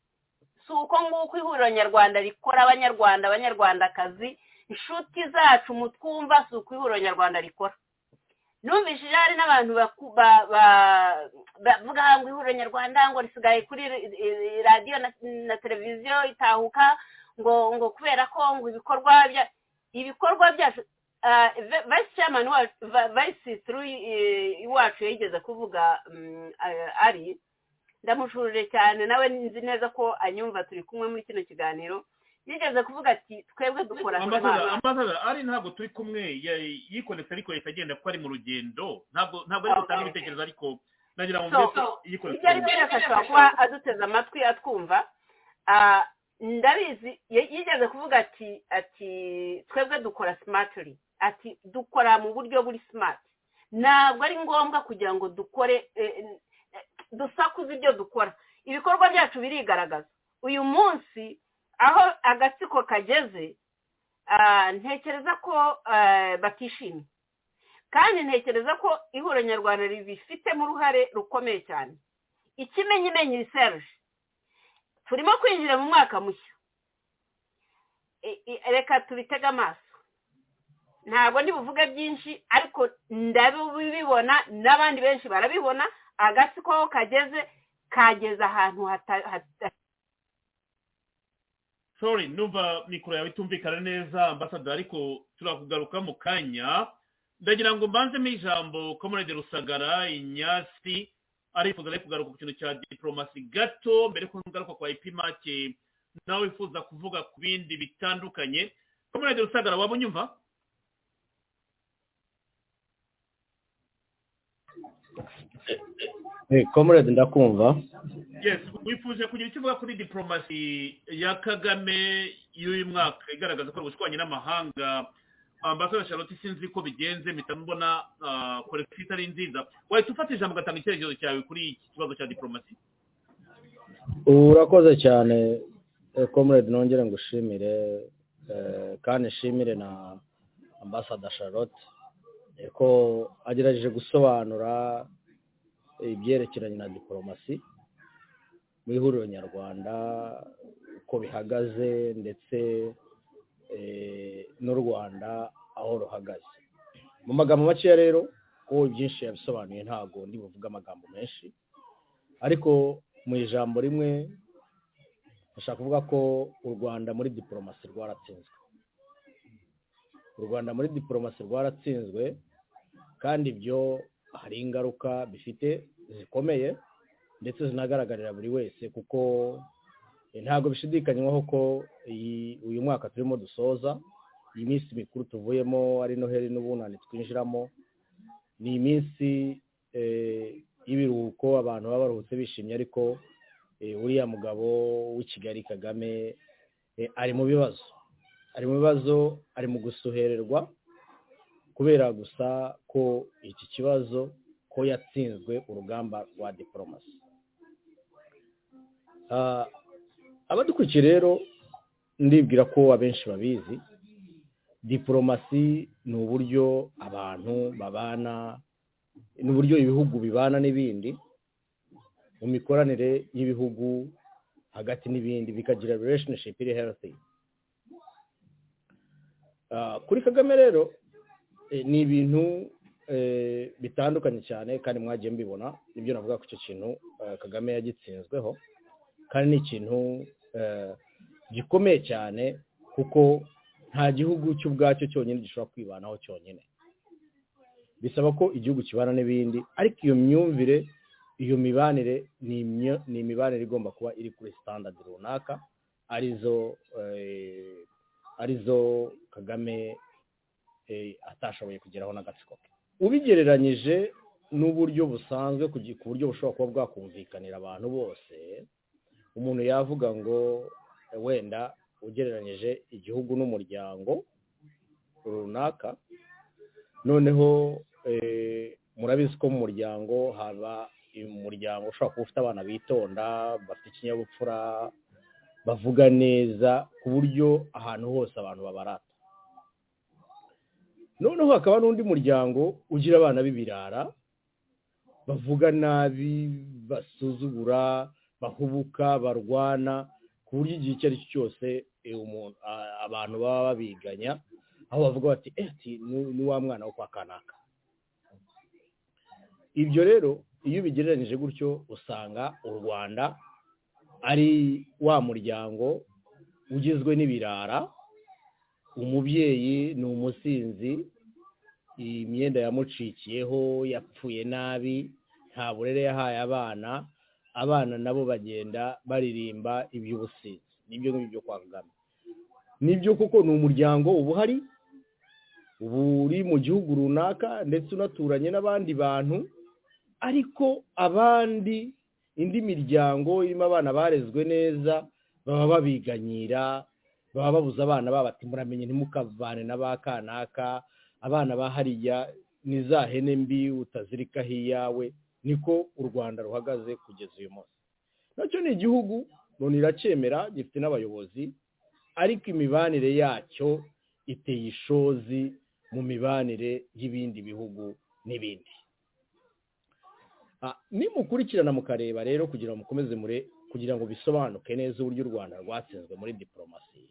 si uko nguko ihuriro nyarwanda rikora abanyarwanda abanyarwandakazi inshuti zacu mutwumva si uko ihuriro nyarwanda rikora numvishije hari n'abantu baku- ba- ba- bavuga ngo ihuriro nyarwanda ngo risigaye kuri ri- ri- radiyo na- na televiziyo itahuka ngo ngo kubera ko ngo ibikorwa bya- ibikorwa byacu ah, Ve- vice chairman wacu Va- vice through eh, iwacu yigeze kuvuga mm, ah, ari ndamushurire cyane nawe nzi neza ko anyumva turi kumwe muri kino kiganiro yigeze kuvuga ati twebwe dukora ambasadara ambasadara ari ntabwo turi kumwe ya- yikonetse ariko yahita agenda kuko ari mu rugendo ntabwo ntabwo ari Okay. gutanga ibitekerezo ariko nagira ngo So, mbese ibyo ari yikonetse byo byose ashobora kuba aduteze amatwi atwumva Ah, ndabizi ye- yigeze kuvuga ati ati twebwe dukora simatiri ati dukora mu buryo buri simati ntabwo ari ngombwa kugira ngo dukore eh, eh, dusakuze ibyo dukora ibikorwa byacu birigaragaza uyu munsi aho agatsiko kageze Ah, ntekereza ko ah, batishimye kandi ntekereza ko ihuriro nyarwanda ribifitemo uruhare rukomeye cyane ikimenyimenyi riseruje turimo kwinjira mu mwaka mushya I- i- reka tubitege amaso ntabwo ndi buvuge byinshi ariko ndabibibona n'abandi benshi barabibona agatsiko aho kageze kageze ahantu hata- hata- sorry numva mikoro yawe itumvikana neza ambasaderi ariko turakugaruka mu kanya ndagira ngo mbanzemo ijambo komerede rusagara inyasi arifuza ari kugaruka ku kintu cya diporomasi gato mbere ko ngaruka kwa ipimake nawe wifuza kuvuga ku bindi bitandukanye komerede rusagara waba unyumva komerede ndakumva yes wifuje kugira icyo uvuga kuri diporomasi ya kagame y'uyu mwaka igaragaza ko ubushwanye n'amahanga ambasaderi charlotte sinzi ko bigenze mpita mbona korekisi itari nziza wahita ufata ijambo ugatanga icyerekezo cyawe kuri iki kibazo cya diporomasi ubu urakoze cyane eh, comrade nongere ngo ushimire eh, kandi nshimire na ambasada charlotte eh, ko agerageje gusobanura ibyerekeranye na diporomasi mu ihuriro nyarwanda uko bihagaze ndetse eh, n'u rwanda aho ruhagaze mu magambo makeya rero ko byinshi yabisobanuye ntabwo ndi buvuge amagambo menshi ariko mu ijambo rimwe ndashaka kuvuga ko u rwanda muri diporomasi rwaratsinzwe u rwanda muri diporomasi rwaratsinzwe kandi ibyo hari ingaruka bifite zikomeye ndetse zinagaragarira buri wese kuko eh, ntabwo bishidikanywaho ko iyi- uyu mwaka turimo dusoza iyi minsi mikuru tuvuyemo ari noheli n'ubunani twinjiramo ni iminsi eh, y'ibiruhuko abantu baba baruhutse bishimye ariko eh, uriya mugabo w'i kigali kagame eh, ari mu bibazo ari mu bibazo ari mu gusuhererwa kubera gusa ko iki kibazo ko yatsinzwe urugamba rwa diporomasi Ah, abadukurikiye rero ndibwira ko abenshi babizi diporomasi ni uburyo abantu babana ni uburyo ibihugu bibana n'ibindi mu mikoranire y'ibihugu hagati n'ibindi bikagira relationship iri healthy Ah, kuri kagame rero eh, ni ibintu eh, bitandukanye cyane kandi mwagiye mbibona nibyo navuga ko icyo kintu eh, kagame yagitsinzweho kandi ni ikintu eh, gikomeye cyane kuko nta gihugu cy'ubwacyo cyonyine gishobora kwibanaho cyonyine bisaba ko igihugu kibana n'ibindi ariko iyo myumvire iyo mibanire ni imyo- ni imibanire igomba kuba iri kuri sitandadi runaka arizo eh, arizo kagame eh, atashoboye kugeraho n'agatsiko ke ubigereranyije n'uburyo busanzwe kugi- ku buryo bushobora kuba bwakumvikanira abantu bose umuntu yavuga ngo eh, wenda ugereranyije igihugu n'umuryango runaka noneho eh, murabizi ko mu muryango haba umuryango ushobora kuba ufite abana bitonda bafite ikinyabupfura bavuga neza ku buryo ahantu hose abantu babarata noneho hakaba n'undi muryango ugira abana b'ibirara bavuga nabi basuzugura bahubuka barwana ku buryo igihe icyo ari cyo cyose eh, umuntu- a- abantu baba babiganya aho bavuga bati "Eh, ati ni- ni wa mwana wo kwa kanaka ibyo rero iyo ubigereranyije gutyo usanga u rwanda ari wa muryango ugizwe n'ibirara umubyeyi ni umusinzi iyi myenda yamucikiyeho yapfuye nabi nta burere yahaye abana abana nabo bagenda baririmba iby'ubusinzi nibyo ngibyo byo kwa kagame nibyo kuko ni umuryango uba uhari uba uri mu gihugu runaka ndetse unaturanye n'abandi bantu ariko abandi indi miryango irimo abana barezwe neza baba babiganyira baba babuza abana babo ati muramenye ntimukavane na ba kanaka abana ba hariya ni za hene mbi utazirikaho iyawe niko u rwanda ruhagaze kugeza uyu munsi nacyo ni igihugu loni iracyemera gifite n'abayobozi ariko imibanire yacyo iteye ishozi mu mibanire y'ibindi bihugu n'ibindi Ah, nimukurikirana mukareba rero kugira ngo mukomeze mure kugira ngo bisobanuke neza uburyo u rwanda rwatsinzwe muri diporomasi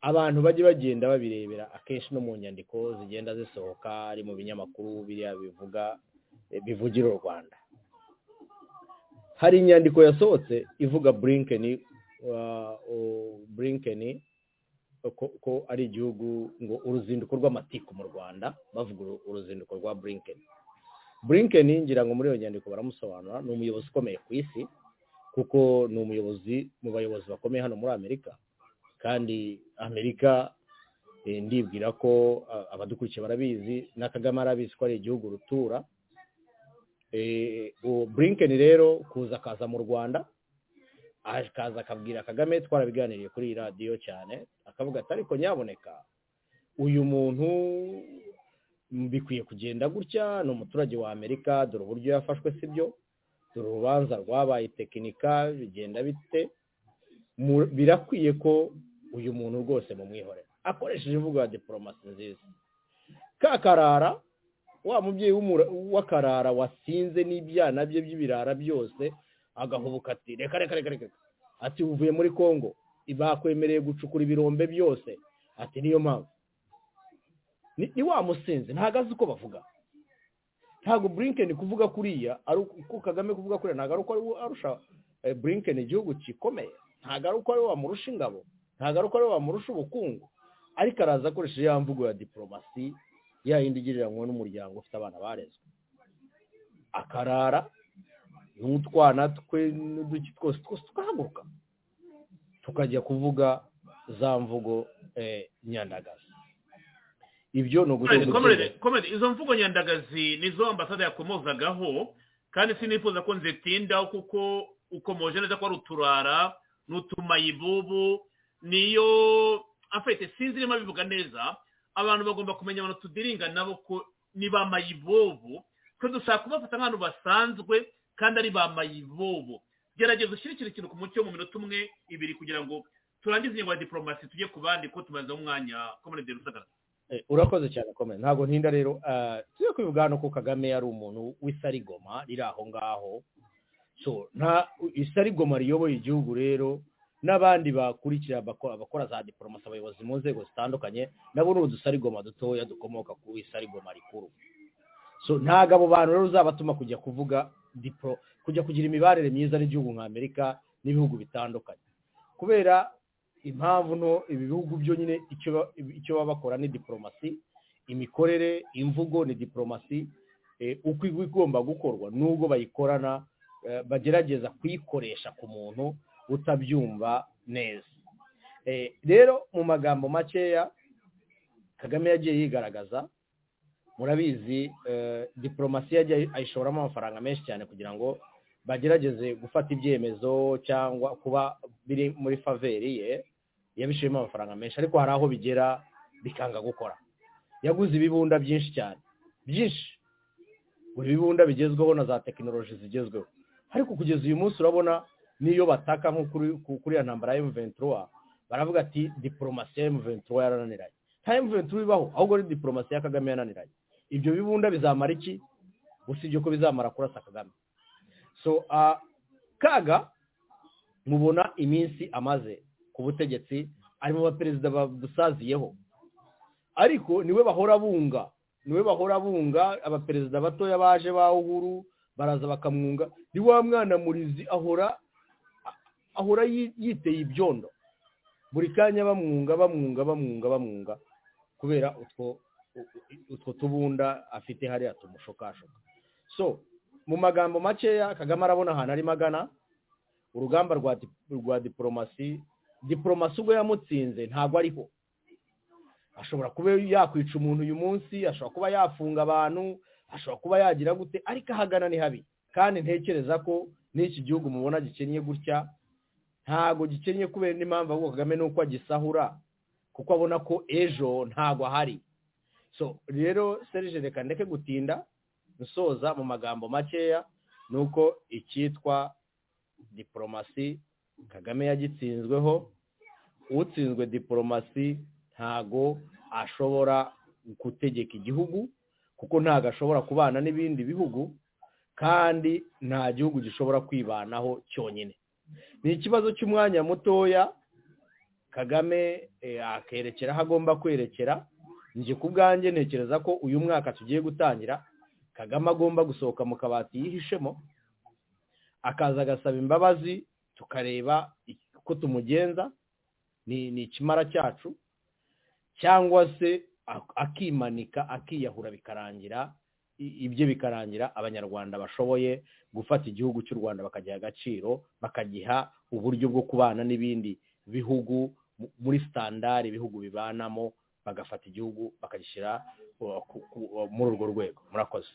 abantu bajye bagenda babirebera akenshi no mu nyandiko zigenda zisohoka ari mu binyamakuru biriya bivuga eh, bivugira u rwanda hari inyandiko yasohotse ivuga burinkeni wa- o- burinkeni ko ko ari igihugu ngo uruzinduko rw'amatiku mu rwanda bavuga uru- uruzinduko rwa burinkeni burinkeni ngira ngo muri iyo nyandiko baramusobanura ni umuyobozi ukomeye ku isi kuko ni umuyobozi mu bayobozi bakomeye hano muri amerika kandi amerika eh, ndibwira ko ah, abadukurikiye barabizi na kagame arabizi ko ari igihugu rutura Eh, uwo burinkeni rero kuza akaza mu rwanda akaza akabwira kagame twarabiganiriye kuri iyi radiyo cyane akavuga ati ariko nyaboneka uyu muntu bikwiye kugenda gutya ni umuturage wa amerika dore uburyo yafashwe si byo dore urubanza rwabaye tekinika bigenda bite Mu- birakwiye ko uyu muntu rwose mumwihorera akoresheje imvugo ya diporomasi nziza kakarara wa mubyeyi w'umura- w'akarara wasinze n'ibyana bye by'ibirara byose agahubuka ati reka reka reka reka ati uvuye muri kongo bakwemereye gucukura ibirombe byose ati niyo mpamvu ni ni wa musinzi ntago azi uko bavuga ntago burinkeni kuvuga kuriya ari uko uko kagame kuvuga kuriya ntago ari uko ari we arusha eh, burinkeni igihugu gikomeye ntago ari uko ari we wamurusha ingabo ntago ari uko ari we wamurusha ubukungu ariko araza akoresheje ya mvugo ya diporomasi ya yindi igereranywa n'umuryango ufite abana barezwe akarara n'utwana twe n'uduki twose twose tukahaguruka tukajya kuvuga za mvugo eh, nyandagazi ibyo ni Comrade, ugucuruza comrade, comrade, izo mvugo nyandagazi nizo ambasade yakomozagaho kandi sinifuza ko nzitindaho kuko ukomoje neza ko ari uturara ni utumayibubu niyo afite sinzi niba bivuga neza abantu bagomba kumenya abantu tudiringa nabo ko ni ba mayibobo twe dushaka kubafata nk'abantu basanzwe kandi ari ba mayibobo gerageza ushyire ikintu kintu ku mucyo mu minota umwe ibiri kugira ngo turangize ingingo ya diporomasi tujye ku bandi ko tumazeho umwanya comrade rusagara Eh, urakoze cyane komera ntabwo ntinda rero ah, tujye kubivuga hano ko kagame yari umuntu w'isarigoma riri aho ngaho so nta isarigoma riyoboye igihugu rero n'abandi bakurikira abako- abakora za diporomasi abayobozi mu nzego zitandukanye nabo ni udusarigoma dutoya dukomoka ku isarigoma rikuru so ntabwo abo bantu rero uzabatuma kujya kuvuga dipro kujya kugira imibanire myiza n'igihugu nka amerika n'ibihugu bitandukanye kubera impamvu nto ibi bihugu byo nyine icyo ba- icyo baba bakora ni diporomasi imikorere imvugo ni diporomasi eh, uko igwa igomba gukorwa n'ubwo bayikorana eh, bagerageza kuyikoresha ku muntu utabyumva neza Eh, rero mu magambo makeya kagame yagiye yigaragaza murabizi eh, diporomasi yagiye ayishoramo amafaranga menshi cyane kugira ngo bagerageze gufata ibyemezo cyangwa kuba biri muri faveri ye yabishiremo amafaranga menshi ariko hari aho bigera bikanga gukora yaguze ibibunda byinshi cyane byinshi buri bibunda bigezweho na za tekinoloji zigezweho ariko kugeza uyu munsi urabona n'iyo bataka nko kuri ku- kuri ya ntambara ya M23 baravuga ati diporomasi ya M23 yarananiranye nta M23 ibaho ahubwo ni diporomasi ya Kagame yananiranye ibyo bibunda bizamara iki usibye ko bizamara kurasa Kagame so ah, kaga mubona iminsi amaze ku butegetsi ari mu baperezida badusaziyeho ariko niwe bahora bunga niwe bahora bunga abaperezida batoya baje ba uhuru baraza bakamwunga ni wa mwana murizi ahora ahora yi- yiteye ibyondo buri kanya bamwunga bamwunga bamwunga bamwunga kubera utwo utwo tubunda afite hariya tumushokashoka so mu magambo makeya kagame arabona ahantu arimo agana urugamba rwa dip- rwa diporomasi diporomasi ubwo yamutsinze ntabwo ariho ashobora kuba yakwica umuntu uyu munsi ashobora kuba yafunga abantu ashobora kuba yagira gute ariko ahagana ni habi kandi ntekereza ko n'iki gihugu mubona gikennye gutya ntabwo gikennye kubera n'impamvu ahubwo kagame ni uko agisahura kuko abona ko ejo ntabwo ahari so rero serije reka ndeke gutinda nsoza mu magambo makeya ni uko icyitwa diporomasi kagame yagitsinzweho utsinzwe diporomasi ntago ashobora gutegeka igihugu kuko ntabwo ashobora kubana n'ibindi bihugu kandi nta gihugu gishobora kwibanaho cyonyine ni ikibazo cy'umwanya mutoya kagame akerekera aho agomba kwerekera njye ku bwanjye ntekereza ko uyu mwaka tugiye gutangira kagame agomba gusohoka mu kabati yihishemo akaza agasaba imbabazi tukareba uko tumugenza ni ikimara cyacu cyangwa se akimanika akiyahura bikarangira ibyo bikarangira abanyarwanda bashoboye gufata igihugu cy'u rwanda bakagiha agaciro bakagiha uburyo bwo kubana n'ibindi bihugu muri sitandari ibihugu bibanamo bagafata igihugu bakagishyira muri urwo rwego murakoze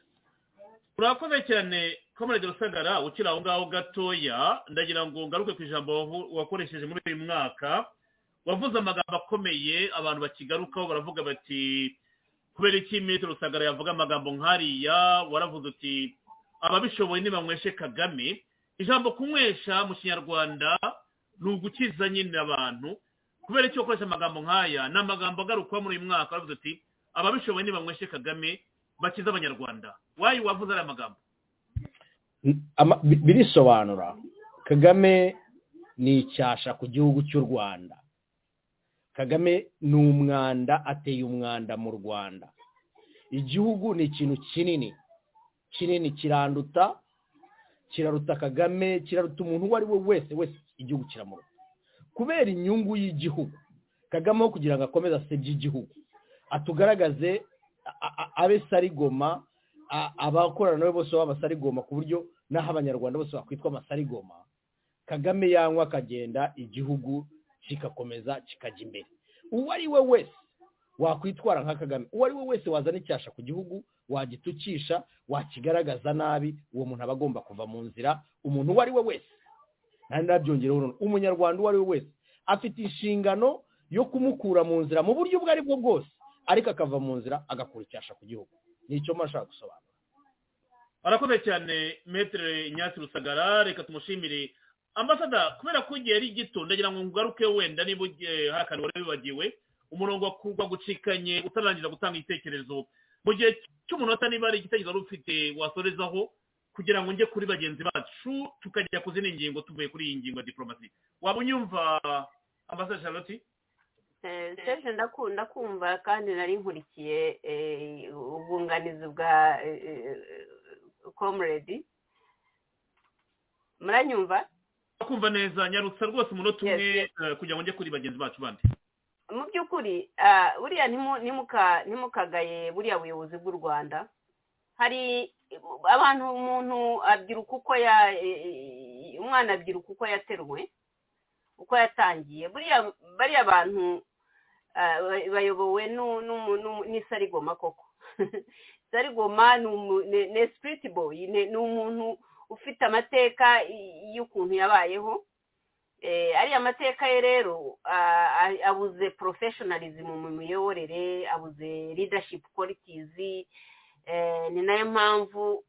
murakoze cyane komerede rusagara ukiri aho ngaho gatoya ndagira ngo ngaruke ku ijambo wakoresheje muri uyu mwaka wavuze amagambo akomeye abantu bakigarukaho baravuga bati kubera iki metero rusagara yavuga amagambo nkariya waravuze uti ababishoboye ntibanyweshe kagame ijambo kunywesha mu kinyarwanda ni ugukiza nyine abantu kubera icyo ukoresha amagambo nk'aya ni amagambo agarukwa muri uyu mwaka waravuze uti ababishoboye ntibanyweshe kagame bakiza abanyarwanda wayi wavuze ari amagambo birisobanura kagame ni icyasha ku gihugu cy'u rwanda kagame ni umwanda ateye umwanda mu rwanda igihugu ni ikintu kinini kinini kiranduta kiraruta kagame kiraruta umuntu uwo ari we wese wese igihugu kiramuruta kubera inyungu y'igihugu kagame aho kugira ngo akomeze asebye igihugu atugaragaze abe sarigoma abakorana nawe bose baba sarigoma ku buryo n'aho abanyarwanda bose bakwitwa amasarigoma kagame yanywa akagenda igihugu kikakomeza kikajya imbere uwo ari we wese wakwitwara nka kagame uwo ari we wese wazana icyasha ku gihugu wagitukisha wakigaragaza nabi uwo muntu aba agomba kuva mu nzira umuntu uwo ari we wese ntabyongereho noneho umunyarwanda uwo ari we wese afite inshingano yo kumukura mu nzira mu buryo ubwo ari bwo bwose ariko akava mu nzira agakura icyasha ku gihugu nicyo mba nshaka gusobanura arakomeye cyane metere nyatsi rusagara reka tumushimire ambasada kubera ko igihe ari gito ndagira ngo ngaruke wenda niba hari akantu wari wibagiwe umurongo wagucikanye utarangiza gutanga igitekerezo mu gihe cy'umunota niba hari igitekerezo wari ufite wasorezaho kugira ngo njye kuri bagenzi bacu tukajya ku zindi ngingo tuvuye kuri iyi ngingo ya diporomasi waba unyumva ambasada charlotte serge ndakunda kumva kandi nari nkurikiye ubwunganizi bwa comrade muranyumva kumva neza nyarutsa rwose umunota umwe kugira ngo njye kuri bagenzi bacu bandi mu by'ukuri buriya ntimukagaye buriya buyobozi bw'u rwanda hari abantu umuntu abyiruka uko ya umwana abyiruka uko yateruwe uko yatangiye bariya bantu bayobowe n'isarigoma koko isarigoma ni esipiriti boyi ni umuntu ufite amateka y'ukuntu yabayeho ariya mateka ye rero abuze porofeshonalizimu mu miyoborere abuze ridashipu kwalitizi ni nayo mpamvu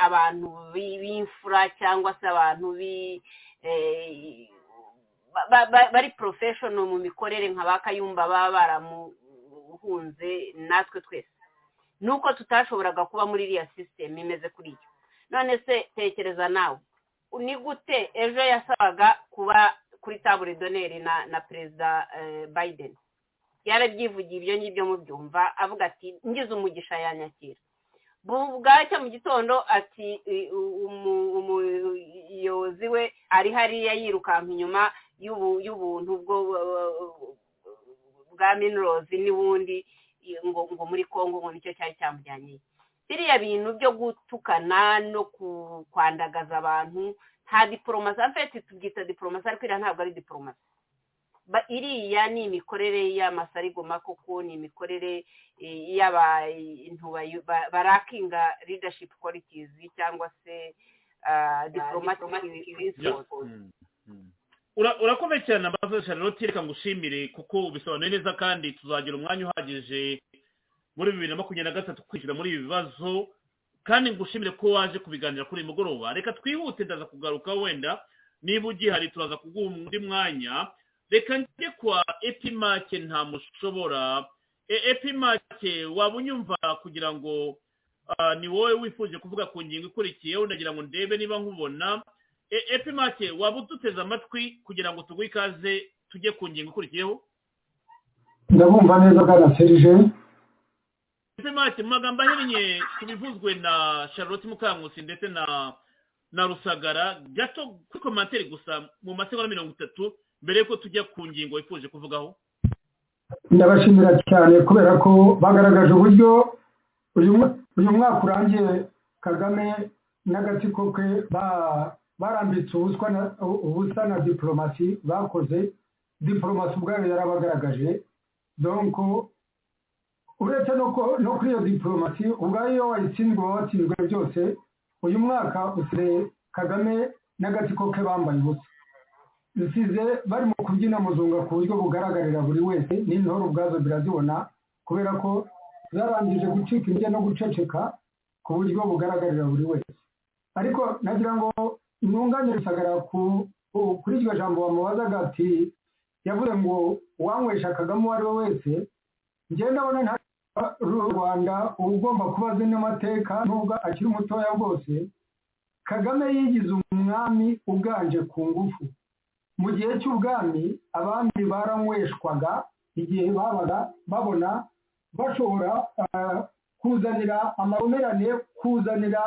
abantu b'imfura cyangwa se abantu bari porofeshono mu mikorere nka ba kayumba baba baramuhunze natwe twese nuko tutashoboraga kuba muri iriya sisiteme imeze kuriya none se tekereza nawe ni gute ejo yasabaga kuba kuri tabure doneri na perezida biden yarabyivugiye ibyo ngibyo mubyumva avuga ati ngize umugisha yanyakira bwacya mu gitondo ati umuyobozi we ari hariya yirukanka inyuma y'ubuntu bwa minirozi n'ubundi ngo muri congo ngo nicyo cyari cyamujyanye biriya bintu byo gutukana no kwandagaza abantu nta diporomasi afite tubyita diporomasi ariko iriya ntabwo ari diporomasi iriya ni imikorere y'amasarigoma koko ni imikorere y'abantu barakinga ridashipu kwalitizi cyangwa se diporomatiki urakomeye cyane ambaza charlotte reka ngushimire kuko ubisobanuye neza kandi tuzagira umwanya uhagije muri bibiri na makumyabiri na gatatu kwishyura muri ibi bibazo kandi ngushimire ko waje kubiganira kuri uyu mugoroba reka twihute ndaza kugaruka wenda niba ugihari turaza kuguha undi mwanya reka njye kwa epimake nta mushobora epimake waba unyumva kugira ngo ni wowe wifuje kuvuga ku ngingo ikurikiyeho ndagira ngo ndebe niba nkubona epimake waba uduteze amatwi kugira ngo tuguhe ikaze tujye ku ngingo ikurikiyeho ndabumva neza bwana serije epimake mu magambo ahinnye ku bivuzwe na charlotte mukankusi ndetse na na rusagara gato kuri komantere gusa mu masegonda mirongo itatu mbere y'uko tujya ku ngingo wifuje kuvugaho ndabashimira cyane kubera ko bagaragaje uburyo uyu mwaka urangiye kagame n'agatsiko ke barambitse ubusa na diporomasi bakoze diporomasi ubwayo yarabagaragaje donko uretse no kuri iyo diporomasi ubwayo iyo wayitsinzwe watsinzwe byose uyu mwaka usigaye kagame n'agatsiko ke bambaye ubusa dusize bari mu kubyina muzunga ku buryo bugaragarira buri wese n'intore ubwazo birazibona kubera ko zarangije gucika intege no guceceka ku buryo bugaragarira buri wese ariko nagira ngo ntunganye rusagara kuri iryo jambo wamubazaga ati yavuze ngo uwanywesha kagame uwo ari we wese ngenda abona nta rw'u rwanda uba ugomba kuba azi n'amateka nubwo akiri mutoya rwose kagame yigize umwami uganje ku ngufu mu gihe cy'ubwami abandi baranyweshwaga igihe babaga babona bashobora kuzanira amabomerane kuzanira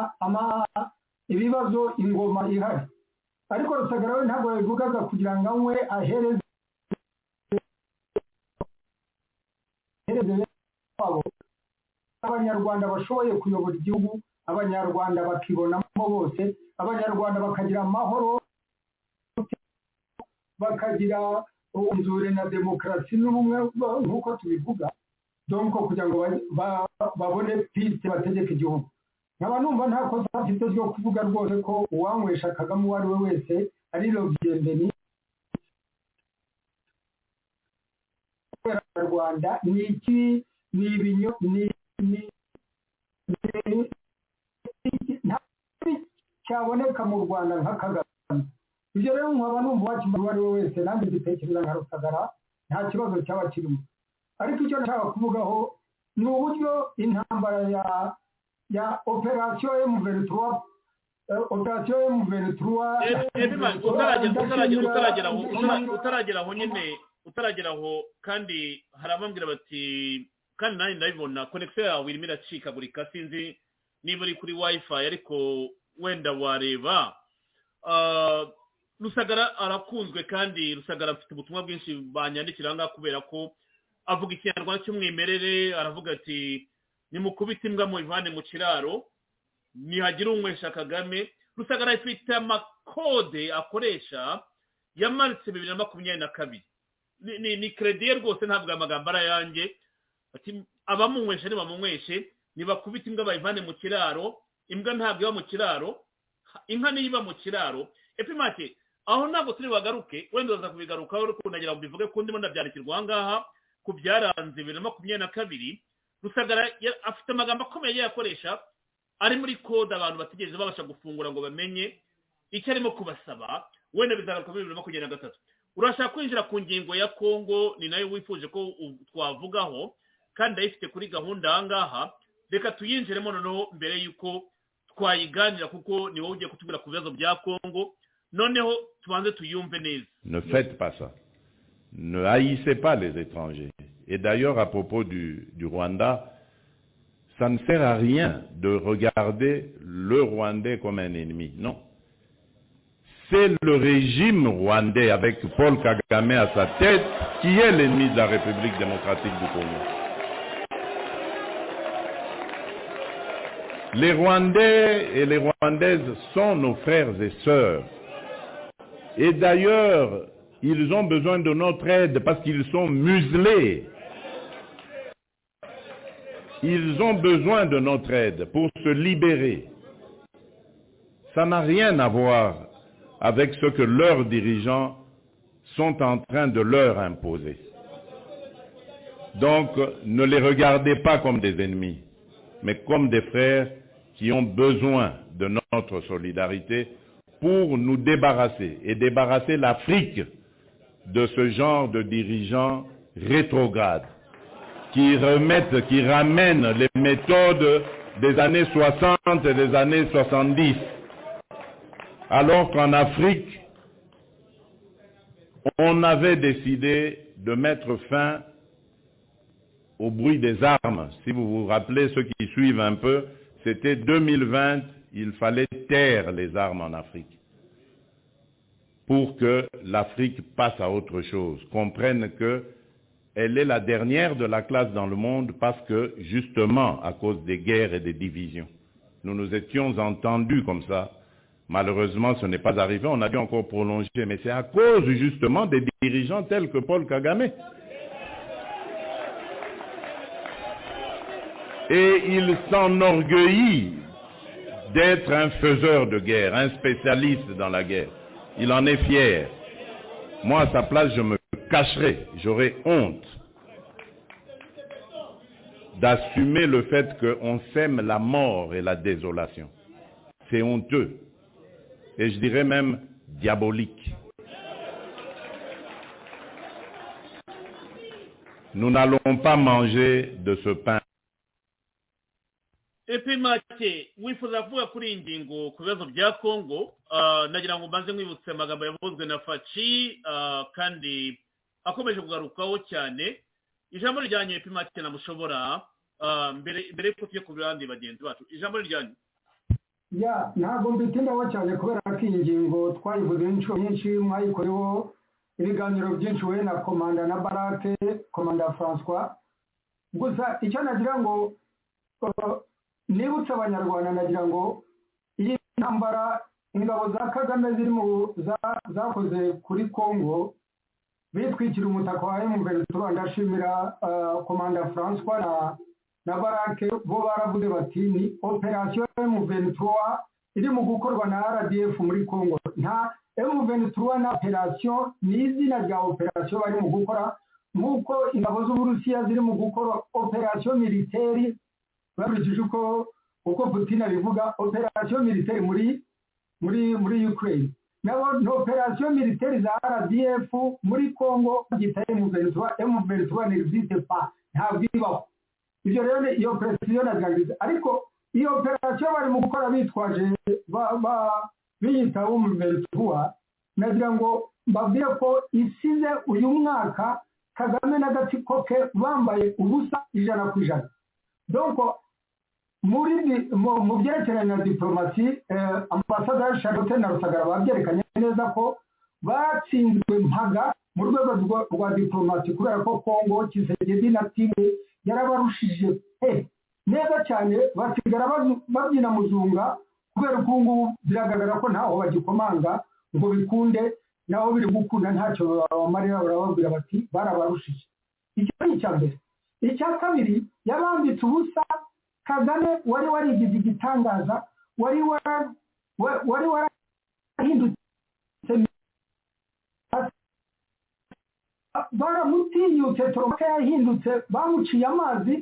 ibibazo ingoma ihari ariko rusagara we ntabwo yabivugaga kugira ngo anywe ahereze wabo abanyarwanda bashoboye kuyobora igihugu abanyarwanda bakibonamo bose abanyarwanda bakagira amahoro bakagira umzure na demokarasi n'ubumwe nk'uko tubivuga donko kugira ngo babone piste bategeka igihugu nkaba numva nta kosa afite ryo kuvuga rwose ko uwanywesha kagame uwo ari we wese ari robyendeni rwanda ni iki ni ibinyo ni cyaboneka mu rwanda nka kagame ibyo rero nkaba numva wakimara uwo ari we wese nanjye gitekereza nka rusagara nta kibazo cyaba kirimo ariko icyo nashaka kuvugaho ni uburyo intambara ya ya operasiyo emuventura operasiyo emuventura utaragera aho nyine utaragera aho kandi hari abambwira bati kandi nanjye ndabibona konekisiyo yawe irimo iracikagurika sinzi niba uri kuri wayifayi ariko wenda wareba rusagara arakunzwe kandi rusagara afite ubutumwa bwinshi banyandikira ahangaha kubera ko avuga ikinyarwanda cy'umwimerere aravuga ati nimukubite imbwa mu ivane mu kiraro ntihagira unywesha kagame rusagara afite amakode akoresha yamanitse bibiri na makumyabiri na kabiri ni kerediye rwose ntabwo amagambo ari ayanjye abamunywesha ntibamunyweshe nibakubite imbwa bayivane mu kiraro imbwa ntabwo iba mu kiraro inka niyo iba mu kiraro epimake aho ntabwo turi bagaruke wenda uraza kubigarukaho ariko nagira ngo bivuge ku ndimo ndabyandikirwa aha ngaha ku byaranze bibiri na makumyabiri na kabiri rusagara afite amagambo akomeye agiye akoresha ari muri kode abantu bategereje babasha gufungura ngo bamenye icyo arimo kubasaba wenda bizagaruka muri bibiri na makumyabiri na gatatu urashaka kwinjira ku ngingo ya kongo ni nayo wifuje ko twavugaho kandi ndayifite kuri gahunda aha ngaha reka tuyinjiremo noneho mbere y'uko twayiganira kuko ni wowe ugiye kutubwira ku bibazo bya kongo noneho tubanze tuyumve neza ne faites pas ça ne haïssez pas les étrangers et d'ailleurs à propos du, du rwanda ça ne sert à rien de regarder le rwandais comme un ennemi non c'est le régime rwandais avec Paul Kagame à sa tête qui est l'ennemi de la République démocratique du Congo. Les Rwandais et les Rwandaises sont nos frères et sœurs. Et d'ailleurs, ils ont besoin de notre aide parce qu'ils sont muselés. Ils ont besoin de notre aide pour se libérer. Ça n'a rien à voir avec ce que leurs dirigeants sont en train de leur imposer. Donc, ne les regardez pas comme des ennemis, mais comme des frères qui ont besoin de notre solidarité pour nous débarrasser et débarrasser l'Afrique de ce genre de dirigeants rétrogrades qui remettent, qui ramènent les méthodes des années 60 et des années 70. Alors qu'en Afrique, on avait décidé de mettre fin au bruit des armes. Si vous vous rappelez, ceux qui suivent un peu, c'était 2020, il fallait taire les armes en Afrique pour que l'Afrique passe à autre chose, comprenne que elle est la dernière de la classe dans le monde parce que, justement, à cause des guerres et des divisions. Nous nous étions entendus comme ça. Malheureusement, ce n'est pas arrivé. On a dû encore prolonger, mais c'est à cause, justement, des dirigeants tels que Paul Kagame. Et il s'enorgueillit d'être un faiseur de guerre, un spécialiste dans la guerre. Il en est fier. Moi, à sa place, je me cacherai, j'aurai honte d'assumer le fait qu'on sème la mort et la désolation. C'est honteux. Et je dirais même diabolique. Nous n'allons pas manger de ce pain epi make wifuza kuvuga kuri iyi ngingo ku bibazo bya kongo nagira ngo mbanze mwibutse amagambo yavuzwe na faci kandi akomeje kugarukaho cyane ijambo rijyanye epi make namushobora mbere y'uko tujya ku bandi bagenzi bacu ijambo rijyanye ya ntabwo mbitindaho cyane kubera ko iyi ngingo twayivuze inshuro nyinshi mwayikoreho ibiganiro byinshi we na komanda na barake komanda francois gusa icyo nagira ngo nibutse abanyarwanda nagira ngo iyi ntambara ingabo za kagame zakoze kuri congo bitwikira umutaka wa emuveri turu ndashimira komanda francois na barake bo baravuze bati ni operasiyo emuveri turuwa iri mu gukorwa na rdf muri congo nta emuveri turuwa na operasiyo ni izina rya operasiyo bari mu gukora nk'uko ingabo z'uburusiya ziri mu gukora operasiyo militeri bakurikije uko uko putin abivuga operasiyo militeri muri muri muri ukraine nabo ni operasiyo militeri za rdf muri congo bagita emuventura emuventura ni existe pa ntabwo ibaho ibyo rero ni iyo operasiyo nagaragaza ariko iyo operasiyo bari mu gukora bitwaje biyita umuventura nagira ngo mbabwire ko isize uyu mwaka kagame n'agatsiko ke bambaye ubusa ijana ku ijana donc muri mu byerekeranye na diporomasi ambasaderi sharote na rusagara babyerekanye neza ko batsinzwe mpaga mu rwego rwa diporomasi kubera ko kongo kisegedi na timu yarabarushije pe neza cyane basigara babyina muzunga kubera ko ubu biragaragara ko ntaho bagikomanga ngo bikunde naho biri gukunda ntacyo babamarira barababwira bati barabarushije icyo ni icya mbere icya kabiri yabambitse ubusa kagame wari warigize igitangaza wari wari warahindutse baramutinyutse toromaka yahindutse bamuciye amazi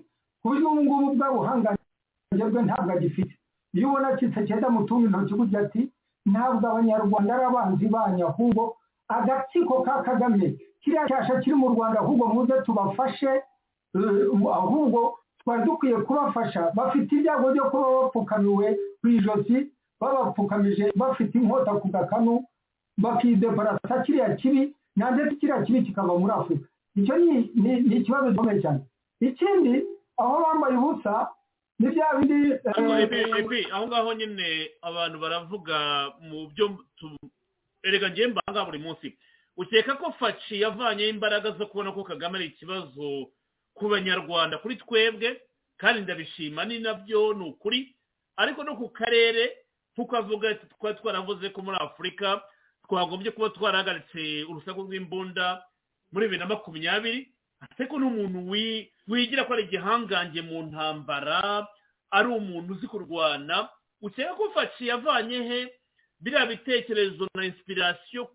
ku buryo ubu ngubu bwa buhangange bwe ntabwo agifite iyo ubona kisekeda mutunga intoki burya ati ntabwo abanyarwanda ari abanzi banyu ahubwo agatsiko ka kagame kiriya cyasha kiri mu rwanda ahubwo muze tubafashe ahubwo twari dukwiye kubafasha bafite ibyago byo kuba bapfukamiwe ku ijosi babapfukamije bafite inkota ku gakanu bakideparasa kiriya kibi nanze kiriya kibi kikava muri afurika icyo ni ikibazo gikomeye cyane ikindi aho bambaye ubusa ni bya bindi aho ngaho nyine abantu baravuga mu byo erega ngiye mbanga buri munsi ukeka ko faci yavanyeho imbaraga zo kubona ko kagame ari ikibazo ku banyarwanda kuri twebwe kandi ndabishima ni nabyo ni ukuri ariko no ku karere tukavuga twari twaravuze ko muri afurika twagombye kuba twarahagaritse urusaku rw'imbunda muri bibiri na makumyabiri ariko n'umuntu wigira ko ari igihangange mu ntambara ari umuntu uzi kurwana ukeka ko faci yavanye he biriya bitekerezo na insipirasiyo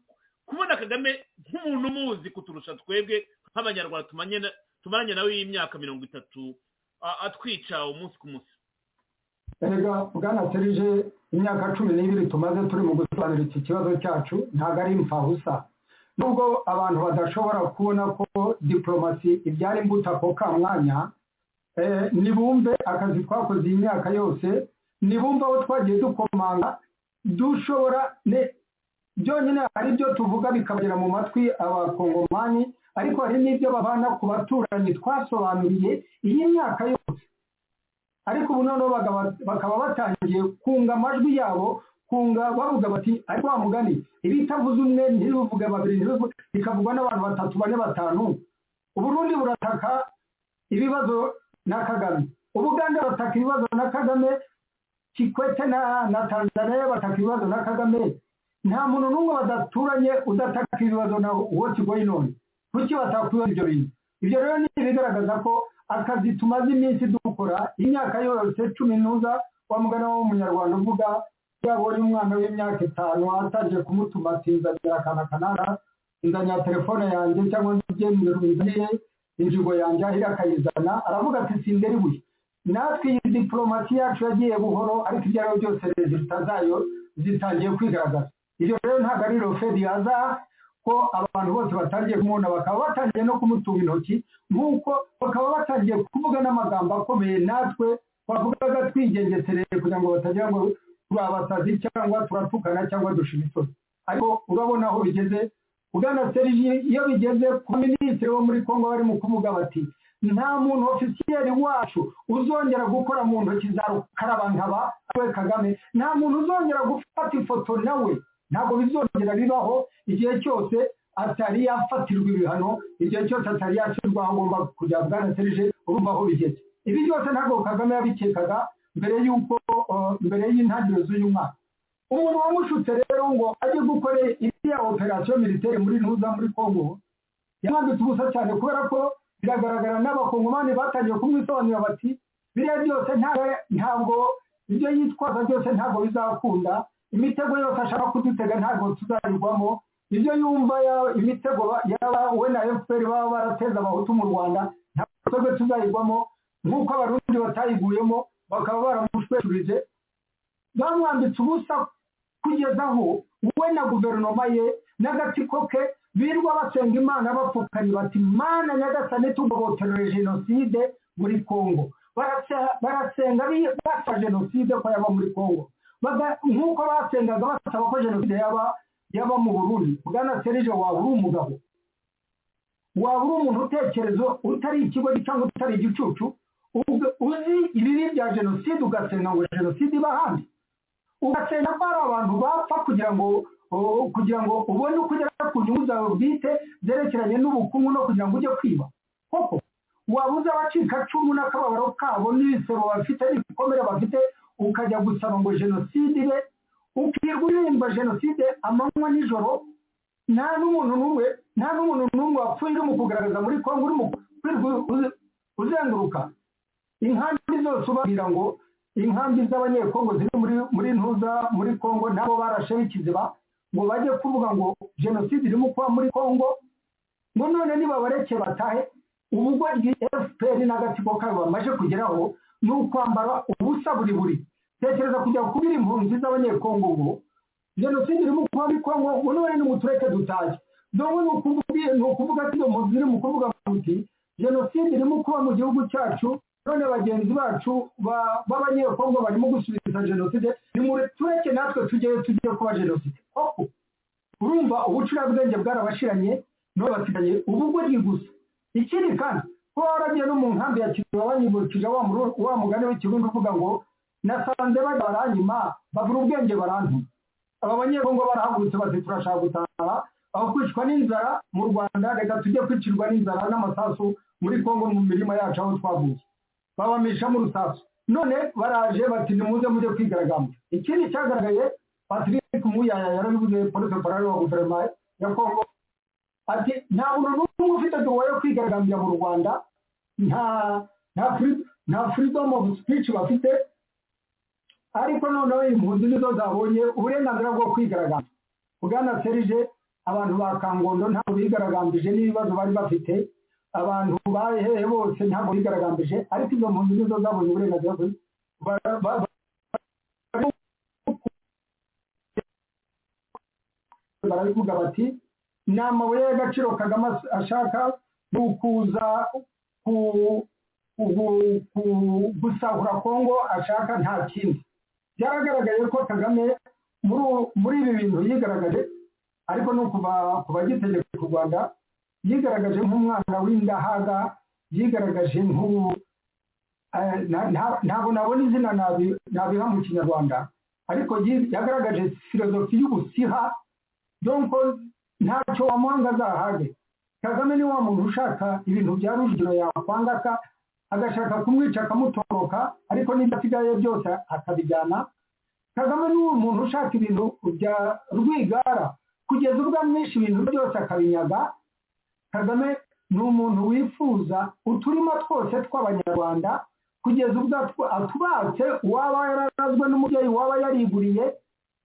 kubona kagame nk'umuntu umuzi kuturusha twebwe nk'abanyarwanda tumanye tumaranye nawe y'imyaka mirongo itatu atwica umunsi ku munsi erega bwana serije imyaka cumi n'ibiri tumaze turi mu gusobanura iki kibazo cyacu ntabwo ari imfabusa nubwo abantu badashobora kubona ko diporomasi ibyara imbuto ako ka mwanya eh, nibumve akazi twakoze iyi myaka yose nibumve aho twagiye dukomanga dushobora ne- byonyine hari ibyo tuvuga bikabagera mu matwi abakongomani ariko hari n'ibyo babana ku baturanyi twasobanuriye iyi myaka yose ariko ubu noneho bagaba- bakaba batangiye kunga amajwi yabo kunga bavuga bati ariko wa mugani ibitavuze umwe ntibivuge babiri ntibivuge bikavugwa n'abantu batatu bane batanu uburundi burataka ibibazo na kagame ubuganda bataka ibibazo na kagame kikwete na, na tanzania bataka ibibazo na kagame nta muntu n'umwe badaturanye udataka ibibazo na what's going on kuki batakwibaza ibyo bintu ibyo rero ni ibigaragaza ko akazi tumaze iminsi dukora imyaka yose cumi n'uza wa mugana w'umunyarwanda uvuga yabonye umwana w'imyaka itanu atangiye kumutuma ati nzanira akana kanaka nzanira telefone yanjye cyangwa nzigenzura nzaniye injigo yanjye ahira akayizana aravuga ati sinderi buye natwe iyi diporomasi yacu yagiye buhoro ariko ibyo ari byo byose rezilita zayo zitangiye kwigaragaza ibyo rero ntabwo ari roferi yaza ko abantu bose batangiye kumubona bakaba batangiye no kumutunga intoki nk'uko bakaba batangiye kuvuga n'amagambo akomeye natwe twavugaga twigengesereye kugira ngo batagira ngo turabasazi cyangwa turatukana cyangwa dushira isoni ariko urabona aho bigeze ugana seriji iyo bigeze ku minisitiri wo muri kongo barimo kuvuga bati nta muntu ofisiyeri wacu uzongera gukora mu ntoki za rukarabankaba we kagame nta muntu uzongera gufata ifoto nawe ntabwo bizongera bibaho igihe cyose atari yafatirwa ibihano igihe cyose atari yashyirwa aho agomba kujya bwana serije urumva aho bigeze ibi byose ntabwo kagame yabikekaga mbere y'uko eh, mbere y'intangiriro z'uyu mwaka umuntu wamushutse rero ngo ajye gukora iriya operasiyo militeri muri ntuza muri kongo yamwambitse ubusa cyane kubera ko biragaragara n'abakongomani batangiye kumwisobanurira bati biriya byose nta- ntabwo ibyo yitwaza byose ntabwo bizakunda imitego yose ashaka kudutega ntabwo tuzayigwamo ibyo yumva ya- imitego ba- yaba we na fpr baba barateza abahutu mu rwanda ntabwo twebwe tuzayigwamo nk'uko abarundi batayiguyemo bakaba baramushweshurije bamwambitse ubusa kugeza aho we na guverinoma ye n'agatsiko ke birirwa basenga imana bapfukanye bati mana nyagasane tugobotorere jenoside muri kongo Barasa- barasenga bi- basa jenoside ko yaba muri kongo Baga- nk'uko basengaga basaba ko jenoside yaba yaba mu burundi bwana serije waba uri umugabo waba uri umuntu utekereza utari ikigo cyangwa utari igicucu ubwo uzi ibibi bya jenoside ugasenga ngo jenoside iba ahandi ugasenga ko hari abantu bapfa kugira ngo o- kugira ngo ubone uko ugera ku nyungu zawe bwite zerekeranye n'ubukungu no kugira ngo ujye kwiba koko wabuze abacikacumu n'akababaro kabo n'ibisebo bafite n'ibikomere bafite ukajya gusaba ngo jenoside ibe ukirwa uririmba jenoside amanywa nijoro nta n'umuntu n'umwe nta n'umuntu n'umwe wapfuye urimo kugaragaza muri kongo urimo kwirirwa uze- uzenguruka inkambi zose ubabwira ngo inkambi z'abanyekongo ziri muri muri ntuza muri kongo nabo barasheho ikiziba ngo bajye kuvuga ngo jenoside irimo kuba muri kongo ngo none nibabareke batahe ubugoryi fpr n'agatsiko kayo bamaze kugeraho ni ukwambara ubusa buri buri tekereza kujya kubira impunzi z'abanyekongo ubu jenoside irimo kuba muri kongo ngo none nimutureke dutahe dore ni ukuvuga- ni ukuvuga ati iyo mpunzi irimo kuvuga muti jenoside irimo kuba mu gihugu cyacu none bagenzi bacu ba- b'abanyekongo barimo gusubiza jenoside nimutureke natwe tujye tujye kuba jenoside koko urumva ubucurabwenge bwarabashiranye none basigaye ubugoryi gusa ikindi kandi ko waragiye no mu nkambi ya kiziba banyibukije wa muru- wa mugani w'ikirundi uvuga ngo nasanze bajya baranyima babura ubwenge barantuma aba banyekongo barahagurutse bati turashaka gutaha aho kwicwa n'inzara mu rwanda reka tujye kwicirwa n'inzara n'amasasu muri kongo mu mirima yacu aho twavuye babamishamo urusasu none baraje bati nimuze mujye kwigaragambya ikindi cyagaragaye patrick muyaya yarabivuze polisi parari wa guverinoma ya kongo ati nta muntu n'umwe ufite duwa yo kwigaragambya mu rwanda nta nta free- nta freedom of speech bafite ariko noneho impunzi nizo zabonye uburenganzira bwo kwigaragambya bwana serije abantu ba kangondo ntabwo bigaragambije n'ibibazo bari bafite abantu bari hehe bose ntabwo bigaragambije ariko izo mpunzi nizo zabonye uburenganzira bwo ba- ba- ba- barabivuga bati ni amabuye y'agaciro kagame as- ashaka ni ukuza ku- ku- ku- gusahura kongo ashaka nta kindi byaragaragaye ko kagame muri ubu- muri ibi bintu yigaragaje ariko no kuva kuva agitegeka u rwanda yigaragaje nk'umwana w'indahaga yigaragaje nk'u eh, na- na- ntabwo nabona izina nabi- nabiha mu kinyarwanda ariko yi- yagaragaje filozofi y'ubusiha donc ntacyo wamuhanga azahage kagame ni wa muntu ushaka ibintu bya rujugiro yakwangaka agashaka kumwica akamutoroka ariko n'ibyo asigaye byose akabijyana kagame ni uwo muntu ushaka ibintu bya rwigara kugeza ubwo amwisha ibintu byose akabinyaga kagame ni umuntu wifuza uturima twose tw'abanyarwanda kugeza ubwo atu- atubatse uwaba yararazwe n'umubyeyi waba yariguriye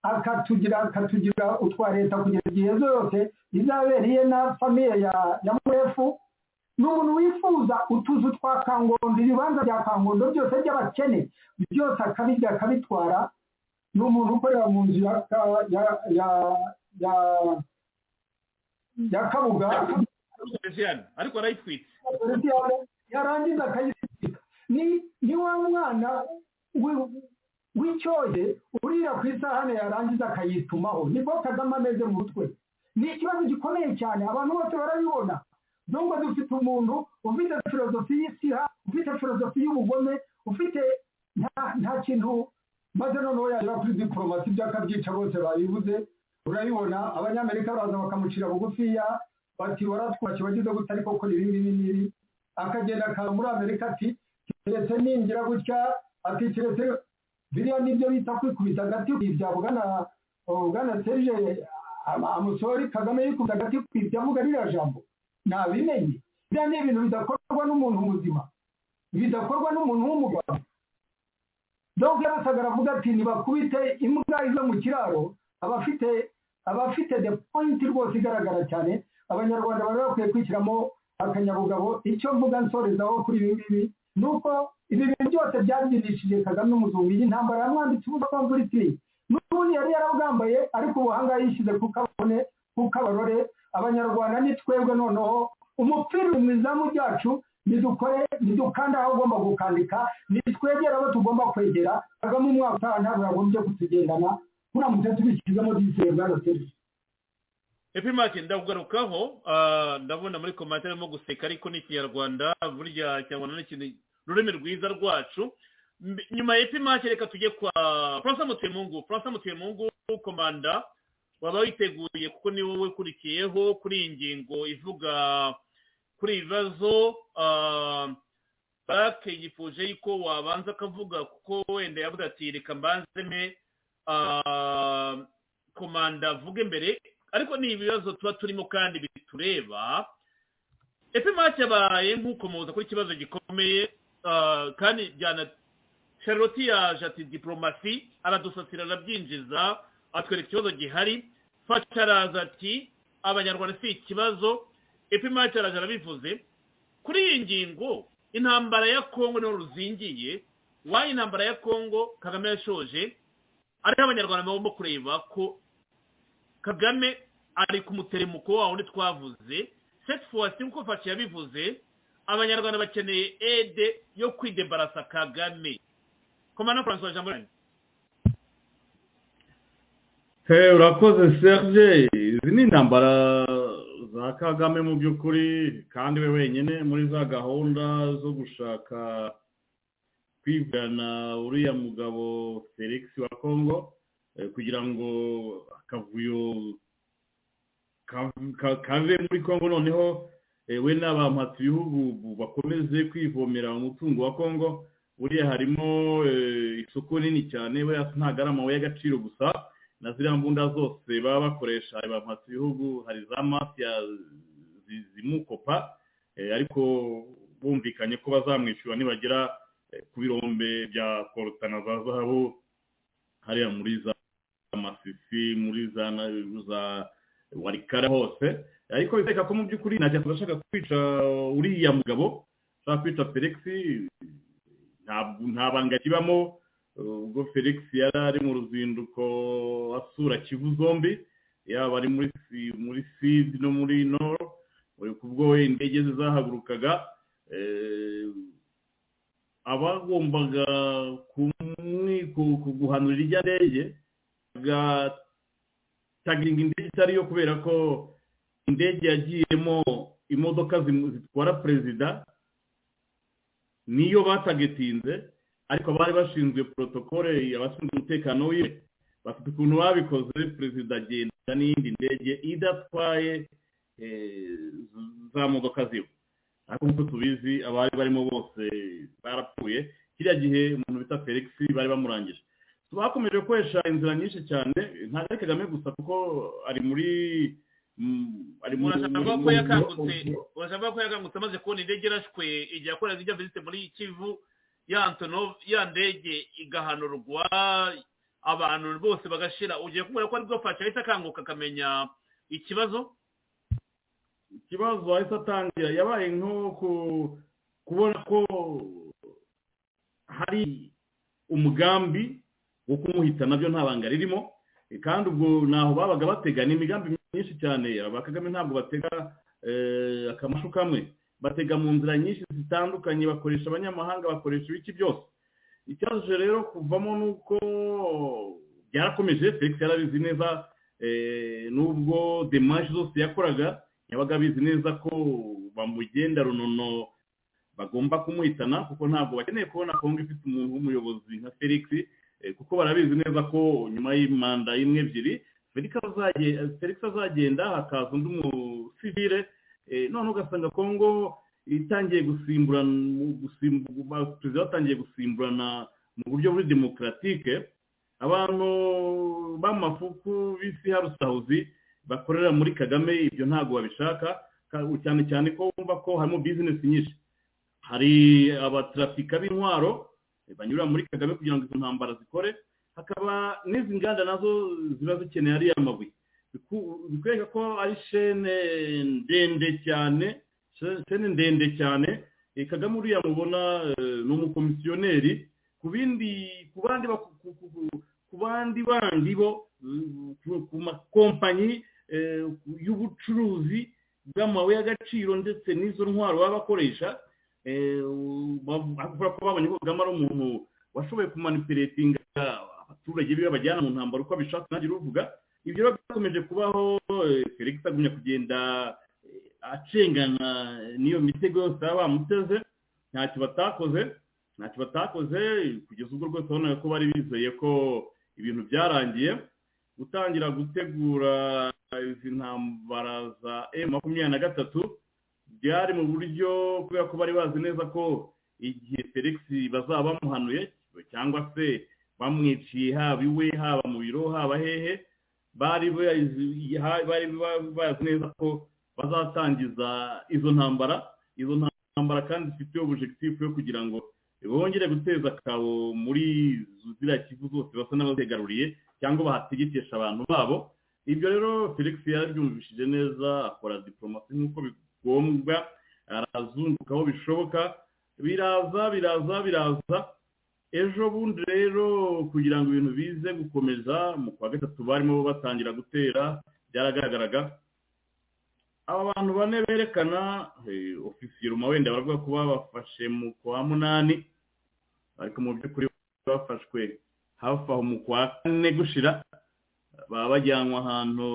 akatugira akatugira utwa leta kugeza igihe zose izabera iye na famiye ya ya mwefu ni umuntu wifuza utuzu twa kangondo ibibanza bya kangondo byose by'abakene byose akabirya akabitwara ni umuntu ukorera mu nzu ya ka- ya ya ya ya kabuga Mesiane ariko arayitwitse yarangiza akayisika ni ni wa mwana wi- w'icyoye urira ku isahane yarangiza akayitumaho nibwo kagame ameze mu mutwe ni ikibazo gikomeye cyane abantu bose barabibona nubwo dufite umuntu ufite filozofi y'isiha ufite filozofi y'ubugome ufite nta- nta kintu maze noneho yagera kuri diporomasi by'akabyica bose babibuze urabibona abanyamerika baraza bakamucira bugufiya bati waratwaki wagize gute ariko kora ibi ngibi n'ibi akagenda akaba muri amerika ati keretse ningira gutya ati keretse biriya nibyo bita kwikubita agati kwibya bwana bwana serge Ama- amusori kagame yikubita agati kwibya avuga ririya jambo nabimenye biriya ni ibintu bidakorwa n'umuntu muzima bidakorwa n'umuntu w'umugabo donc yarasaga aravuga ati nibakubite imbwa ive mu kiraro abafite abafite the point rwose igaragara cyane abanyarwanda bari bakwiye kwishyiramo akanyabugabo icyo mvuga nsorezaho kuri ibi ngibi ni uko ibi bintu byose byabyinishije kagame umuzungu iyi ntambara yamwambitse ubusa kwa mvura n'ubundi yari yarabwambaye ariko ubuhanga yishyize ku kabone ku kabarore abanyarwanda ni twebwe noneho umupira uri mu izamu ryacu nidukore nidukanda aho ugomba gukandika nitwegera abo tugomba kwegera kagame umwaka utaha ntabwo yagombye kutugendana turamutse tubishyizemo disiye bwana serge epimake ndakugarukaho ndabona muri komantere arimo guseka ariko ni ikinyarwanda burya ikinyarwanda ni ikintu ururimi rwiza rwacu Mb- nyuma ya epimake reka tujye kwa francois mutemungu francois mutemungu komanda waba witeguye kuko ni wowe ukurikiyeho kuri iyi ngingo ivuga kuri ibi bibazo ah, bake yifuje yuko wabanza akavuga kuko wenda yavuga ati reka mbanzeme ah, komanda avuge mbere ariko ni ibibazo tuba turimo kandi bitureba epimake yabaye nk'uko muza kuri ikibazo gikomeye ah, kandi byana charlotte yaje ati diporomasi aradusatira arabyinjiza atwereka ikibazo gihari fasha araza ati abanyarwanda si ikibazo epimake araje arabivuze kuri iyi ngingo intambara ya kongo niho ruzingiye wayo intambara ya kongo kagame yashoje ariho abanyarwanda bagomba kureba ko kagame ari ku muteremuko wawo wundi twavuze seti fuwasi nk'uko fashe yabivuze abanyarwanda bakeneye ede yo kwidebarasa kagame komanda francois jean bonane Hey, urakoze serge izi ni intambara za kagame mu by'ukuri kandi we wenyine muri za gahunda zo gushaka kwigana uriya mugabo felix wa congo eh, kugira ngo akavuyo ka- ka- kave muri congo noneho eh, we n'abampatse ibihugu bu- bakomeze kwivomera umutungo wa congo buriya harimo eh, isoko nini cyane we ntabwo ari amabuye y'agaciro gusa na ziriya mbunda zose baba bakoresha bamhatse ibihugu hari za mafiya zi- zimukopa eh, ariko bumvikanye ko bazamwishyura nibagera eh, ku birombe bya korutana za zahabu hariya muri za masisi muri za na- za warikara hose ariko bikwereka ko mu by'ukuri nta kintu ashaka kwica uriya mugabo ashaka kwica felix ntabwo nta banga kibamo ubwo felix yari ari mu ruzinduko asura kivu zombi yaba ari muri fi- muri fizi no muri noro eh, ku bwo indege ze zahagurukaga eh, abagombaga kumwi- ku- ku- guhanura irya ndege bagatagiringa indege itari yo kubera ko indege yagiyemo imodoka zimu- zitwara perezida niyo batagetinze ariko abari bashinzwe protokole abashinzwe umutekano wiwe bafite ukuntu babikoze perezida agenda n'iyindi ndege idatwaye eh, za modoka ziwe ariko nk'uko tubizi abari barimo bose barapfuye kiriya gihe umuntu bita felix bari bamurangije bakomeje gukoresha inzira nyinshi cyane ntabwo ari kagame gusa kuko ari muri mm, ari mu- urashaka ko mu- yakangutse urashaka ko yakangutse amaze kubona indege irashwe igihe akora zijya visite muri kivu ya antonov ya ndege igahanurwa abantu bose bagashira ugiye kubona ko aribwo fasha ahita akanguka akamenya ikibazo ikibazo ahise atangira yabaye nko ku- kubona ko hari umugambi wo kumuhita nabyo nta banga ririmo eh, kandi ubwo ntaho babaga batega ni imigambi myinshi cyane aba kagame ntabwo batega eh, akamashu kamwe batega mu nzira nyinshi zitandukanye bakoresha abanyamahanga bakoresha ibiki byose ikibazo je rero kuvamo ni uko byarakomeje felix yarabizi neza eh, nubwo demashi zose yakoraga yabaga abizi neza ko bamugenda runono bagomba kumuhitana kuko ntabwo bakeneye kubona kongo ifite umuntu w'umuyobozi nka felix eh, kuko barabizi neza ko nyuma y'imanda y'imwe ebyiri felix azaje- felix azagenda hakaza undi musivire eh, none ugasanga kongo itangiye gusimburana gusimbu- ba- perezida batangiye gusimburana mu buryo buri demokaratike abantu b'amafuku b'isi harusahuzi bakorera muri kagame ibyo ntabwo babishaka ka- cyane cyane ko wumva ko harimo bizinesi nyinshi hari abatrafika b'intwaro eh, banyura muri kagame kugira ngo izo ntambara zikore hakaba n'izi nganda nazo ziba zikeneye ariya mabuye Biku- bikwereka ko ari shene ndende cyane shene- shene ndende cyane Eh, kagame uriya mubona eh, ni umukomisiyoneri ku bindi ku bandi baku- ku- ku- ku- ku bandi bandi bo eh, ku- ku makompanyi eh, y'ubucuruzi bw'amabuye y'agaciro ndetse n'izo ntwaro baba bakoresha eh, bav- bavuga ko babonye ko kagame ari umuntu washoboye kumanipulatinga abaturage biwe bajyana mu ntambaro uko abishatse nanjye uruvuga ibyo rero byakomeje kubaho eh, felix agumya kugenda eh, acengana n'iyo mitego yose baba bamuteze ntacyo batakoze ntacyo batakoze kugeza ubwo rwose wabonaga ko bari bizeye ko ibintu byarangiye gutangira gutegura izi ntambara za emu makumyabiri na gatatu byari mu buryo kubera ko bari bazi neza ko igihe felix bazaba bamuhanuye cyangwa se bamwiciye haba iwe haba mu biro haba hehe bari bazi- ha- bari ba- bazi neza ko bazatangiza izo ntambara izo ntambara kandi zifite objectif yo kugira ngo bongere guteza akabo muri ziriya kivu zose basa n'abazegaruriye cyangwa bahategetesha abantu babo ibyo rero felix yarabyumvishije neza akora diplomasi nk'uko bigombwa arazunguka aho bishoboka biraza biraza biraza ejo bundi rero kugira ngo ibintu bize gukomeza mu kwa gatatu barimo batangira gutera byaragaragaraga aba bantu bane berekana eh, ofisiye ruma wenda baravuga ko babafashe mu kwa munani ariko mu by'ukuri bafashwe hafi aho mu kwa kane gushira baba bajyanwa ahantu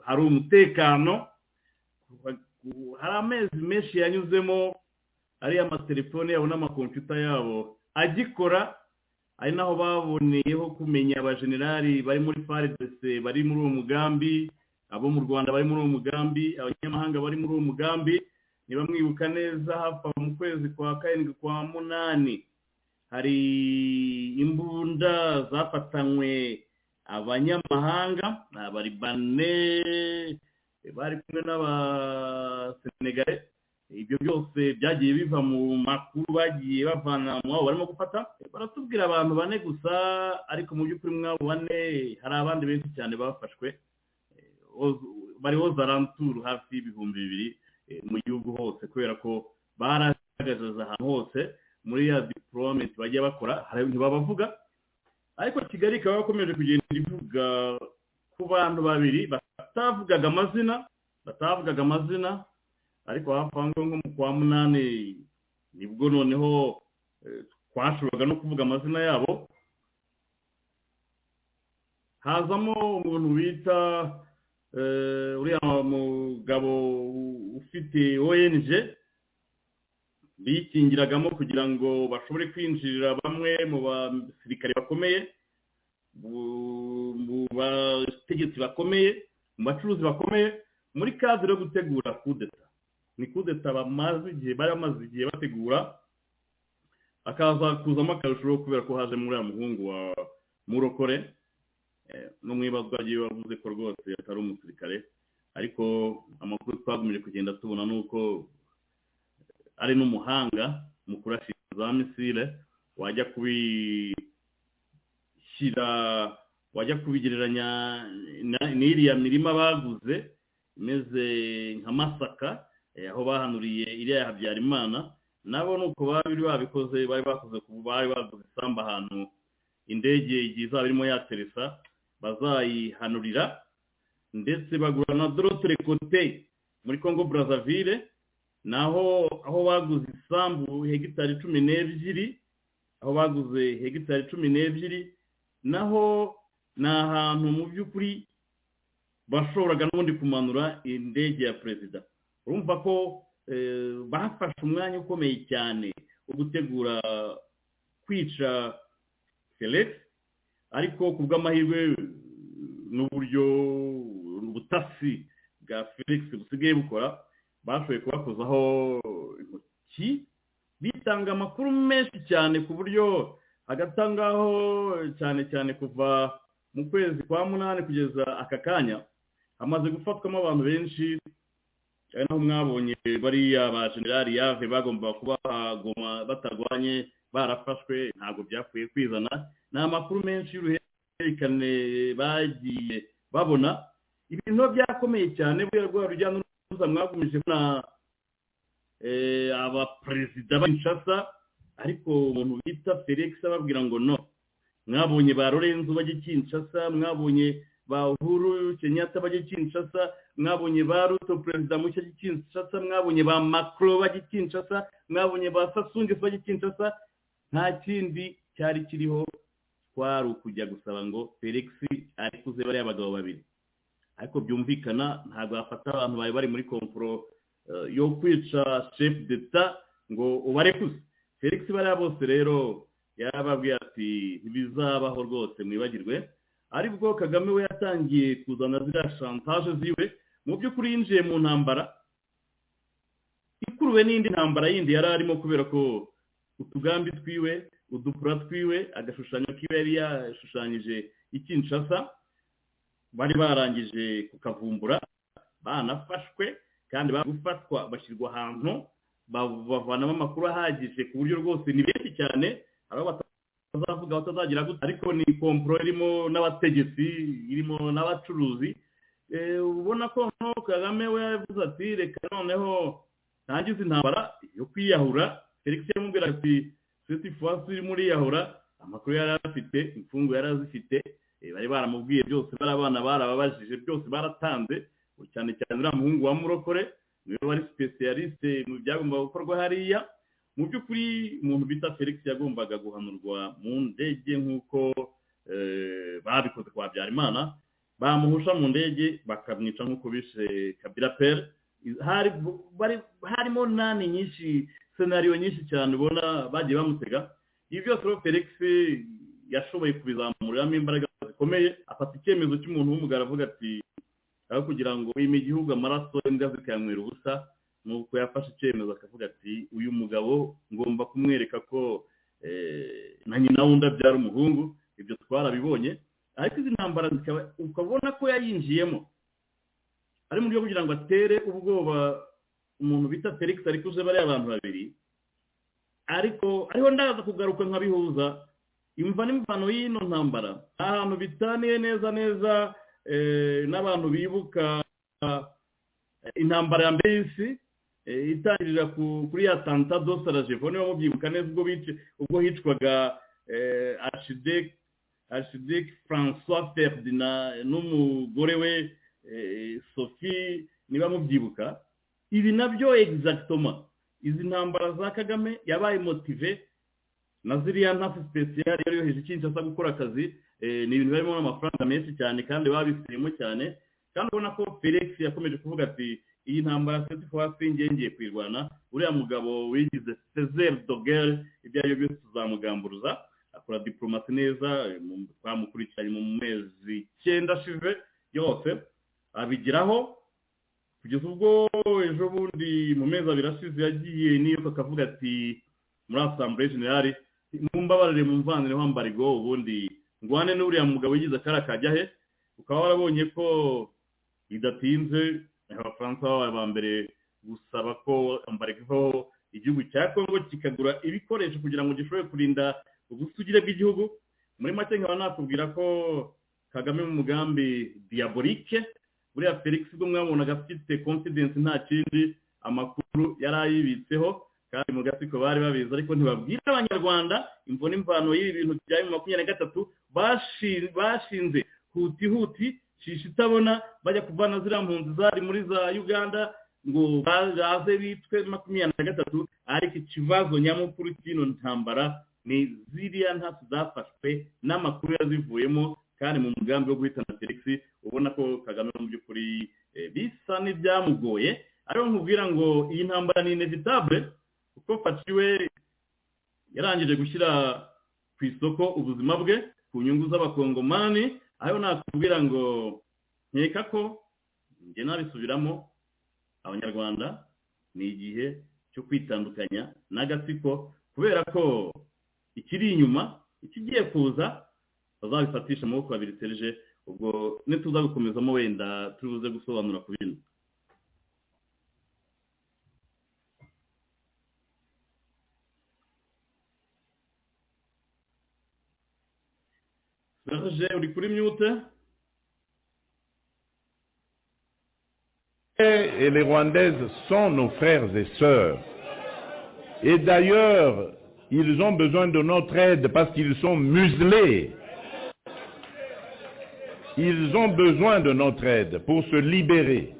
hari umutekano hari amezi menshi yanyuzemo ariya amatelefone yabo n'amakompiyuta yabo agikora ari naho baboneyeho kumenya abajenerali bari muri faridese bari muri uwo mugambi abo mu rwanda bari muri uwo mugambi abanyamahanga bari muri uwo mugambi ntibamwibuka neza hafi aho mu kwezi kwa karindwi kwa munani hari imbunda zafatanywe abanyamahanga ni abaribane bari kumwe n'abasenegare ibyo byose byagiye biva mu makuru bagiye bavana mu abo barimo gufata baratubwira abantu bane gusa ariko mu by'ukuri mw'abo bane hari abandi benshi cyane bafashwe Eh, Oz- bari ozaranturu hafi y'ibihumbi bibiri eh, mu gihugu hose kubera ko baragaragaza ahantu hose muri ya diporomenti bajya bakora hari- ntibabavuga ariko kigali ikaba yakomeje kugenda ivuga ko ku bantu babiri batavugaga amazina batavugaga amazina ariko hafi aho ngaho nko mu kwa munani nibwo noneho eh, twashoboraga no kuvuga amazina yabo hazamo umuntu bita eh, uriya mugabo ufite ong bikingiragamo kugira ngo bashobore kwinjirira bamwe mu basirikare bakomeye bu- mu bategetsi bakomeye mu bacuruzi bakomeye muri kazi yo gutegura kudeta ni kudeta bamaze igihe bari bamaze igihe bategura akaza kuzamo akarusho kubera ko haje muri muhungu wa murokore Eh, no mu ibazwa ry'iwe wavuze ko rwose atari umusirikare ariko amakuru twagomeje kugenda tubona ni uko ari n'umuhanga mu kurasha za misile wajya kubishyira wajya kubigereranya na- n'iriya mirima baguze imeze nka masaka eh, aho bahanuriye iriya habyarimana nabo ni uko bari babikoze bari bakoze ku bari baguze isambu ahantu indege igihe izaba irimo yateresa bazayihanurira ndetse bagura na dorotore kote muri congo brazzaville naho aho baguze isambu hegitari cumi n'ebyiri aho baguze hegitari cumi n'ebyiri naho ni ahantu mu by'ukuri bashoboraga n'ubundi kumanura indege ya perezida urumva ko eh, bafashe umwanya ukomeye cyane wo gutegura kwica felix ariko ku bw'amahirwe n'uburyo ubutasi bwa felix busigaye bukora bashoboye kubakozaho intoki bitanga amakuru menshi cyane ku buryo hagati aho ngaho cyane cyane kuva mu kwezi kwa munani kugeza aka kanya hamaze gufatwamo abantu benshi ari naho mwabonye bariya ba generali yave bagomba kubagoma batarwanye barafashwe ntabwo byakwiye kwizana ni amakuru menshi y'uruhererekane bagiye babona ibintu biba byakomeye cyane buriya rwa rujya n'uruza mwakomeje kubona eh, abaperezida b'inshasa ariko umuntu bita felix ababwira ngo no mwabonye ba lorenzo bajya kinshasa mwabonye ba uhuru kenyatta bajya kinshasa mwabonye ba ruto perezida mushya ajya kinshasa mwabonye ba macron bajya kinshasa mwabonye ba sassungesi bajya kinshasa nta kindi cyari kiriho twari ukujya gusaba ngo felix arikuze bariya bagabo babiri ariko byumvikana ntabwo bafata abantu bari bari muri komporo eh, yo kwica chef d'etat ngo ubarekuze felix bariya bose rero yarababwiye ati ntibizabaho rwose mwibagirwe aribwo kagame we yatangiye kuzana ziriya shantaje ziwe mu by'ukuri yinjiye mu ntambara ikuruwe n'indi ntambara yindi yari arimo kubera ko utugambi twiwe udupura twiwe agashushanyo kiwe yari yashushanyije ikinshasa bari barangije kukavumbura banafashwe kandi bari gufatwa bashyirwa ahantu ba- bavanamo amakuru ahagije ku buryo rwose ni benshi cyane hari abo batazavuga batazagira gutya ariko ni komporo irimo n'abategetsi irimo n'abacuruzi Eh, ubona ko noneho kagame we yavuze ati reka noneho ntangize intambara yo kwiyahura felix yamubwira ati seti fasi urimo uriyahura amakuru yari afite imfungu yari azifite eh, bari baramubwiye byose bari abana barababajije byose baratanze cyane cyane uriya muhungu wa murokore niwe wari sipesiyalisite mu byagombaga gukorwa hariya mu by'ukuri umuntu bita felix yagombaga guhanurwa mu ndege nk'uko eh, babikoze kwa habyarimana bamuhusha mu ndege bakamwica nk'uko bishe kabira pere hari bari- harimo nani nyinshi senariyo nyinshi cyane ubona bagiye bamutega ibi byose rero felix yashoboye kubizamuriramo imbaraga zikomeye afata icyemezo cy'umuntu w'umugabo avuga ati aho kugira ngo wime igihugu amaraso imbwa zikanywera ubusa nuko yafashe icyemezo akavuga ati uyu mugabo ngomba kumwereka ko eh, na nyina wundi abyara umuhungu ibyo twarabibonye ariko izi ntambara zikaba ukabona ko yayinjiyemo ari mu buryo kugira ngo atere ubwoba umuntu bita felix ariko uje bariya abantu babiri ariko ariho ndaza kugaruka nkabihuza imva n'imvano y'ino ntambara ahantu bitaniye neza neza eh, n'abantu bibuka eh, intambara ya mbere y'isi eh, itangirira ku- kuri ya tanta dosarajevo niba mubyibuka neza ubwo bice- ubwo hicwaga eh, archide archidec francois ferdinand n'umugore we eh, sophie niba mubyibuka ibi nabyo egizagitoma izi ntambara za kagame yabaye motive na ziriya ntafu sipesiyari yari yoheje kinshasa gukora akazi eh, ni ibintu barimo n'amafaranga menshi cyane kandi babifitemo cyane kandi ubona ko felix yakomeje kuvuga ati iyi ntambara setifuwasi ngengeye kuyirwana uriya mugabo wigize cezere dogere ibyo ari byo byose tuzamugamburuza akora diporomasi neza mu- twamukurikiranye mu mezi icyenda ashize yose abigeraho kugeza ubwo ejo bundi mu mezi abiri ashize yagiye n'iyo akavuga ati muri asambure generale mumbabarire mumvanire wa mbarigo ubundi ngwane n'uriya mugabo wigize akara kajya he ukaba warabonye ko bidatinze abafaransa babaye ba mbere gusaba ko ambareko igihugu cya kongo kikagura ibikoresho kugira ngo gishobore kurinda ubusugire bw'igihugu muri make nkaba nakubwira ko kagame mu mugambi diabolike buriya felix ubwo mwabonaga afite confidence nta kindi amakuru yari ayibitseho kandi mu gatsiko bari babizi ariko ntibabwira abanyarwanda imvune imvano y'ibi bintu byawe mu makumyabiri na gatatu bashi- bashinze huti huti shisha itabona bajya kuvana ziriya mpunzi zari muri za uganda ngo baze bitwe makumyabiri na gatatu ariko ikibazo nyamukuru cy'ino ntambara ni ziriya ntasi zafashwe n'amakuru yazivuyemo kandi mu mugambi wo guhitana felix ubona ko kagame mu by'ukuri eh, bisa n'ibyamugoye ariyo nkubwira ngo iyi ntambara ni inevitable kuko Faci we yarangije gushyira ku isoko ubuzima bwe ku nyungu z'abakongomani aho nakubwira ngo nkeka ko njye nabisubiramo abanyarwanda ni igihe cyo kwitandukanya n'agatsiko kubera ko ikiri inyuma ikigiye kuza bazabifatisha amaboko abiri terije ubwo nituza gukomezamo wenda turi buze gusobanura ku bintu Serge uri kuri mute et les Rwandaises sont nos frères et sœurs. Et d'ailleurs, ils ont besoin de notre aide parce qu'ils sont muselés. Ils ont besoin de notre aide pour se libérer.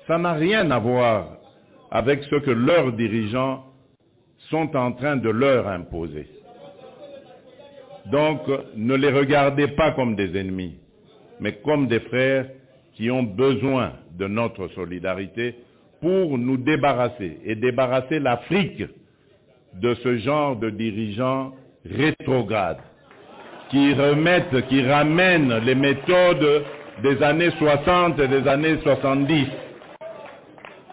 Ça n'a rien à voir avec ce que leurs dirigeants sont en train de leur imposer. Donc, ne les regardez pas comme des ennemis, mais comme des frères qui ont besoin de notre solidarité pour nous débarrasser et débarrasser l'Afrique de ce genre de dirigeants rétrogrades qui remettent, qui ramènent les méthodes des années 60 et des années 70.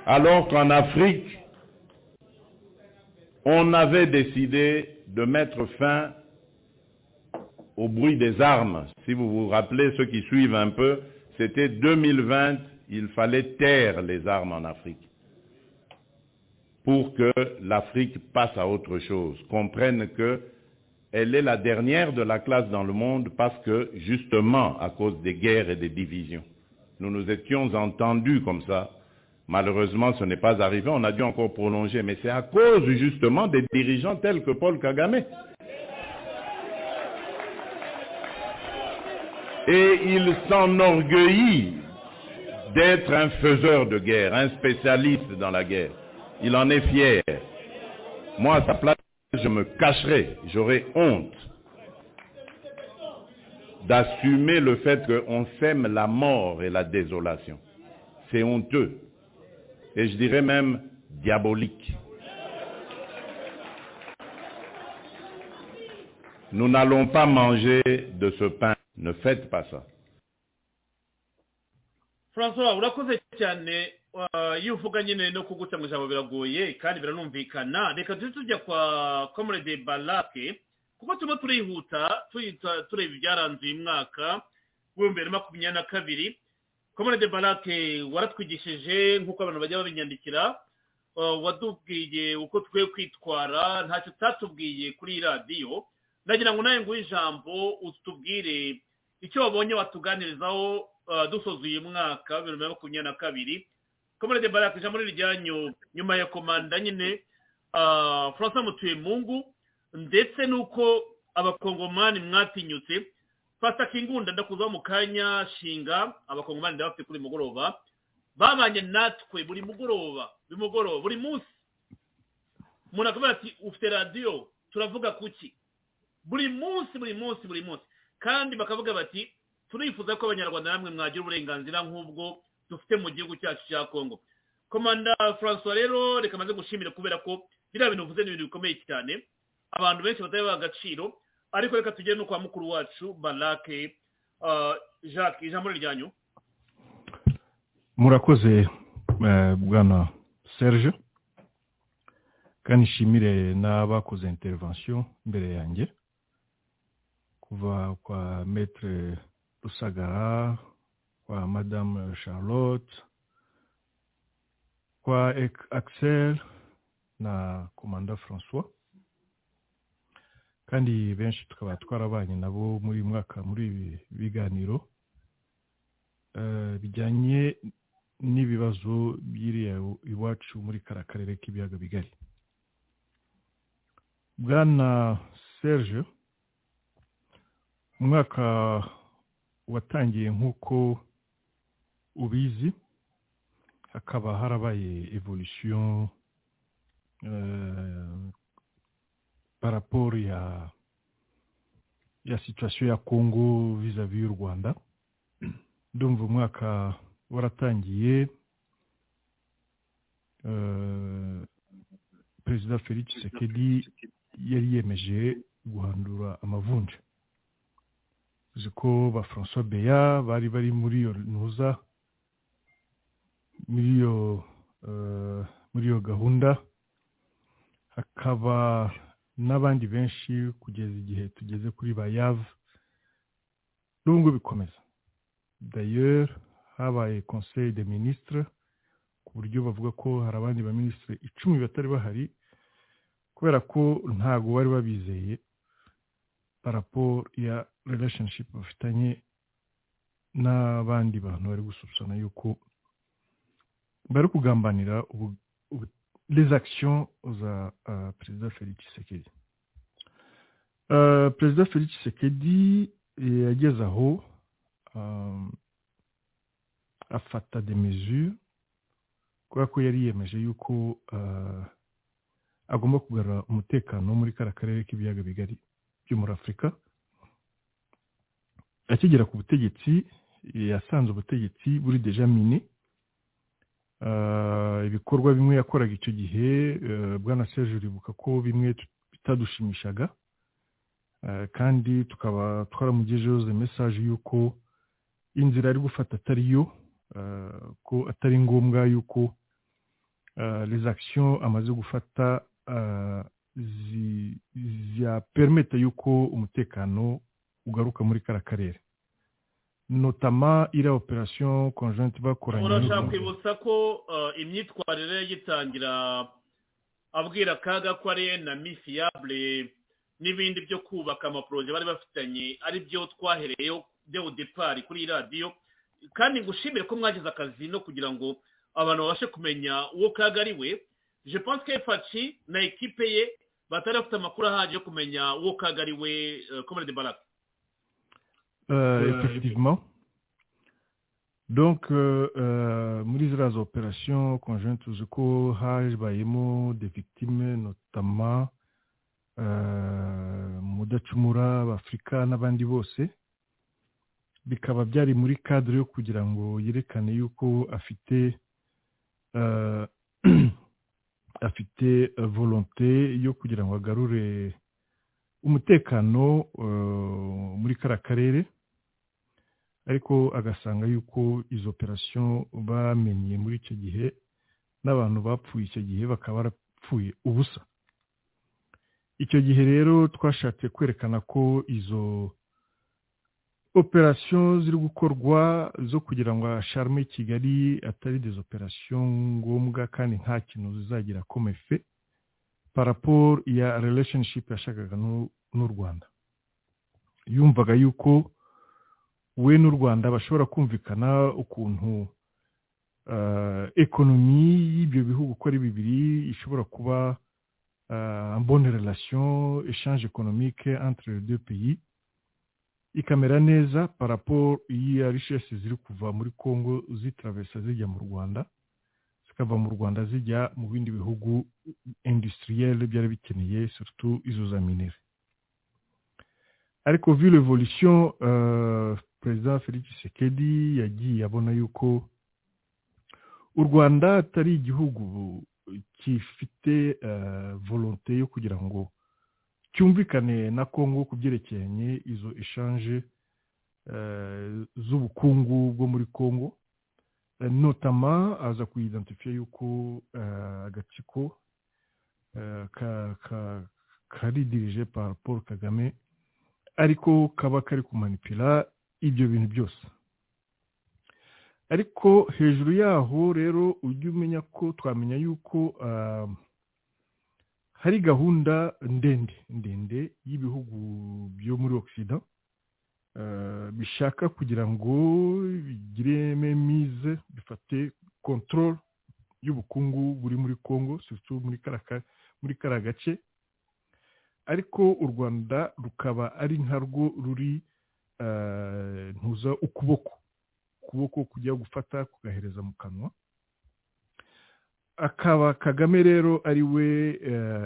Alors qu'en Afrique, on avait décidé de mettre fin au bruit des armes. Si vous vous rappelez, ceux qui suivent un peu, c'était 2020, il fallait taire les armes en Afrique pour que l'Afrique passe à autre chose, comprenne que elle est la dernière de la classe dans le monde parce que, justement, à cause des guerres et des divisions. Nous nous étions entendus comme ça. Malheureusement, ce n'est pas arrivé. On a dû encore prolonger. Mais c'est à cause, justement, des dirigeants tels que Paul Kagame. et il s'enorgueillit d'être un faiseur de guerre, un spécialiste dans la guerre. Il en est fier. Moi, à sa place, je me cacherais, j'aurais honte d'assumer le fait qu'on sème la mort et la désolation. C'est honteux. Et je dirais même diabolique. Nous n'allons pas manger de ce pain. Ne faites pas ça. francois urakoze cyane ah, iyo uvuga nyine no kuguca mu ijambo biragoye kandi biranumvikana reka tujye tujya kwa comrade barake kuko turimo turihuta tuyita- tureba ibyaranze uyu mwaka w'ibihumbi bibiri na makumyabiri na kabiri comrade barake waratwigishije nk'uko abantu bajya babinyandikira ah, watubwiye uko twe kwitwara ntacyo utatubwiye kuri iyi radiyo ndagira ngo nawe nguhe ijambo utubwire icyo wabonye watuganirizaho ah, dusoza uyu mwaka wa bibiri na makumyabiri na kabiri komerede barake ijambo ni iryanyu nyuma ya komanda nyine ah, francois mutuye mungu ndetse n'uko abakongomani mwatinyutse fata kingunda ndakuzaho mu kanya shinga abakongomani ndabafite kuri uyu mugoroba babanye natwe buri mugoroba buri mugoroba buri munsi umuntu akavuga ati ufite radiyo turavuga kuki buri munsi buri munsi buri munsi kandi bakavuga bati turifuza ko abanyarwanda namwe mwagira uburenganzira nk'ubwo dufite mu gihugu cyacu cya kongo komanda francois rero reka amaze gushimira kubera ko biriya bintu uvuze ni ibintu bikomeye cyane abantu benshi batari baha agaciro ariko reka tugere no kwa mukuru wacu barake jacques ijambo ryanyu murakoze bwana serge kandi nshimire n'abakoze intervention imbere yanjye kuva kwa maître rusagara kwa madame charlotte kwa axel na komanda françois kandi benshi tukaba twarabanye nabo muri mwaka muri ibi biganiro eh, bijyanye n'ibibazo byiriya iwacu muri kara karere k'ibiyaga bigari bwana serge umwaka watangiye nk'uko ubizi hakaba harabaye evolution paraporo ya ya situation ya congo vis-à-vis y'u rwanda ndumva umwaka waratangiye perezida felix tshisekedi yari yemeje guhandura amavunja uzi ko ba francois beya bari bari muri iyo ntuza muri iyo muri iyo gahunda hakaba n'abandi benshi kugeza igihe tugeze kuri ba yava n'ubwo bikomeza d'ailleurs habaye conseil de ministre ku buryo bavuga ko hari abandi ba minisitiri icumi batari bahari kubera ko ntabwo bari babizeye paraporo ya relationship bafitanye n'abandi bantu bari gusubsana yuko bari kugambanira les actions za uh, perezida felix tshisekedi uh, perezida felix tshisekedi yageze aho um, afata de mesure kubera ko yari yemeje yuko uh, agomba kugarura umutekano muri kara karere k'ibiyaga bigari byo muri afurika akigera ku butegetsi yasanze ubutegetsi buri deja mini ibikorwa bimwe yakoraga icyo gihe bwana seje uribuka ko bimwe bitadushimishaga kandi tukaba twaramugejeho ze mesaje y'uko inzira ari gufata atari yo ko atari ngombwa y'uko les actions amaze gufata zipermeta yuko umutekano ugaruka muri kara karere notama iriya operasiyo konjenti bakoranye urashaka kwibutsa ko imyitwarire yitangira abwira kaga ko ari na misiyabure n'ibindi byo kubaka amaporoje bari bafitanye ari byo twahereyeho byo depari kuri radiyo kandi ngushimire ko mwagize akazi no kugira ngo abantu babashe kumenya uwo kaga ari we je pense que faci na ekipe ye batari bafite amakuru ahagije yo kumenya uwo kaga ari we komere de barake effectivement donc muri ziriya za operasiyo konjenti tuzi ko habayemo de victime notama mudacumura b'afurika n'abandi bose bikaba byari muri cadre yo kugira ngo yerekane yuko afite afite volonté yo kugira ngo agarure umutekano muri kara karere ariko agasanga yuko izo operasiyo bamenye muri icyo gihe n'abantu bapfuye icyo gihe bakaba barapfuye ubusa icyo gihe rero twashatse kwerekana ko izo operasiyo ziri gukorwa zo kugira ngo asharme kigali atari des operasiyo ngombwa kandi nta kintu zizagira komefe paraporo ya relationship yashakaga n'u rwanda yumvaga yuko we n'u rwanda bashobora kumvikana ukuntu ekonomi y'ibyo bihugu uko ari bibiri ishobora kuba euh, en bonne relation, échange économique entre les deux pays ikamera neza paraporo y'iya rishesi ziri kuva muri congo zitravesa zijya mu rwanda zikava mu rwanda zijya mu bindi bihugu industriel byari bikeneye surtout izo za minere ariko vu l'évolution euh, perezida felix sekedi yagiye abona yuko u rwanda atari igihugu gifite uh, volonté yo kugira ngo cyumvikane na congo ku byerekeranye izo eshanje z'ubukungu bwo muri congo notama aza kuyidentifiye yuko agatsiko karidirije par paul kagame ariko kaba kari kumanipira ibyo bintu byose ariko hejuru yaho rero ujye umenya ko twamenya yuko hari gahunda ndende ndende y'ibihugu byo muri ogisida bishaka kugira ngo bigireme mize bifate kontorore y'ubukungu buri muri congo muri kariya gace ariko u rwanda rukaba ari nkarwo ruri ntuza ukuboko ukuboko kujya gufata kugahereza mu kanwa akaba kagame rero ari we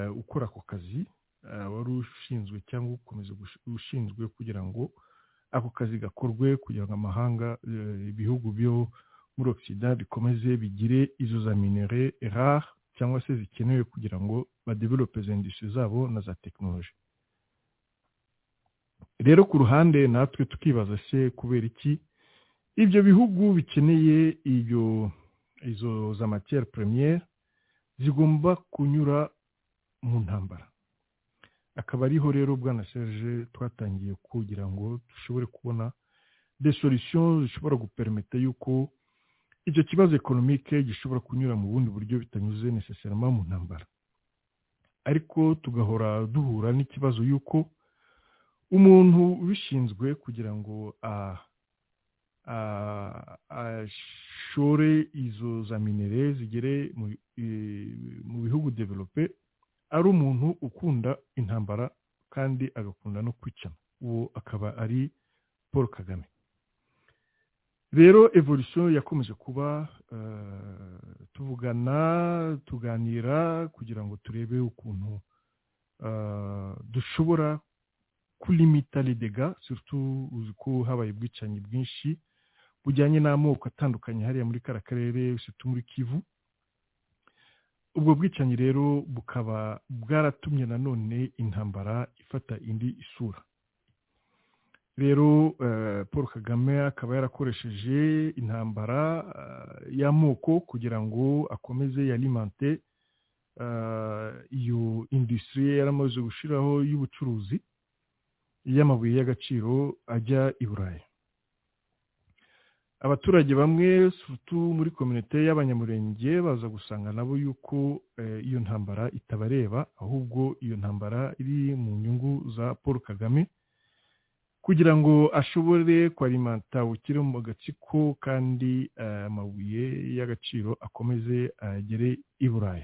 ukora ako kazi wari ushinzwe cyangwa ukomeza ushinzwe kugira ngo ako kazi gakorwe kugira ngo amahanga ibihugu byo muri ogisida bikomeze bigire izo za minere rare cyangwa se zikenewe kugira ngo badevelope indishyi zabo na za tekinoloji rero ku ruhande natwe tukibaza se kubera iki ibyo bihugu bikeneye ibyo izo za matiyeri premiere zigomba kunyura mu ntambara akaba ariho rero bwana serge twatangiye kugira ngo dushobore kubona des solutions zishobora gupermeta yuko icyo kibazo ekonomike gishobora kunyura mu bundi buryo bitanyuze necessairement mu ntambara ariko tugahora duhura n'ikibazo yuko umuntu ubishinzwe kugira ngo ah, ashore izo za minere zigere mu bihugu develope ari umuntu ukunda intambara kandi agakunda no kwicana uwo akaba ari paul kagame rero evolution yakomeje kuba tuvugana tuganira kugira ngo turebe ukuntu dushobora kulimita lidega surtout uzi ko habaye ubwicanyi bwinshi bujyanye n'amoko atandukanye hariya muri kara karere surtout muri kivu ubwo bwicanyi rero bukaba bwaratumye nanone intambara ifata indi isura rero paul kagame akaba yarakoresheje intambara y'amoko kugira ngo akomeze yalimante iyo industrie yari amaze gushyiraho y'ubucuruzi y'amabuye y'agaciro ajya i burayi abaturage bamwe sutu muri kominote y'abanyamurenge baza gusanga nabo yuko iyo ntambara itabareba ahubwo iyo ntambara iri mu nyungu za paul kagame kugira ngo ashobore kwarimata bukire mu gatsiko kandi amabuye y'agaciro akomeze agere i burayi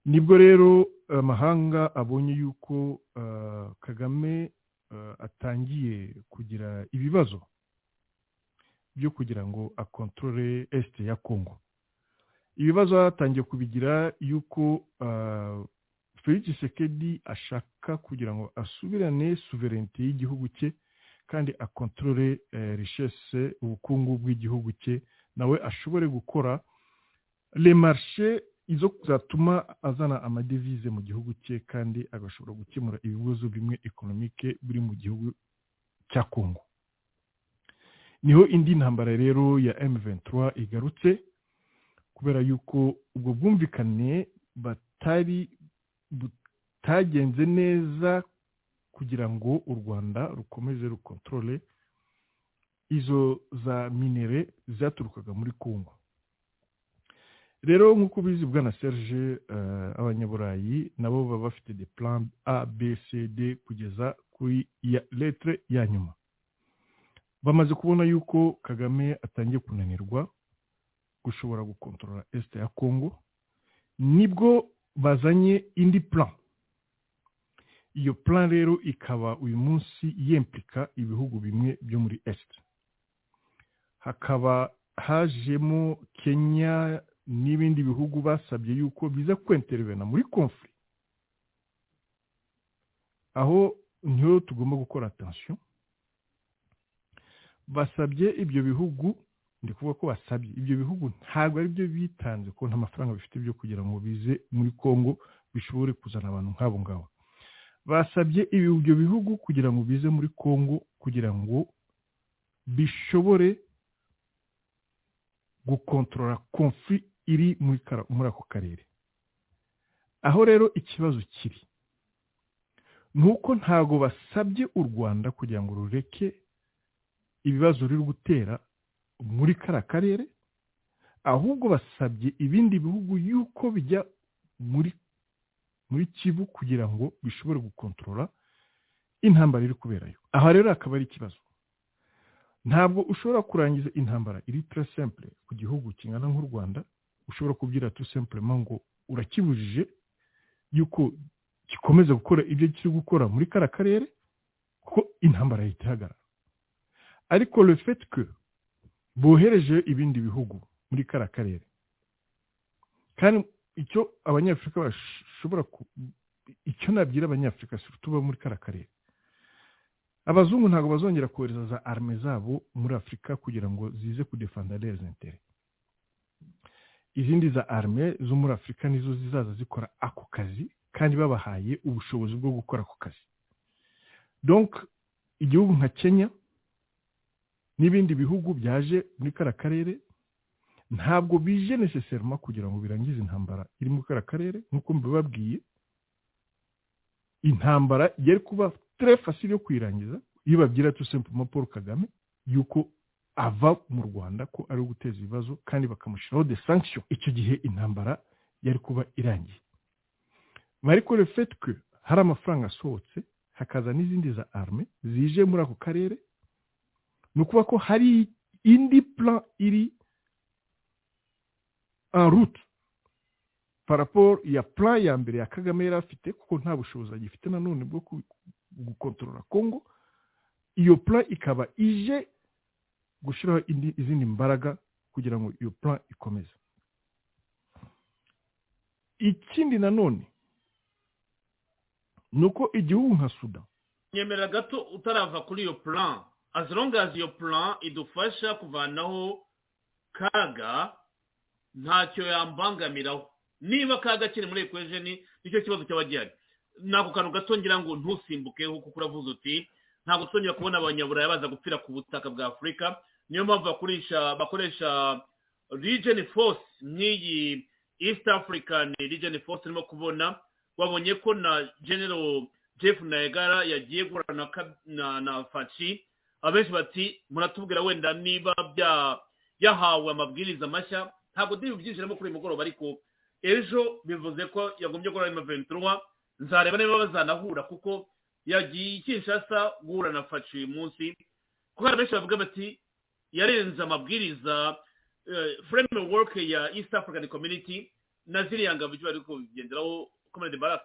nibwo rero amahanga abonye yuko kagame atangiye kugira ibibazo byo kugira ngo akontorore esite ya kongo ibibazo atangiye kubigira yuko felix sekedi ashaka kugira ngo asubirane suverenite y'igihugu cye kandi akontorore rishese ubukungu bw'igihugu cye nawe ashobore gukora remarishe izo zatuma azana amadevize mu gihugu cye kandi agashobora gukemura ibibazo bimwe ekonomike biri mu gihugu cya kongo niho indi ntambara rero ya M23 igarutse kubera yuko ubwo bwumvikane batari butagenze neza kugira ngo u rwanda rukomeze rukontorole izo za minere zaturukaga muri kongo rero nk'uko ubizi bwa na serge abanyaburayi nabo baba bafite de plan a b c d kugeza kuri ya letre ya nyuma bamaze kubona yuko kagame atangiye kunanirwa gushobora gukontorora esite ya kongo nibwo bazanye indi plan iyo plan rero ikaba uyu munsi yemplika ibihugu bimwe byo muri esite hakaba hajemo kenya n'ibindi bihugu basabye yuko biza kwenterevena muri konfuri aho niho tugomba gukora atansiyo basabye ibyo bihugu ndi kuvuga ko basabye ibyo bihugu ntabwo ari byo bitanze ko nta mafaranga bifite byo kugira ngo bize muri congo bishobore kuzana abantu nk'abo ngabo basabye ibyo bihugu kugira ngo bize muri congo kugira ngo bishobore gukontorora konfuri iri muri kara- muri ako karere aho rero ikibazo kiri ni uko ntabwo basabye u rwanda kugira ngo rureke ibibazo ruri gutera muri kara karere ahubwo basabye ibindi bihugu yuko bijya muri muri kivu kugira ngo bishobore gukontorora intambara iri kuberayo aha rero akaba ari ikibazo ntabwo ushobora kurangiza intambara iri tura sempure ku gihugu kingana nk'u rwanda ushobora kubwira tura sempurema ngo urakibujije yuko gikomeza gukora ibyo kiri gukora muri kara karere kuko intambara yahita ihagarara ariko refetwe bohereje ibindi bihugu muri kara karere kandi icyo abanyafurika bashobora ku icyo nabwira abanyafurika si tuba muri kara karere abazungu ntabwo bazongera kohereza za arme zabo muri afurika kugira ngo zize kudefanda leza intere izindi za arme zo muri afurika nizo zizaza zikora ako kazi kandi babahaye ubushobozi bwo gukora ako kazi donc igihugu nka kenya n'ibindi bihugu byaje muri kara karere ntabwo bije neseserima kugira ngo birangize intambara iri muri kara karere nk'uko mbibabwiye intambara yari kuba tere fasili yo kuyirangiza iyo babwira tu sempoma paul kagame yuko ava mu rwanda ko ari guteza ibibazo kandi bakamushyiraho de sanction icyo gihe intambara yari kuba irangiye mariko le fait que hari amafaranga asohotse hakaza n'izindi za arme zije muri ako karere ni ukuvuga ko hari indi plan iri en route paraporo ya plan ya mbere ya kagame yari afite kuko nta bushobozi agifite nanone bwo ku- gukontorora kongo iyo plan ikaba ije gushyiraho indi- izindi mbaraga kugira ngo iyo plan ikomeze ikindi nanone ni uko igihugu nka sudan nyemera gato utarava kuri iyo plan as long as iyo plan idufasha kuvanaho kaga ntacyo yambangamiraho niba kaga kiri muri ekwejeni nicyo kibazo cyaba gihari ni ako kantu gato ngira ngo ntusimbukeho kuko uravuze uti ntabwo tuzongera kubona abanyaburaya baza gupfira ku butaka bwa afurika niyo mpamvu bakoresha bakoresha region force nk'iyi east african region force urimo kubona wabonye ko na general jeff nayegara yagiye guhura na Kab- na na faci abenshi bati muratubwira wenda niba bya yahawe amabwiriza mashya ntabwo ndi bubyinjiramo kuri uyu mugoroba ariko ejo bivuze ko yagombye gukora ayo maventura nzareba niba bazanahura kuko yagiye ikishasa guhura na faci uyu munsi kuko hari benshi bavuga bati yarenze amabwiriza eh, framework ya east african community na ziriya ngabo bari kubigenderaho comrade barak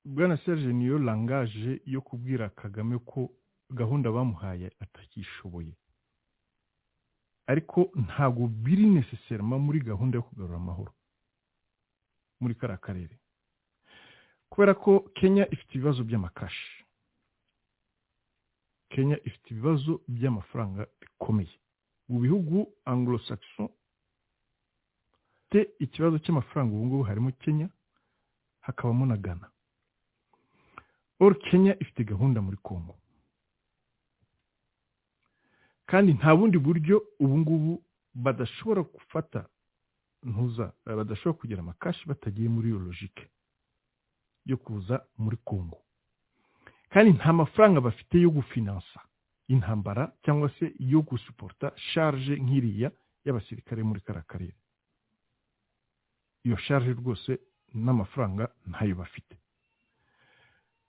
bwana serge niyo langaje yo kubwira kagame ko gahunda bamuhaye atakishoboye ariko ntabwo biri neseserima muri gahunda yo kugarura amahoro muri kariya karere kubera ko kenya ifite ibibazo by'amakashi kenya ifite ibibazo by'amafaranga bikomeye mu bihugu anglo saxon te ikibazo cy'amafaranga ubu ngubu harimo kenya hakabamo na ghana or kenya ifite gahunda muri congo kandi nta bundi buryo ubu ngubu badashobora gufata ntuza eh, badashobora kugira amakashi batagiye muri iyo logike yo kuza muri congo kandi nta mafaranga bafite yo gufinansa intambara cyangwa se yo gusuporta charge nk'iriya y'abasirikare muri kariya karere iyo charge rwose n'amafaranga ntayo bafite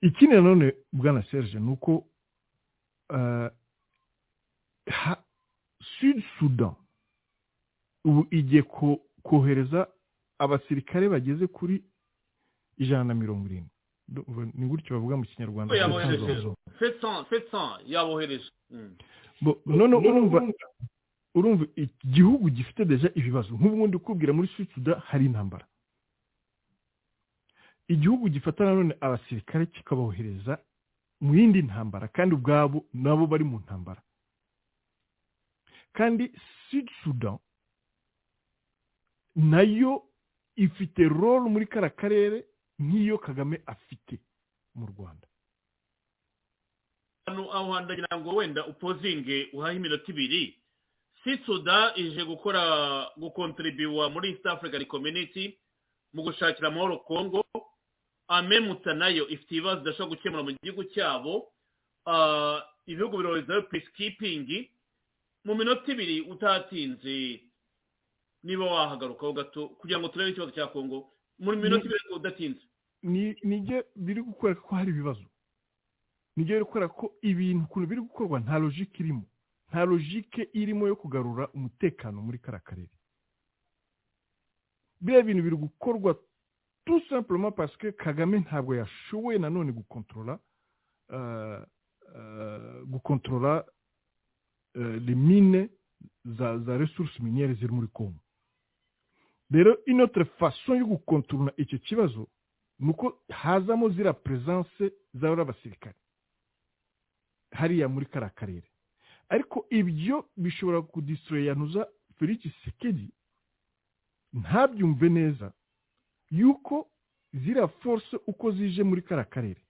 ikindi nanone bwana serge ni uko eh, ha- sud sudan ubu igiye ko- kohereza abasirikare bageze kuri ijana na mirongo irindwi Ndumva ni gutyo bavuga mu kinyarwanda yabohereje fetsan fetsan yabohereje Mm. Bo- noneho urumva urumva igihugu gifite deja ibibazo nk'ubundi ukubwira muri suda hari intambara igihugu gifata nanone abasirikare kikabohereza mu yindi ntambara kandi ubwabo nabo bari mu ntambara kandi sud sudan nayo ifite role muri kara karere nk'iyo kagame afite mu rwanda hano aho hantu ndagira ngo wenda upozinge uhahe iminota ibiri sitsuda ije gukora gukontribuwa muri east african community mu gushakira amahoro kongo amemuta nayo ifite ibibazo idashobora gukemura mu gihugu cyabo Ah, ibihugu biroherezayo peacekeeping mu minota ibiri utatinze niba wahagarukaho gato kugira ngo turebe ikibazo cya kongo mu minota ibiri ariko udatinze ni nibyo biri gukwereka ko hari ibibazo nibyo biri gukwereka ko ibintu ukuntu biri gukorwa nta logike irimo nta logike irimo yo kugarura umutekano muri kara karere biriya bintu biri gukorwa tout simplement parce que kagame ntabwo yashoboye nanone gukontorora euh, euh, gukontorora euh, les mine za za ressources miniere ziri muri kongo rero inotre façon yo gukontorora icyo kibazo nuko hazamo zira presence z'abari abasirikare hariya muri kariya karere ariko ibyo bishobora kudistroya ntuza felix sekedi ntabyumve neza yuko zira force uko zije muri kariya karere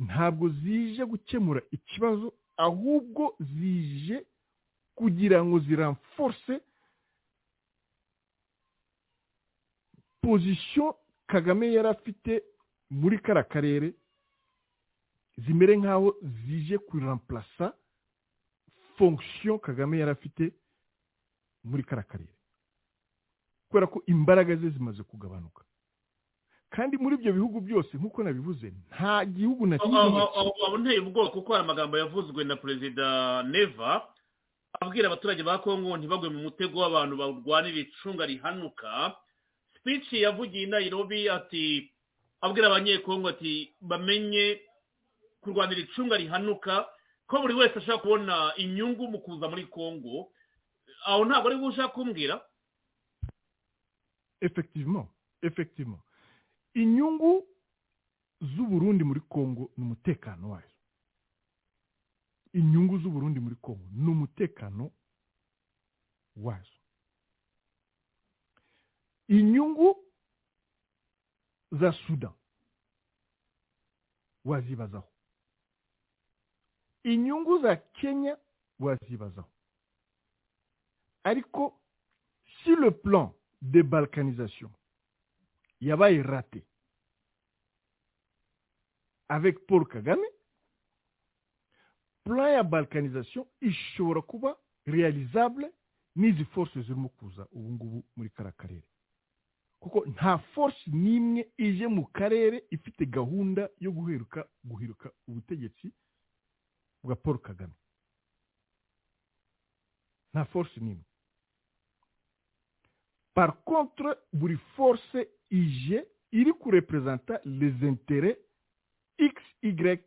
ntabwo zije gukemura ikibazo ahubwo zije kugira ngo ziranforce pozisiyo kagame yari afite muri kara karere zimere nk'aho zije kuramplasa fonction kagame yari afite muri kara karere kubera ko imbaraga ze zimaze kugabanuka kandi muri ibyo bihugu byose nk'uko nabivuze nta gihugu na kimwe aho aho- aho nteye ubwoba kuko hari amagambo yavuzwe na perezida neva abwira abaturage ba kongo ntibagwe mu mutego w'abantu barwanira icunga rihanuka speech yavugiye i nairobi ati abwira abanyekongo ati bamenye kurwanira icunga rihanuka ko buri wese ashaka kubona inyungu mu kuza muri kongo aho ntabwo ari bushaka kumbwira effectivement effectivement inyungu z'uburundi muri kongo ni umutekano wayo inyungu z'uburundi muri kongo ni umutekano wazo inyungu za sudan wazibazaho inyungu za kenya wazibazaho ariko sur le plan de balkanisation yabaye raté avec paul kagame plan ya balkanisation ishobora kuba realizable n'izi force zirimo kuza ubu ngubu muri kara karere kuko nta force n'imwe ije mu karere ifite gahunda yo guheruka guhiruka ubutegetsi bwa paul kagame nta force n'imwe par contre buri force ije iri kurepresenta les intérêts x y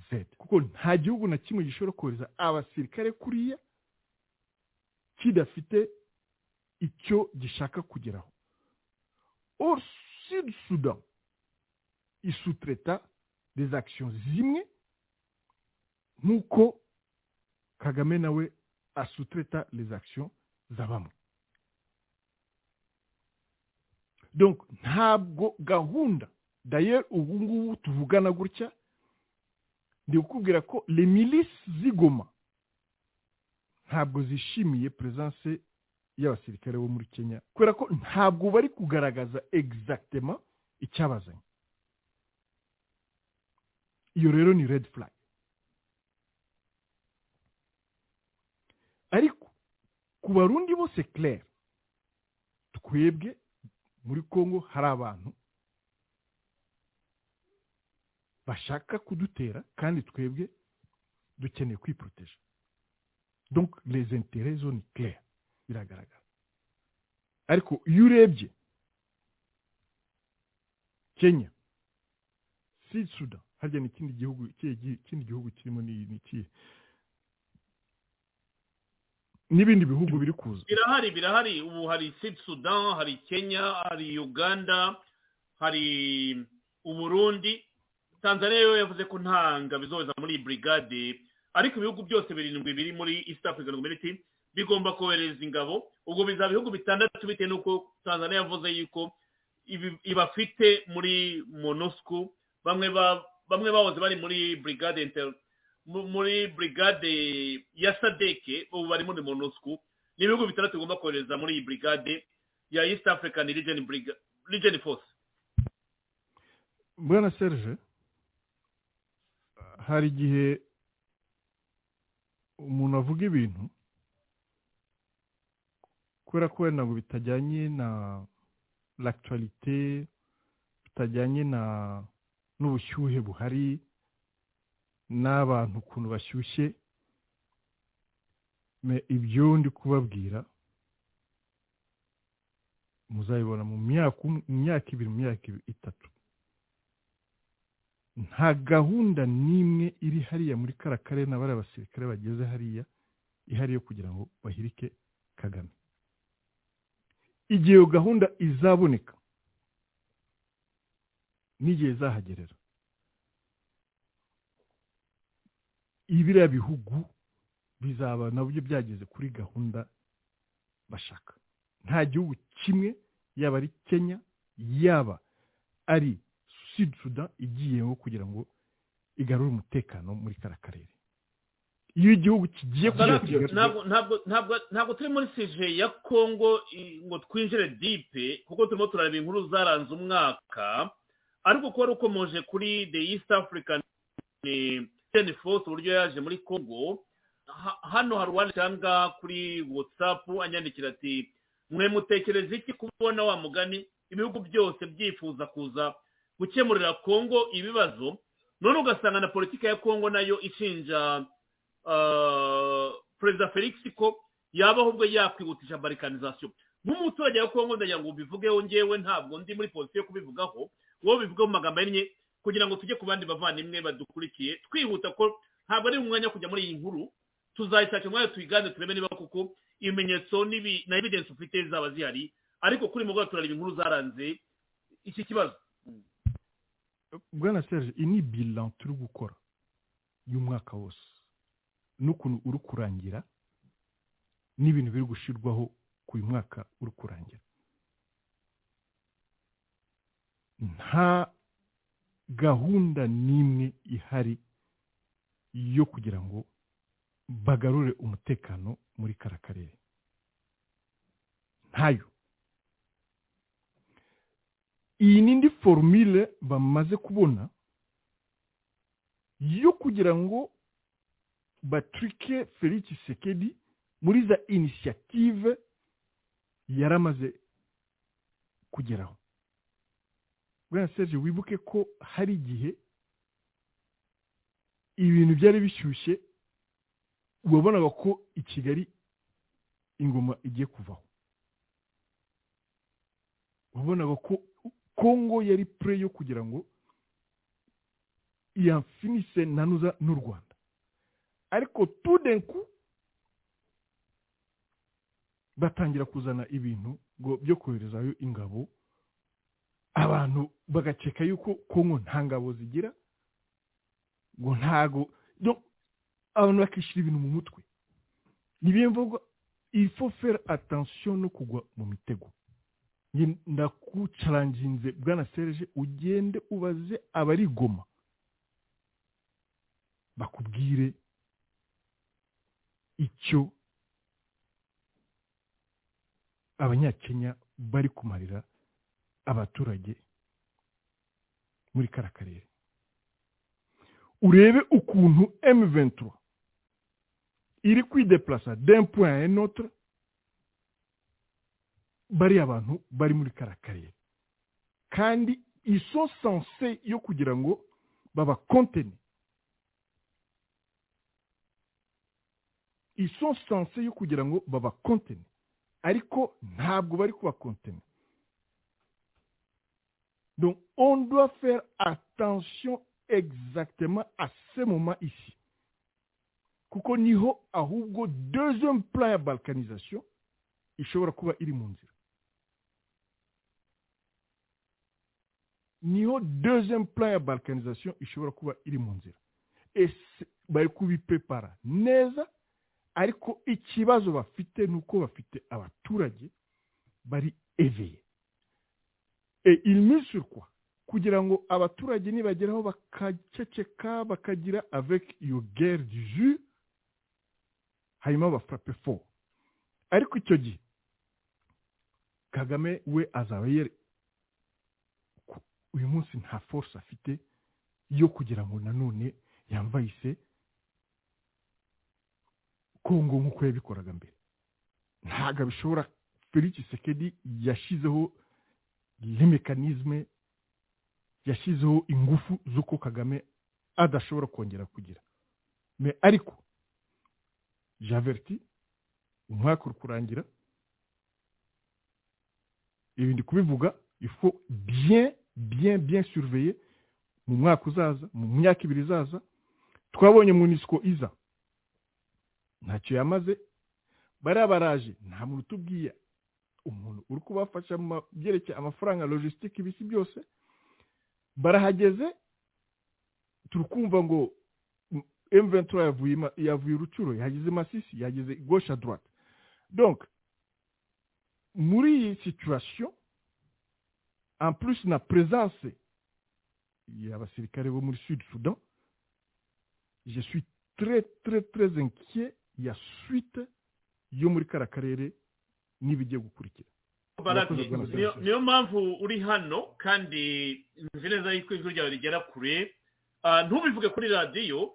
z kuko nta gihugu na kimwe gishobora kohereza abasirikare kuriya kidafite icyo gishaka kugeraho or sud sudan isutreta des actions zimwe nk'uko kagame nawe asutreta les actions za bamwe donc ntabwo gahunda d'ailleurs ubu ngubu tuvugana gutya ndi kukubwira ko les milices zigoma ntabwo zishimiye presence y'abasirikare bo muri kenya kubera ko ntabwo bari kugaragaza exactement icyabazanye iyo rero ni red flag ariko ku barundi bose clair twebwe muri kongo hari abantu bashaka kudutera kandi twebwe dukeneye kwiporoteje donc les intérêts zo ni clair biragaragara ariko iyo urebye kenya sud sudan harya ni ikindi gihugu ikihe gi- ikindi gihugu kirimo ni ni ikihe n'ibindi bihugu biri kuza birahari birahari ubu hari sud sudan hari kenya hari uganda hari uburundi tanzania yo yavuze ko nta ngabo izoza muri iyi brigade ariko ibihugu byose birindwi biri muri east african community bigomba kohereza ingabo ubwo bizaba ibihugu bitandatu bitewe n'uko tanzania yavuze yuko ibi- ibafite muri monusco bamwe ba- bamwe bahoze bari muri brigade inter- mu- muri brigade ya sadeke ubu bari muri monusco ni ibihugu bitandatu bigomba kohereza muri iyi brigade ya east african region, Briga- region force bwana serge hari igihe umuntu avuga ibintu kubera ko wenda ngo bitajyanye na l'actualité bitajyanye na n'ubushyuhe buhari n'abantu ukuntu bashyushye Me- ibyo ndi kubabwira muzabibona mu myaka um- mu myaka ibiri mu myaka ibi- itatu nta gahunda n'imwe iri hariya muri kara karere na bariya basirikare bageze hariya ihari yo kugira ngo bahirike kagame igihe iyo gahunda izaboneka n'igihe izahagerera ibiriya bihugu bizaba nabyo byageze kuri gahunda bashaka nta gihugu kimwe yaba ari kenya yaba ari sud sudan igiyeho kugira ngo igarure umutekano muri kara karere iyo igihugu kigiye kugira ngo Ntabwo- kigarure- ntabwo- ntabwo- ntabwo- ntabwo turi muri sije ya kongo i- ngo twinjire dipe kuko turimo turareba inkuru zaranze umwaka ariko kuba rukomoje kuri the east african region force uburyo yaje muri kongo ha- hano hari uwandikanga kuri whatsapp anyandikira ati mwe mutekereza iki kubona wa mugani ibihugu byose byifuza kuza gukemurira kongo ibibazo none ugasanga na politika ya kongo nayo ishinja ah, perezida felix ko yaba ahubwo yakwihutisha barikanizasiyo nk'umuturage wa kongo ndagira ngo ubivugeho ngewe ntabwo ndi muri polisi yo kubivugaho wowe bivugeho mu magambo ahinnye kugira ngo tujye ku bandi bavandimwe badukurikiye twihuta ko ntabwo ari umwanya wo kujya muri iyi nkuru tuzayishakira umwanya tuyigane turebe niba koko ibimenyetso n'ibi- na evidence ufite zaba zihari ariko kuri mugoroba turareba inkuru zaranze iki kibazo bwana serge iyi ni bilan turi gukora y'umwaka wose n'ukuntu uri kurangira n'ibintu biri gushyirwaho ku uyu mwaka uri kurangira nta gahunda n'imwe ihari yo kugira ngo bagarure umutekano muri kara karere ntayo iyi ni indi forumire bamaze kubona yo kugira ngo baturike felix sekedi muri za inisiyative yari amaze kugeraho bwana serge wibuke ko hari igihe ibintu byari bishyushye wabonaga ko i kigali ingoma igiye kuvaho wabonaga ko kongo yari pure yo kugira ngo yafinise nanuza n'u rwanda ariko tudenku batangira kuzana ibintu ngo byo koherezayo ingabo abantu bagakeka yuko kongo nta ngabo zigira ngo ntago donc abantu bakishyira ibintu mu mutwe nibiye mvuga il faut faire attention no kugwa mu mitego Nge- ndakucaranginze bwana serge ugende ubaze abari i goma bakubwire icyo abanyakenya bari kumarira abaturage muri kara karere urebe ukuntu M23 iri kwideplasa d'un point à un autre bariya bantu bari muri kara karere kandi iso sanse yo kugira ngo babakontene iso sanse yo kugira ngo babakontene ariko ntabwo bari kubakontene Donc, on doit faire attention exactement à ce moment ici. kuko niho ahubwo deuxième plan ya balkanisation ishobora kuba iri mu nzira niho deuxième plan ya balkanisation ishobora kuba iri mu nzira ese bari kubipepara neza ariko ikibazo bafite ni uko bafite abaturage bari eveye et il mise sur quoi kugira ngo abaturage nibageraho bakaceceka bakagira avec iyo guerre du jus hanyuma bafurape fo ariko icyo gihe kagame we azaba yere uyu munsi nta force afite yo kugira ngo nanone yamvayise kongo nk'uko yabikoraga mbere ntabwo bishobora felix sekedi yashyizeho le mekanizme yashyizeho ingufu z'uko kagame adashobora kongera kugira me ariko javeriti umwaka uri kurangira ibi ndi kubivuga ifu bien bien bien surveye mu mwaka uzaza mu myaka ibiri izaza twabonye munisiko iza ntacyo yamaze bariya baraje nta muntu utubwiye umuntu uri kubafasha mu byerekeye amafaranga logisitike ibisi byose barahageze turi kumva ngo M23 yavuye yavuye Rucuro yagize Masisi yagize gauche à droite donc muri iyi situation en plus na présence y'abasirikare bo muri Sud Soudan je suis très très très inquiet ya suite yo muri kara karere n'ibigiye gukurikira barati niyo- niyo mpamvu uri hano kandi nzi neza yuko ijwi ryawe rigera kure Ah, ntubivuge kuri radiyo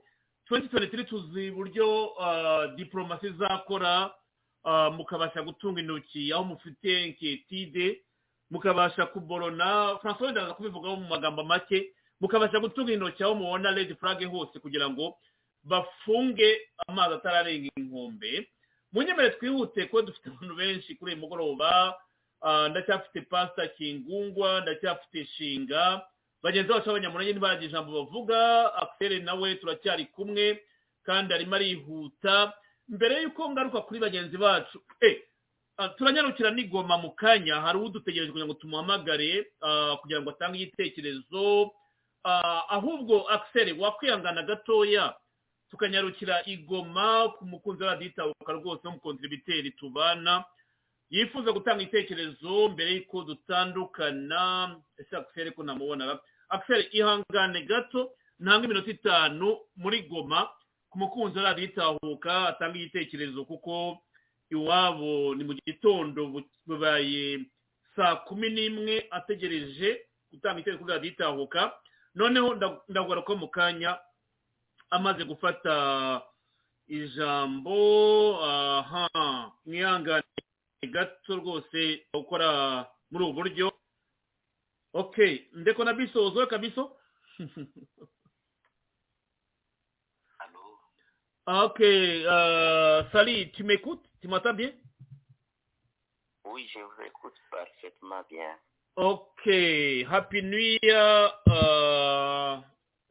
2023 tuzi uburyo ah, diplomasi izakora ah, mukabasha gutunga intoki aho mufite inketide mukabasha kuborona francois ndaza kubivugaho mu magambo make mukabasha gutunga intoki aho mubona red flag hose kugira ngo bafunge amazi atararenga inkombe mu nyemere twihute kuko dufite abantu benshi kuri uyu mugoroba ah, ndacyafite pasita kingungwa ndacyafite shinga bagenzi bacu b'abanyamurage ntibaragira ijambo bavuga akiseri nawe turacyari kumwe kandi arimo arihuta mbere y'uko ngaruka kuri bagenzi bacu eh, ah, turanyarukira n'igoma mu kanya hari udutegereje kugira ngo tumuhamagare ah, kugira ngo atange igitekerezo Ah, ahubwo akiseri wakwihangana gatoya tukanyarukira igoma ku mukunzi wa raditabuka rwose w'umukontribiteri tubana yifuza gutanga ibitekerezo mbere y'uko dutandukana ese akiseri ko namubonaga akiseri ihangane gato ntange iminota itanu muri goma ku mukunzi wa raditabuka atanga igitekerezo kuko iwabo ni mu gitondo bu- bubaye saa kumi n'imwe ategereje gutanga igitekerezo kuri raditabuka noneho nda- ndagura ko mu kanya amaze gufata ijambo aha mwihangane gato rwose gukora muri ubu buryo okay ndeko na biso uzoe kabiso Ah, okay euh, sali tu m'écoutes tu m'entends bien Oui, je vous écoute parfaitement bien. Ok, Happy Nuit, euh, euh,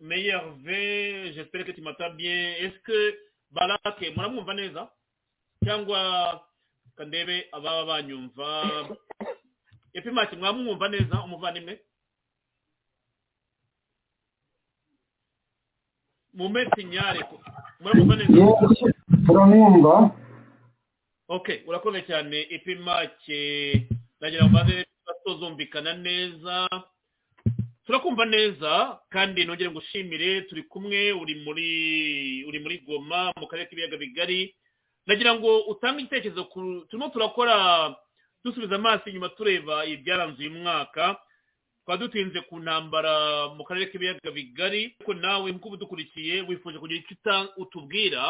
meilleur V, j'espère que tu m'entends bien. Est-ce que Balake, mon amour Vanessa, cyangwa kandebe ababa banyumva epi maki mwamwumva neza umuvandimwe mumpe sinyare ko muramwumva neza turamwumva ok urakoze cyane ipi make nagira ngo maze batozumvikana neza turakumva neza kandi nongere ngushimire turi kumwe uri muri uri muri goma mu karere k'ibiyaga bigari nagira ngo utange igitekerezo ku turimo turakora dusubiza amaso inyuma tureba ibyaranze uyu mwaka twaba dutinze ku ntambara mu karere k'ibiyaga bigari ariko nawe nk'uko ubudukurikiye wifuje kugira icyo uta- utubwira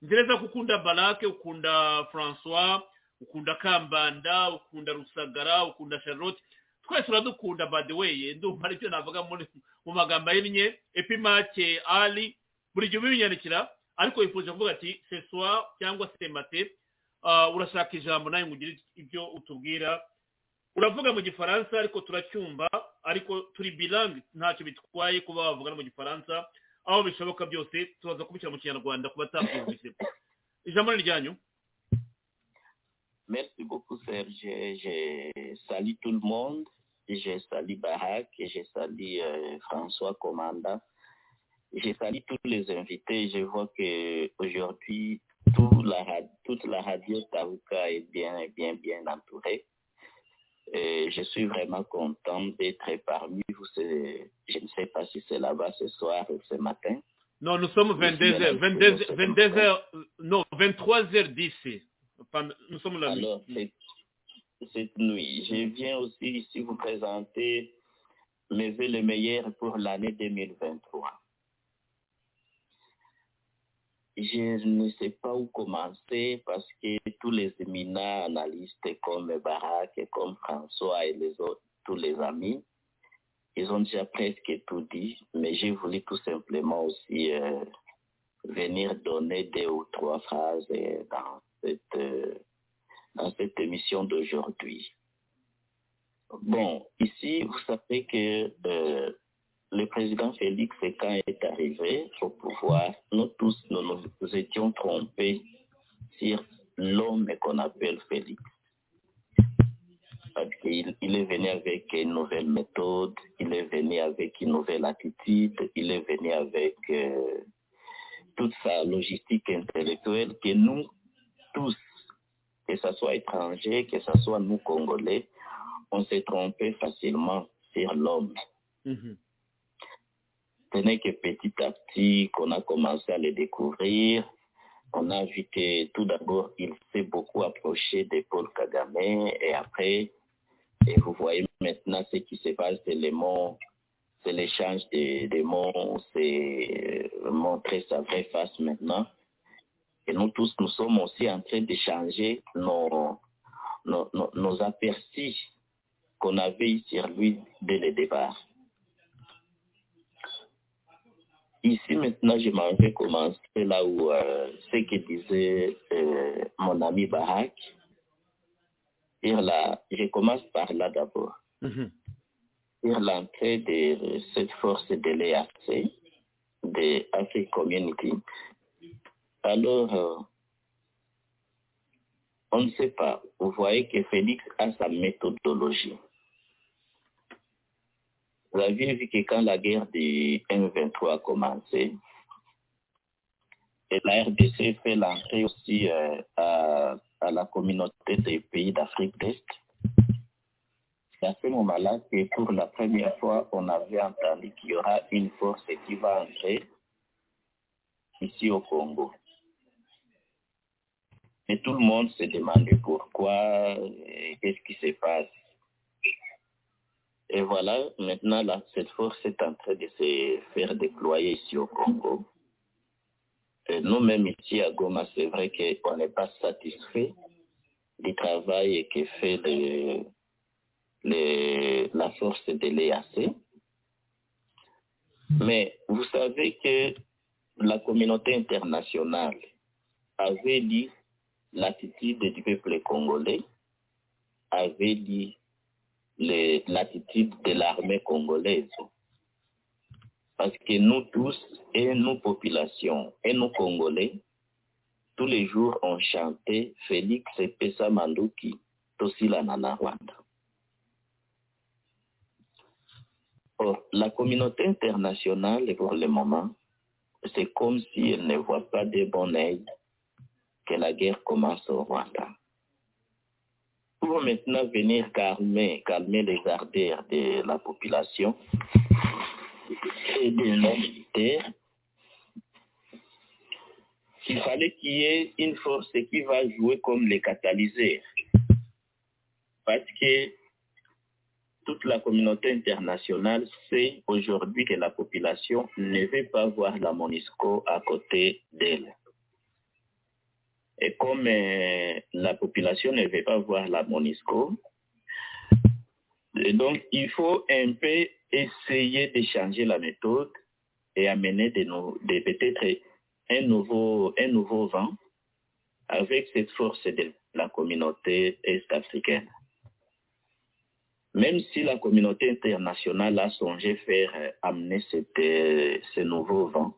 nzi neza ko ukunda barake ukunda francois ukunda kambanda ukunda rusagara ukunda charlotte twese uradukunda by the way ndumva aribyo navuga muri mu magambo ahinnye epimake ari buri gihe ubinyandikira ariko wifuje kuvuga ati seswa cyangwa se mate ah, urashaka ijambo nawe ngo ugire ibyo utubwira uravuga mu gifaransa ariko turacyumva ariko turi bilangi ntacyo bitwaye kuba bavugana mu gifaransa aho bishoboka byose tubaza kubishyira mu kinyarwanda ku batabyumvise ijambo ni ryanyu Merci beaucoup, Serge. Je salue tout le monde. Je salue Barak et je salue euh, François Commanda. Je salue tous les invités. Je vois que aujourd'hui tout la ra- toute la radio Taouka est bien, est bien, bien entourée. Et je suis vraiment content d'être parmi vous. C'est- Je ne sais pas si c'est là-bas ce soir ou ce matin. non nous sommes 22 heures 22 heures- 22 heures non 23 heures 10 Pendant- nous sommes la nuit Alors, c'est- cette nuit, je viens aussi ici vous présenter mes vœux les meilleurs pour l'année 2023. Je ne sais pas où commencer parce que tous les éminents analystes comme Barak et comme François et les autres, tous les amis, ils ont déjà presque tout dit, mais j'ai voulu tout simplement aussi euh, venir donner deux ou trois phrases euh, dans cette, euh, dans cette émission d'aujourd'hui. Bon, ici, vous savez que euh, le président Félix, quand il est arrivé au pouvoir, nous tous, nous nous étions trompés sur l'homme qu'on appelle Félix. Parce qu'il il est venu avec une nouvelle méthode, il est venu avec une nouvelle attitude, il est venu avec euh, toute sa logistique intellectuelle que nous tous, que ce soit étrangers, que ce soit nous Congolais, on s'est trompé facilement sur l'homme. Ce n'est que petit à petit qu'on a commencé à le découvrir. On a vu que tout d'abord, il s'est beaucoup approché de Paul Kagame et après, et vous voyez maintenant ce qui se passe, c'est le mot, c'est l'échange des, des mots, c'est euh, montrer sa vraie face maintenant. Et nous tous, nous sommes aussi en train d'échanger nos, nos, nos, nos aperçus qu'on avait eu sur lui dès le départ. Ici, maintenant, je m'en vais commencer là où euh, ce que disait euh, mon ami Barak. Et là, je commence par là d'abord. Sur l'entrée de cette force de l'EAC, de Afrique Community. Alors, euh, on ne sait pas. Vous voyez que Félix a sa méthodologie. Vous avez vu que quand la guerre des M23 a commencé, et la RDC fait l'entrée aussi euh, à, à la communauté des pays d'Afrique d'Est. C'est à ce moment-là que pour la première fois, on avait entendu qu'il y aura une force qui va entrer ici au Congo. Et tout le monde se demandait pourquoi, et qu'est-ce qui se passe. Et voilà, maintenant, là, cette force est en train de se faire déployer ici au Congo. Et nous-mêmes ici à Goma, c'est vrai qu'on n'est pas satisfait du travail que fait le- le- la force de l'EAC. Mais vous savez que la communauté internationale avait dit l'attitude du peuple congolais, avait dit le- l'attitude de l'armée congolaise. Parce que nous tous, et nos populations, et nos Congolais, tous les jours on chantait Félix Pesa Manduki, Tosila Nana Rwanda. Or, la communauté internationale, pour le moment, c'est comme si elle ne voit pas de bon œil que la guerre commence au Rwanda. Pour maintenant venir calmer, calmer les ardeurs de la population et de nos militaires, il fallait qu'il y ait une force qui va jouer comme les catalyseurs. Parce que toute la communauté internationale sait aujourd'hui que la population ne veut pas voir la MONUSCO à côté d'elle. Et comme euh, la population ne veut pas voir la MONUSCO, et donc il faut un peu essayer de changer la méthode et amener de nou- de peut-être un nouveau, un nouveau vent avec cette force de la communauté est-africaine. Même si la communauté internationale a songé faire euh, amener cette, euh, ce nouveau vent,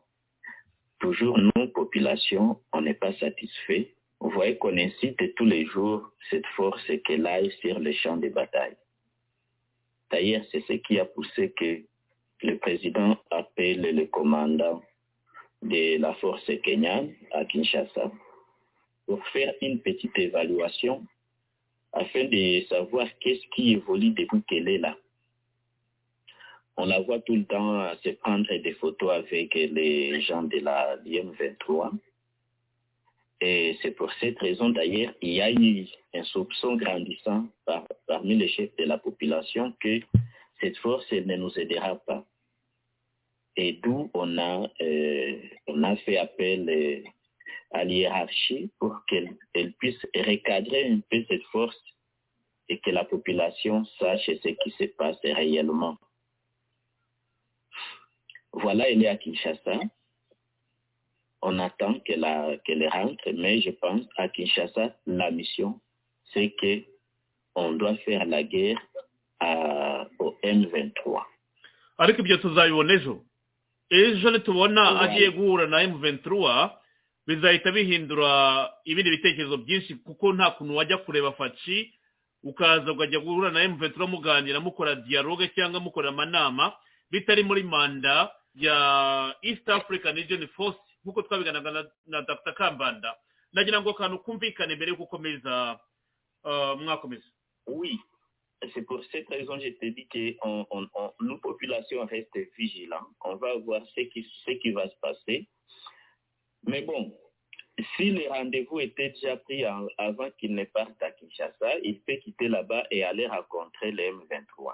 toujours nous, population, on n'est pas satisfait. Vous voyez qu'on incite tous les jours cette force qu'elle aille sur le champ de bataille. D'ailleurs, c'est ce qui a poussé que le président appelle le commandant de la force kenyane à Kinshasa pour faire une petite évaluation afin de savoir qu'est-ce qui évolue depuis qu'elle est là. On la voit tout le temps euh, se prendre des photos avec les gens de la l'IM23. Et c'est pour cette raison d'ailleurs il y a eu un soupçon grandissant par- parmi les chefs de la population que cette force elle ne nous aidera pas. Et d'où on a euh, on a fait appel euh, à la hiérarchie pour qu'elle elle puisse recadrer un peu cette force et que la population sache ce qui se passe réellement. Voilà, elle est à Kinshasa. On attend qu'elle a- qu'elle rentre, mais je pense à Kinshasa, la mission, c'est que on doit faire la guerre à- au M23. ariko ibyo tuzabibona ejo ejo nitubona agiye guhura na M23 bizahita bihindura ibindi bitekerezo byinshi kuko nta kuntu wajya kureba faci ukaza ukajya guhura na M23 muganira mukora dialogue cyangwa mukora amanama bitari muri manda ya East African Region Force nk'uko twabiganaga na, na Dr Kambanda nagira ngo akantu kumvikane mbere yo gukomeza ah, mwakomeza Oui, c'est pour cette raison que je te dis que on, on, on- nous, population, reste vigilant. On va voir ce qui, ce qui va se passer. Mais bon, si les rendez-vous étaient déjà pris en- avant qu'ils ne partent à Kinshasa, il peut quitter là-bas et aller rencontrer les M23.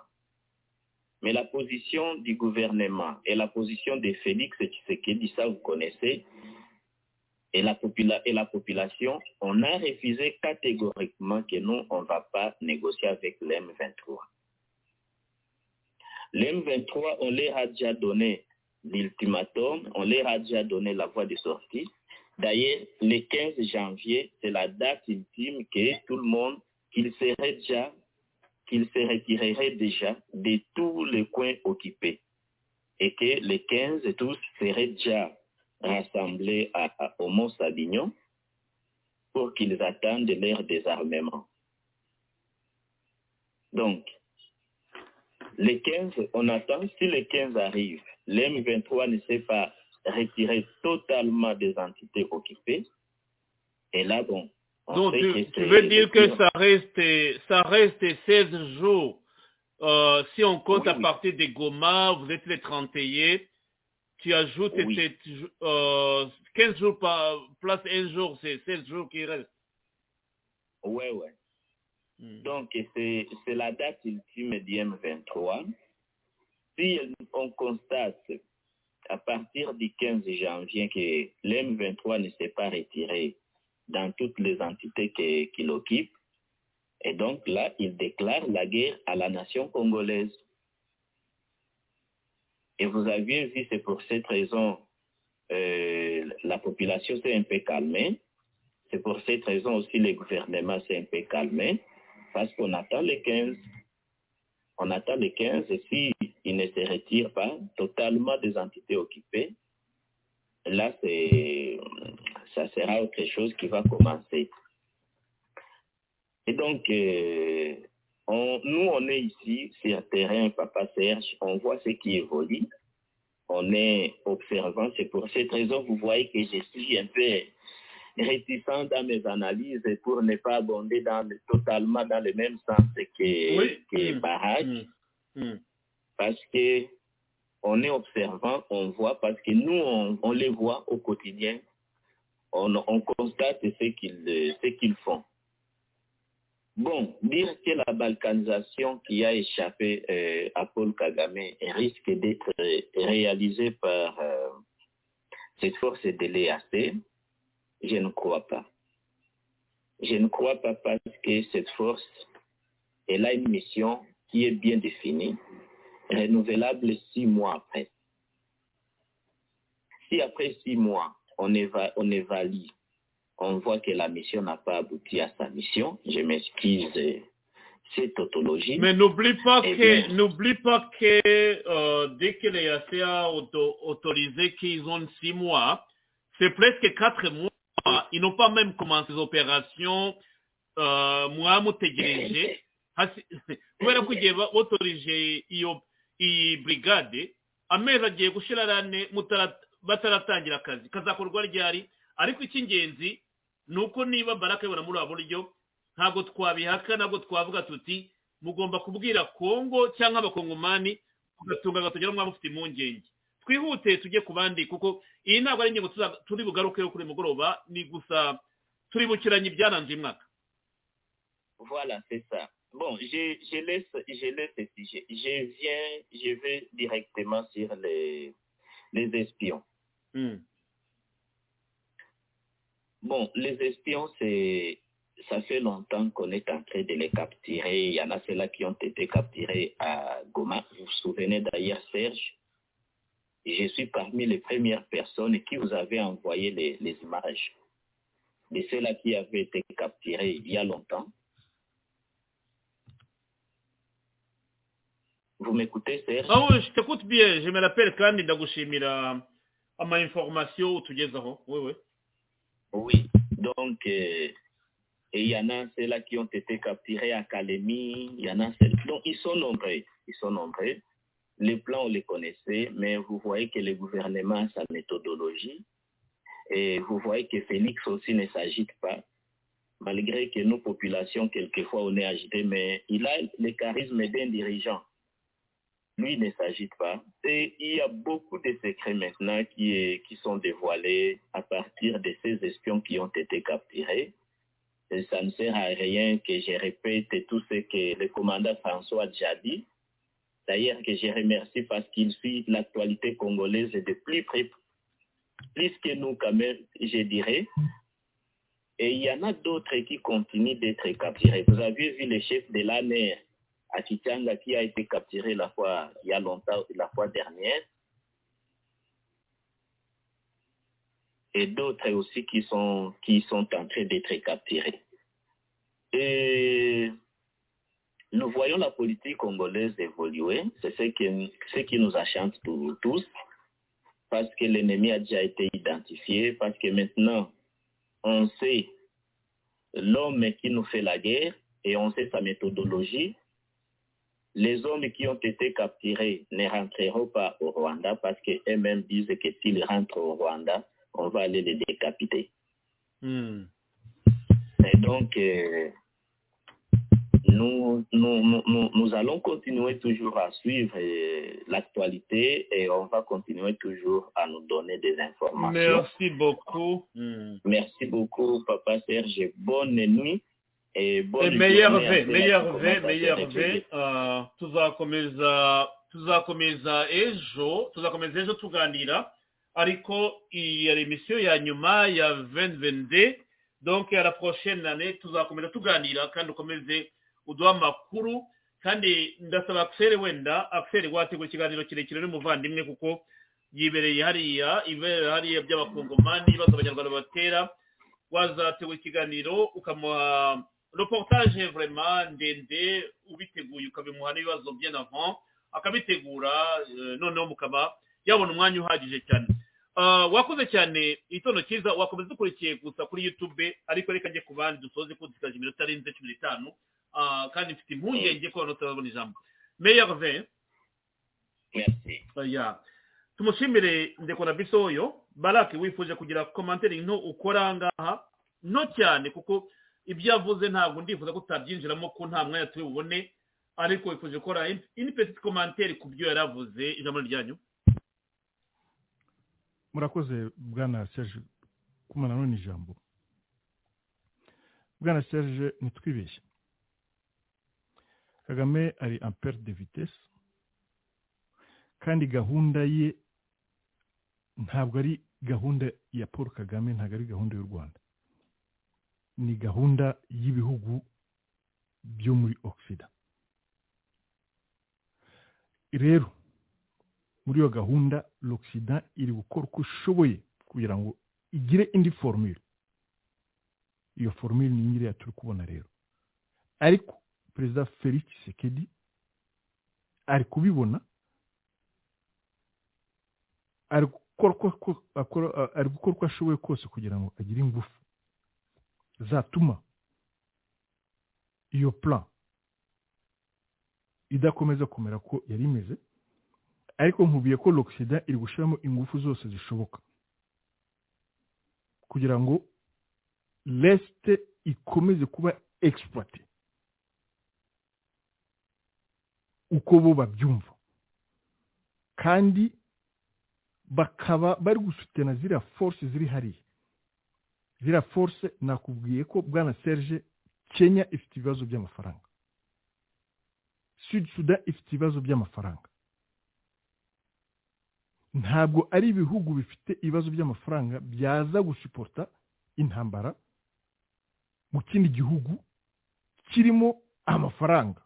Mais la position du gouvernement et la position de Félix Tshisekedi, ça vous connaissez, et la, popula- et la population, on a refusé catégoriquement que nous, on ne va pas négocier avec les M23. Les M23, on leur a déjà donné l'ultimatum, on leur a déjà donné la voie de sortie. D'ailleurs, le 15 janvier, c'est la date ultime que tout le monde, qu'il serait déjà, qu'il se retirerait déjà de tous les coins occupés et que les 15 et tous seraient déjà rassemblés à, à- au Mont-Sadignon pour qu'ils attendent leur désarmement. Donc, les 15, on attend, si les 15 arrivent, les M23 ne s'est pas retiré totalement des entités occupées, et là, bon, on Donc, sait tu, que tu c'est veux dire le que pire. ça reste, ça reste 16 jours. Euh, si on compte à partir des Goma, vous êtes les 31, tu ajoutes Oui. sept jou- euh, 15 jours par place, un jour, c'est 16 jours qui restent. Ouais, ouais. Donc, c'est c'est la date ultime du M23. Si on constate à partir du 15 janvier que l'M23 ne s'est pas retiré dans toutes les entités que- qu'il occupe, et donc là, il déclare la guerre à la nation congolaise. Et vous aviez vu, c'est pour cette raison, euh, la population s'est un peu calmée. C'est pour cette raison aussi le gouvernement s'est un peu calmé, parce qu'on attend les 15. On attend les 15 et s'ils ne se retirent pas totalement des entités occupées, là, c'est, ça sera autre chose qui va commencer. Et donc, euh, on- nous, on est ici sur terrain, Papa Serge, on voit ce qui évolue, on est observant. C'est pour cette raison, vous voyez que je suis un peu réticent dans mes analyses pour ne pas abonder dans le- totalement dans le même sens que, que Barak, parce que on est observant, on voit, parce que nous, on, on les voit au quotidien, on, on constate ce qu'ils euh, ce qu'ils font. Bon, dire que la balkanisation qui a échappé euh, à Paul Kagame risque d'être euh, réalisée par euh, cette force de l'EAC, je ne crois pas. Je ne crois pas parce que cette force, elle a une mission qui est bien définie, renouvelable six mois après. Si après six mois, on, éva- on évalue, on voit que la mission n'a pas abouti à sa mission, je m'excuse euh, cette tautologie. Mais n'oublie pas Eh que, bien, n'oublie pas que euh, dès que les RCA ont auto- autorisé qu'ils ont six mois, c'est presque quatre mois. Ils n'ont pas même commencé les opérations. Euh, moi, mutegereje Hasi- kubera ko igihe ba- botorije iyo iyi brigade amezi agiye gushira rane mutara- bataratangira akazi kazakorwa ryari ariko icy'ingenzi ni uko niba baraka yabona muri ubu buryo ntabwo twabihaka ntabwo twavuga tuti mugomba kubwira kongo cyangwa abakongomani ugatunga agatoki mwaba mufite impungenge twihute tujye ku bandi kuko iyi ntabwo ari ingingo tuza- turi bugarukeho kuri uyu mugoroba ni gusa turi bukiranye ibyaranze uyu mwaka Voilà, c'est ça. Bon, je, je laisse, je laisse ce sujet. Je viens, je vais directement sur les, les espions. Bon, les espions, c'est, ça fait longtemps qu'on est en train de les capturer. Il y en a ceux-là qui ont été capturés à Goma. Vous vous souvenez d'ailleurs, Serge, je suis parmi les premières personnes qui vous avez envoyé les, les images de ceux-là qui avaient été capturés il y a longtemps. Vous m'écoutez, Serge ah oui je t'écoute bien je me rappelle kandi ndagushimira ama information utugezaho oui oui Oui, donc euh, et il y en a ceux-là qui ont été capturés à Calémie, il y en a ceux Donc ils sont nombreux, ils sont nombreux. Les plans, on les connaissait, mais vous voyez que le gouvernement a sa méthodologie. Et vous voyez que Félix aussi ne s'agite pas, malgré que nos populations, quelquefois, on est agités, mais il a le charisme d'un dirigeant. Lui il ne s'agite pas. Et il y a beaucoup de secrets maintenant qui, est- qui sont dévoilés à partir de ces espions qui ont été capturés. Et ça ne sert à rien que je répète tout ce que le commandant François a déjà dit. D'ailleurs, que je remercie parce qu'il suit l'actualité congolaise de plus près, plus que nous quand même, je dirais. Et il y en a d'autres qui continuent d'être capturés. Vous avez vu le chef de l'ANER à Kitanga qui a été capturé la fois, il y a longtemps, la fois dernière. Et d'autres aussi qui sont, qui sont en train d'être capturés. Et nous voyons la politique congolaise évoluer. C'est ce qui, ce qui nous achante tou- tous. Parce que l'ennemi a déjà été identifié, parce que maintenant, on sait l'homme qui nous fait la guerre et on sait sa méthodologie. Les hommes qui ont été capturés ne rentreront pas au Rwanda parce qu'eux-mêmes disent que s'ils rentrent au Rwanda, on va aller les décapiter. Et donc, euh, nous, nous, nous- nous- nous allons continuer toujours à suivre euh, l'actualité et on va continuer toujours à nous donner des informations. merci beaucoup Mm. Merci beaucoup, Papa Serge. Bonne nuit et Eh, bonne meilleur journée à ve ceux-là qui meilleur ve commencent à se meilleur réveiller. ve ah, tuzakomeza tuzakomeza ejo tuzakomeza ejo tuganira ariko iyi ari emisiyo ya nyuma ya 2022 donc à la prochaine année tuzakomeza tuganira kandi ukomeze uduha amakuru kandi ndasaba akiseri wenda akiseri wategura ikiganiro kirekire n'umuvandimwe kuko yibereye hariya ibereye hariya by'abakongomani ibibazo abanyarwanda batera wazatewe ikiganiro ukamuha reportage vraiment ndende ubiteguye ukabimuha n'ibibazo bien avant akabitegura eh, noneho mukaba yabona umwanya uhagije cyane Ah, wakoze cyane igitondo cyiza wakomeza dukurikiye gusa kuri youtube ariko reka njye ku bandi dusoze ko dusigaje iminota arenze cumi n'itanu Ah, kandi mfite impungenge ko abantu batarabona ijambo meyerve ya tumushimire ndekora biso oyo barake wifuje kugira komantere nto ukora ngaha nto cyane kuko ibyo yavuze ntabwo ndifuza ko utabyinjiramo ko nta mwanya turi bubone ariko wifuje gukora in- ini petite commentaire ku byo yaravuze ijambo ryanyu murakoze bwana serge kuma nanone ijambo bwana serge ntitwibeshye kagame ari ampere de vitesse kandi gahunda ye ntabwo ari gahunda ya paul kagame ntabwo ari gahunda y'u rwanda ni gahunda y'ibihugu byo muri ogisida rero muri iyo gahunda l'oxida iri gukora uko ishoboye kugira ngo igire indi formule iyo formule ni iyi ngiriya turi kubona rero ariko perezida felix sekedi ari kubibona ari gukora uko uko- akora- ari gukora uko ashoboye kose kugira ngo agire ingufu zatuma iyo plan idakomeza kumera ko yari imeze ariko nkubiye ko l'occident iri gushyiramo ingufu zose zishoboka kugira ngo leste ikomeze kuba exploite uko bo babyumva kandi bakaba bari gusutena ziriya force ziri hariya ziriya force nakubwiye ko bwana serge kenya ifite ibibazo by'amafaranga sud sudan ifite ibibazo by'amafaranga ntabwo ari ibihugu bifite ibibazo by'amafaranga byaza gusuporta intambara mu kindi gihugu kirimo amafaranga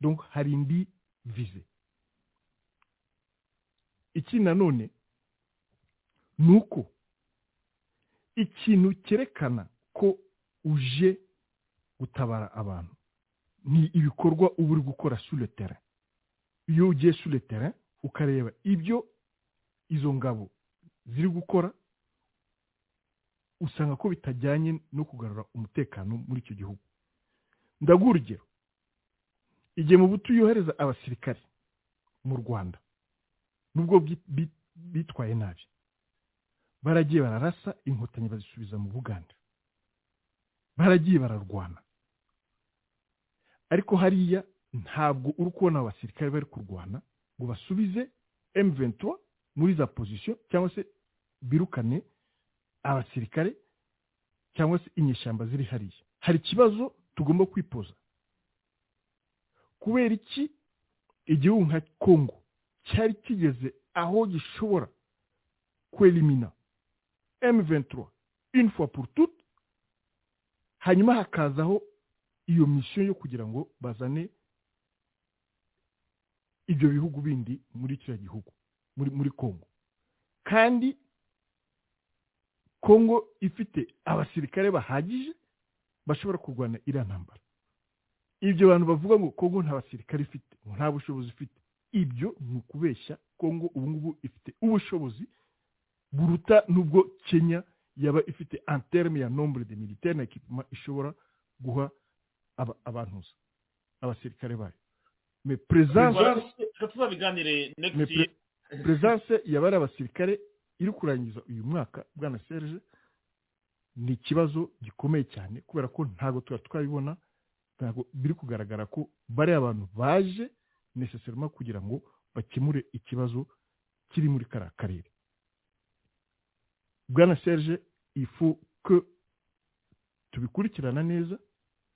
donc hari indi vize ikindi nanone ni uko ikintu cyerekana ko uje gutabara abantu ni ibikorwa uba uri gukora suletera iyo ugiye suletera ukareba ibyo izo ngabo ziri gukora usanga ko bitajyanye no kugarura umutekano muri icyo gihugu ndaguha urugero igihe mu buto yohereza abasirikare mu rwanda nubwo bi- bi- bitwaye nabi baragiye bararasa inkotanyi bazisubiza mu buganda baragiye bararwana ariko hariya ntabwo uri kubona abasirikare bari kurwana ngo basubize M23 muri za position cyangwa se birukane abasirikare cyangwa se inyeshyamba ziri hariya hari ikibazo tugomba kwipoza kubera iki igihugu nka kongo cyari kigeze aho gishobora kwelimina M23 une fois pour toutes hanyuma hakazaho iyo misiyo yo kugira ngo bazane ibyo bihugu bindi muri kiriya gihugu muri muri kongo kandi kongo ifite abasirikare bahagije bashobora kurwana iriya ntambara ibyo bantu bavuga ngo kongo nta basirikare ifite ngo nta bushobozi ifite ibyo ni ukubeshya kongo ubu ngubu ifite ubushobozi buruta n'ubwo kenya yaba ifite anterme ya nombre de militaire na ekipema ishobora guha aba- abantuza abasirikare bayo me presence reka tuzabiganire Mais next pre- presence yabari abasirikare iri kurangiza uyu mwaka bwana serge ni ikibazo gikomeye cyane kubera ko ntabwo tuba twabibona ntabwo biri kugaragara ko bari abantu baje necessairement kugira ngo bakemure ikibazo kiri muri kariya karere bwana serge ifu ko tubikurikirana neza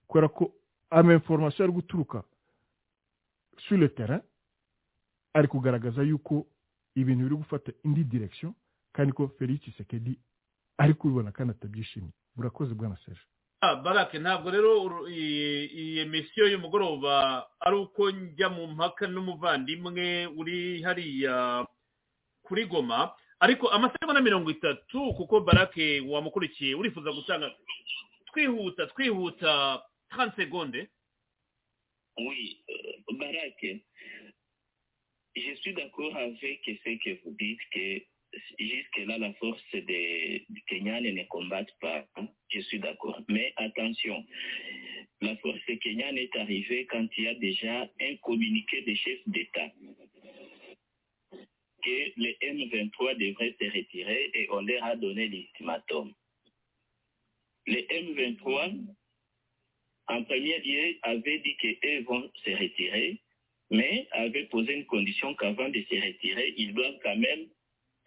kubera ko ama information ari guturuka sur le terrain ari kugaragaza yuko ibintu biri gufata indi direction kandi ko felix sekedi ari kubibona kandi atabyishimiye murakoze bwana serge Ah, barake ntabwo rero uru- iyi iyi misiyo y'umugoroba ari uko njya mu mpaka n'umuvandimwe uri hariya kuri goma ariko amasaha na mirongo itatu kuko barake wamukurikiye urifuza gutanga twihuta twihuta 30 seconde Oui, euh, Barak, je suis d'accord avec ce que vous dites que jusque-là, la force des du Kenyan ne combattent pas. Je suis d'accord. Mais attention, la force kenyane est arrivée quand il y a déjà un communiqué des chefs d'État que les M23 devraient se retirer et on leur a donné l'ultimatum. Les M23 en premier lieu, avait dit qu'eux vont se retirer, mais avait posé une condition qu'avant de se retirer, ils doivent quand même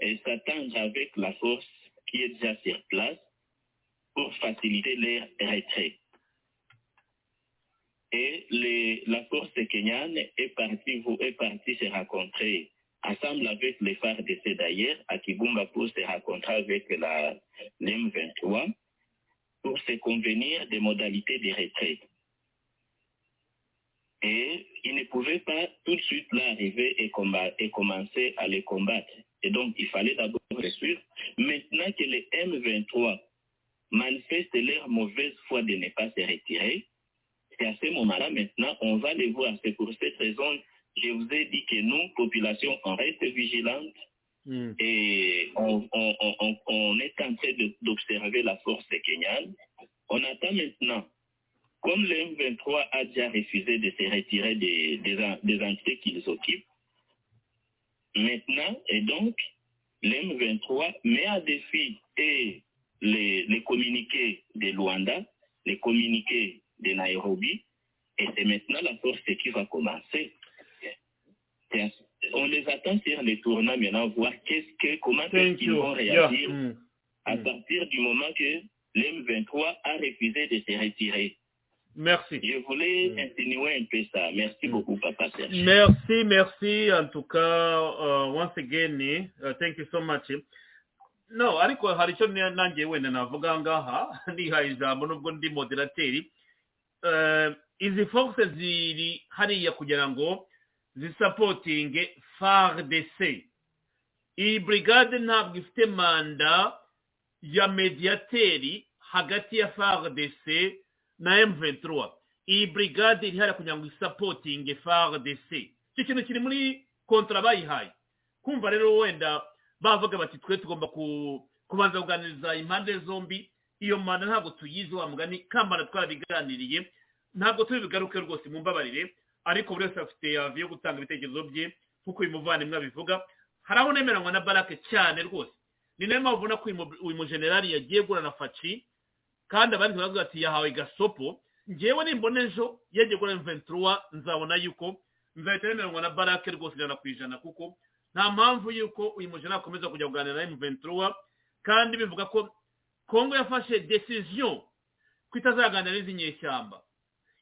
euh, s'attendre avec la force qui est déjà sur place pour faciliter leur retrait. Et les- la force kenyane est partie, vous- est partie se rencontrer ensemble avec les FARDC d'ailleurs, à Kibumba pour se rencontrer avec la, l'M23 pour se convenir des modalités de retraite. Et ils ne pouvaient pas tout de suite là arriver et, combat- et commencer à les combattre. Et donc, il fallait d'abord les suivre. Maintenant que les M23 manifestent leur mauvaise foi de ne pas se retirer, Et à ce moment-là, maintenant, on va les voir. C'est pour cette raison, je vous ai dit que nous, population, on reste vigilante Mm. et on, on- on- on- on est en train de- d'observer la force kenyane. On attend maintenant, comme le M23 a déjà refusé de se retirer des, des, en- des entités qu'ils occupent, maintenant, et donc, le M23 met à défi et les, les communiqués de Luanda, les communiqués de Nairobi, et c'est maintenant la force qui va commencer. C'est- On les attend sur les tournants maintenant, voir qu'est-ce que, comment est-ce qu'ils vont réagir à partir du moment que l'M23 a refusé de se retirer. Merci. Je voulais insinuer un peu ça. Merci beaucoup, papa Serge. Merci, merci. En tout cas, uh, once again, uh, thank you so much. No, ariko hari icyo ni- nanjye wenda navuga ngaha nihaye ijambo nubwo ndi moderateri Eh, izi force ziri hariya kugira ngo zisapotinge FARDC iyi brigade ntabwo ifite manda ya mediateri hagati ya FARDC na M23 iyi brigade iri hariya kugira ngo isapotinge FARDC icyo kintu kiri muri kontra bayihaye kumva rero wenda bavuga bati twe tugomba ku- kubanza kuganiriza impande zombi iyo manda ntabwo tuyizi wa mugani kambana twarabiganiriye ntabwo tubigaruke rwose mumbabarire ariko buri wese afite avi yo gutanga ibitekerezo bye nk'uko uyu muvandimwe abivuga hari aho nemeranywa na barake cyane rwose ni nayo mpamvu ubona ko uyu mu- uyu mujenerali yagiye guhura na faci kandi abandi baravuga ati yahawe gasopo ngewe nimbona ejo yagiye kuri M23 nzabona yuko nzahita nemeranywa na barake rwose ijana ku ijana kuko nta mpamvu yuko uyu mujana akomeza kujya kuganira na M23 kandi bivuga ko Kongo yafashe decision ko itazaganira n'izi nyeshyamba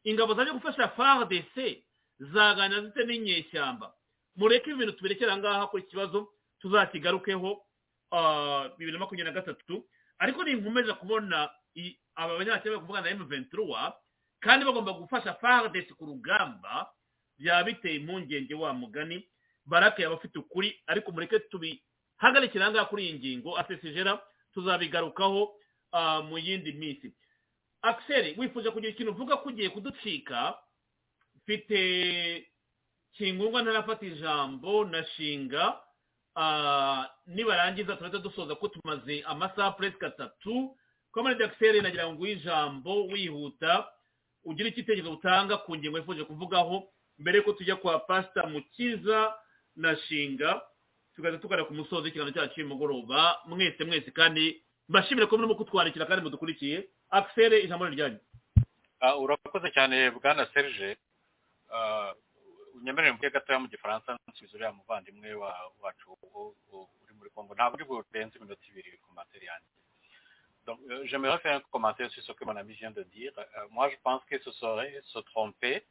ingabo zaje gufasha FARDC zaganira zite n'inyeshyamba mureke ibintu tubirekera ngaha kuri iki kibazo tuzakigarukeho ah, bibiri na makumyabiri na gatatu ariko ninkomeza kubona i- aba banyakenya bari kuvugana na M23 kandi bagomba gufasha FARDC ku rugamba byaba biteye impungenge wa mugani barake yaba afite ukuri ariko mureke tubihagarikira ngaha kuri iyi ngingo asesijera tuzabigarukaho ah, mu yindi minsi Axel wifuje kugira ikintu uvuga ko ugiye kuducika mfite kingungwa ntarafata ijambo na shinga Ah, nibarangiza turahita dusoza ko tumaze amasaha presque atatu koma redakiseri nagira ngo uhe ijambo wihuta ugira igitekerezo utanga ku ngingo yifuje kuvugaho mbere yuko tujya kwa pasita mukiza na shinga tugaza tugana ku musozo w'ikiganiro cyacu cy'umugoroba mwese mwese kandi mbashimire ko murimo kutwandikira kandi mudukurikiye akiseri ijambo ni ryanyu Ah, urakoze cyane bwana serge Ah, unyemerere mvuge gatoya mu gifaransa nsubiza uriya muvandimwe wa- wacu u- u- uri muri congo ntabwo burenze iminota ibiri commentaire yanjye donc euh, j'aimerais faire un commentaire sur ce que mon ami vient de dire Euh, moi je pense que ce serait se tromper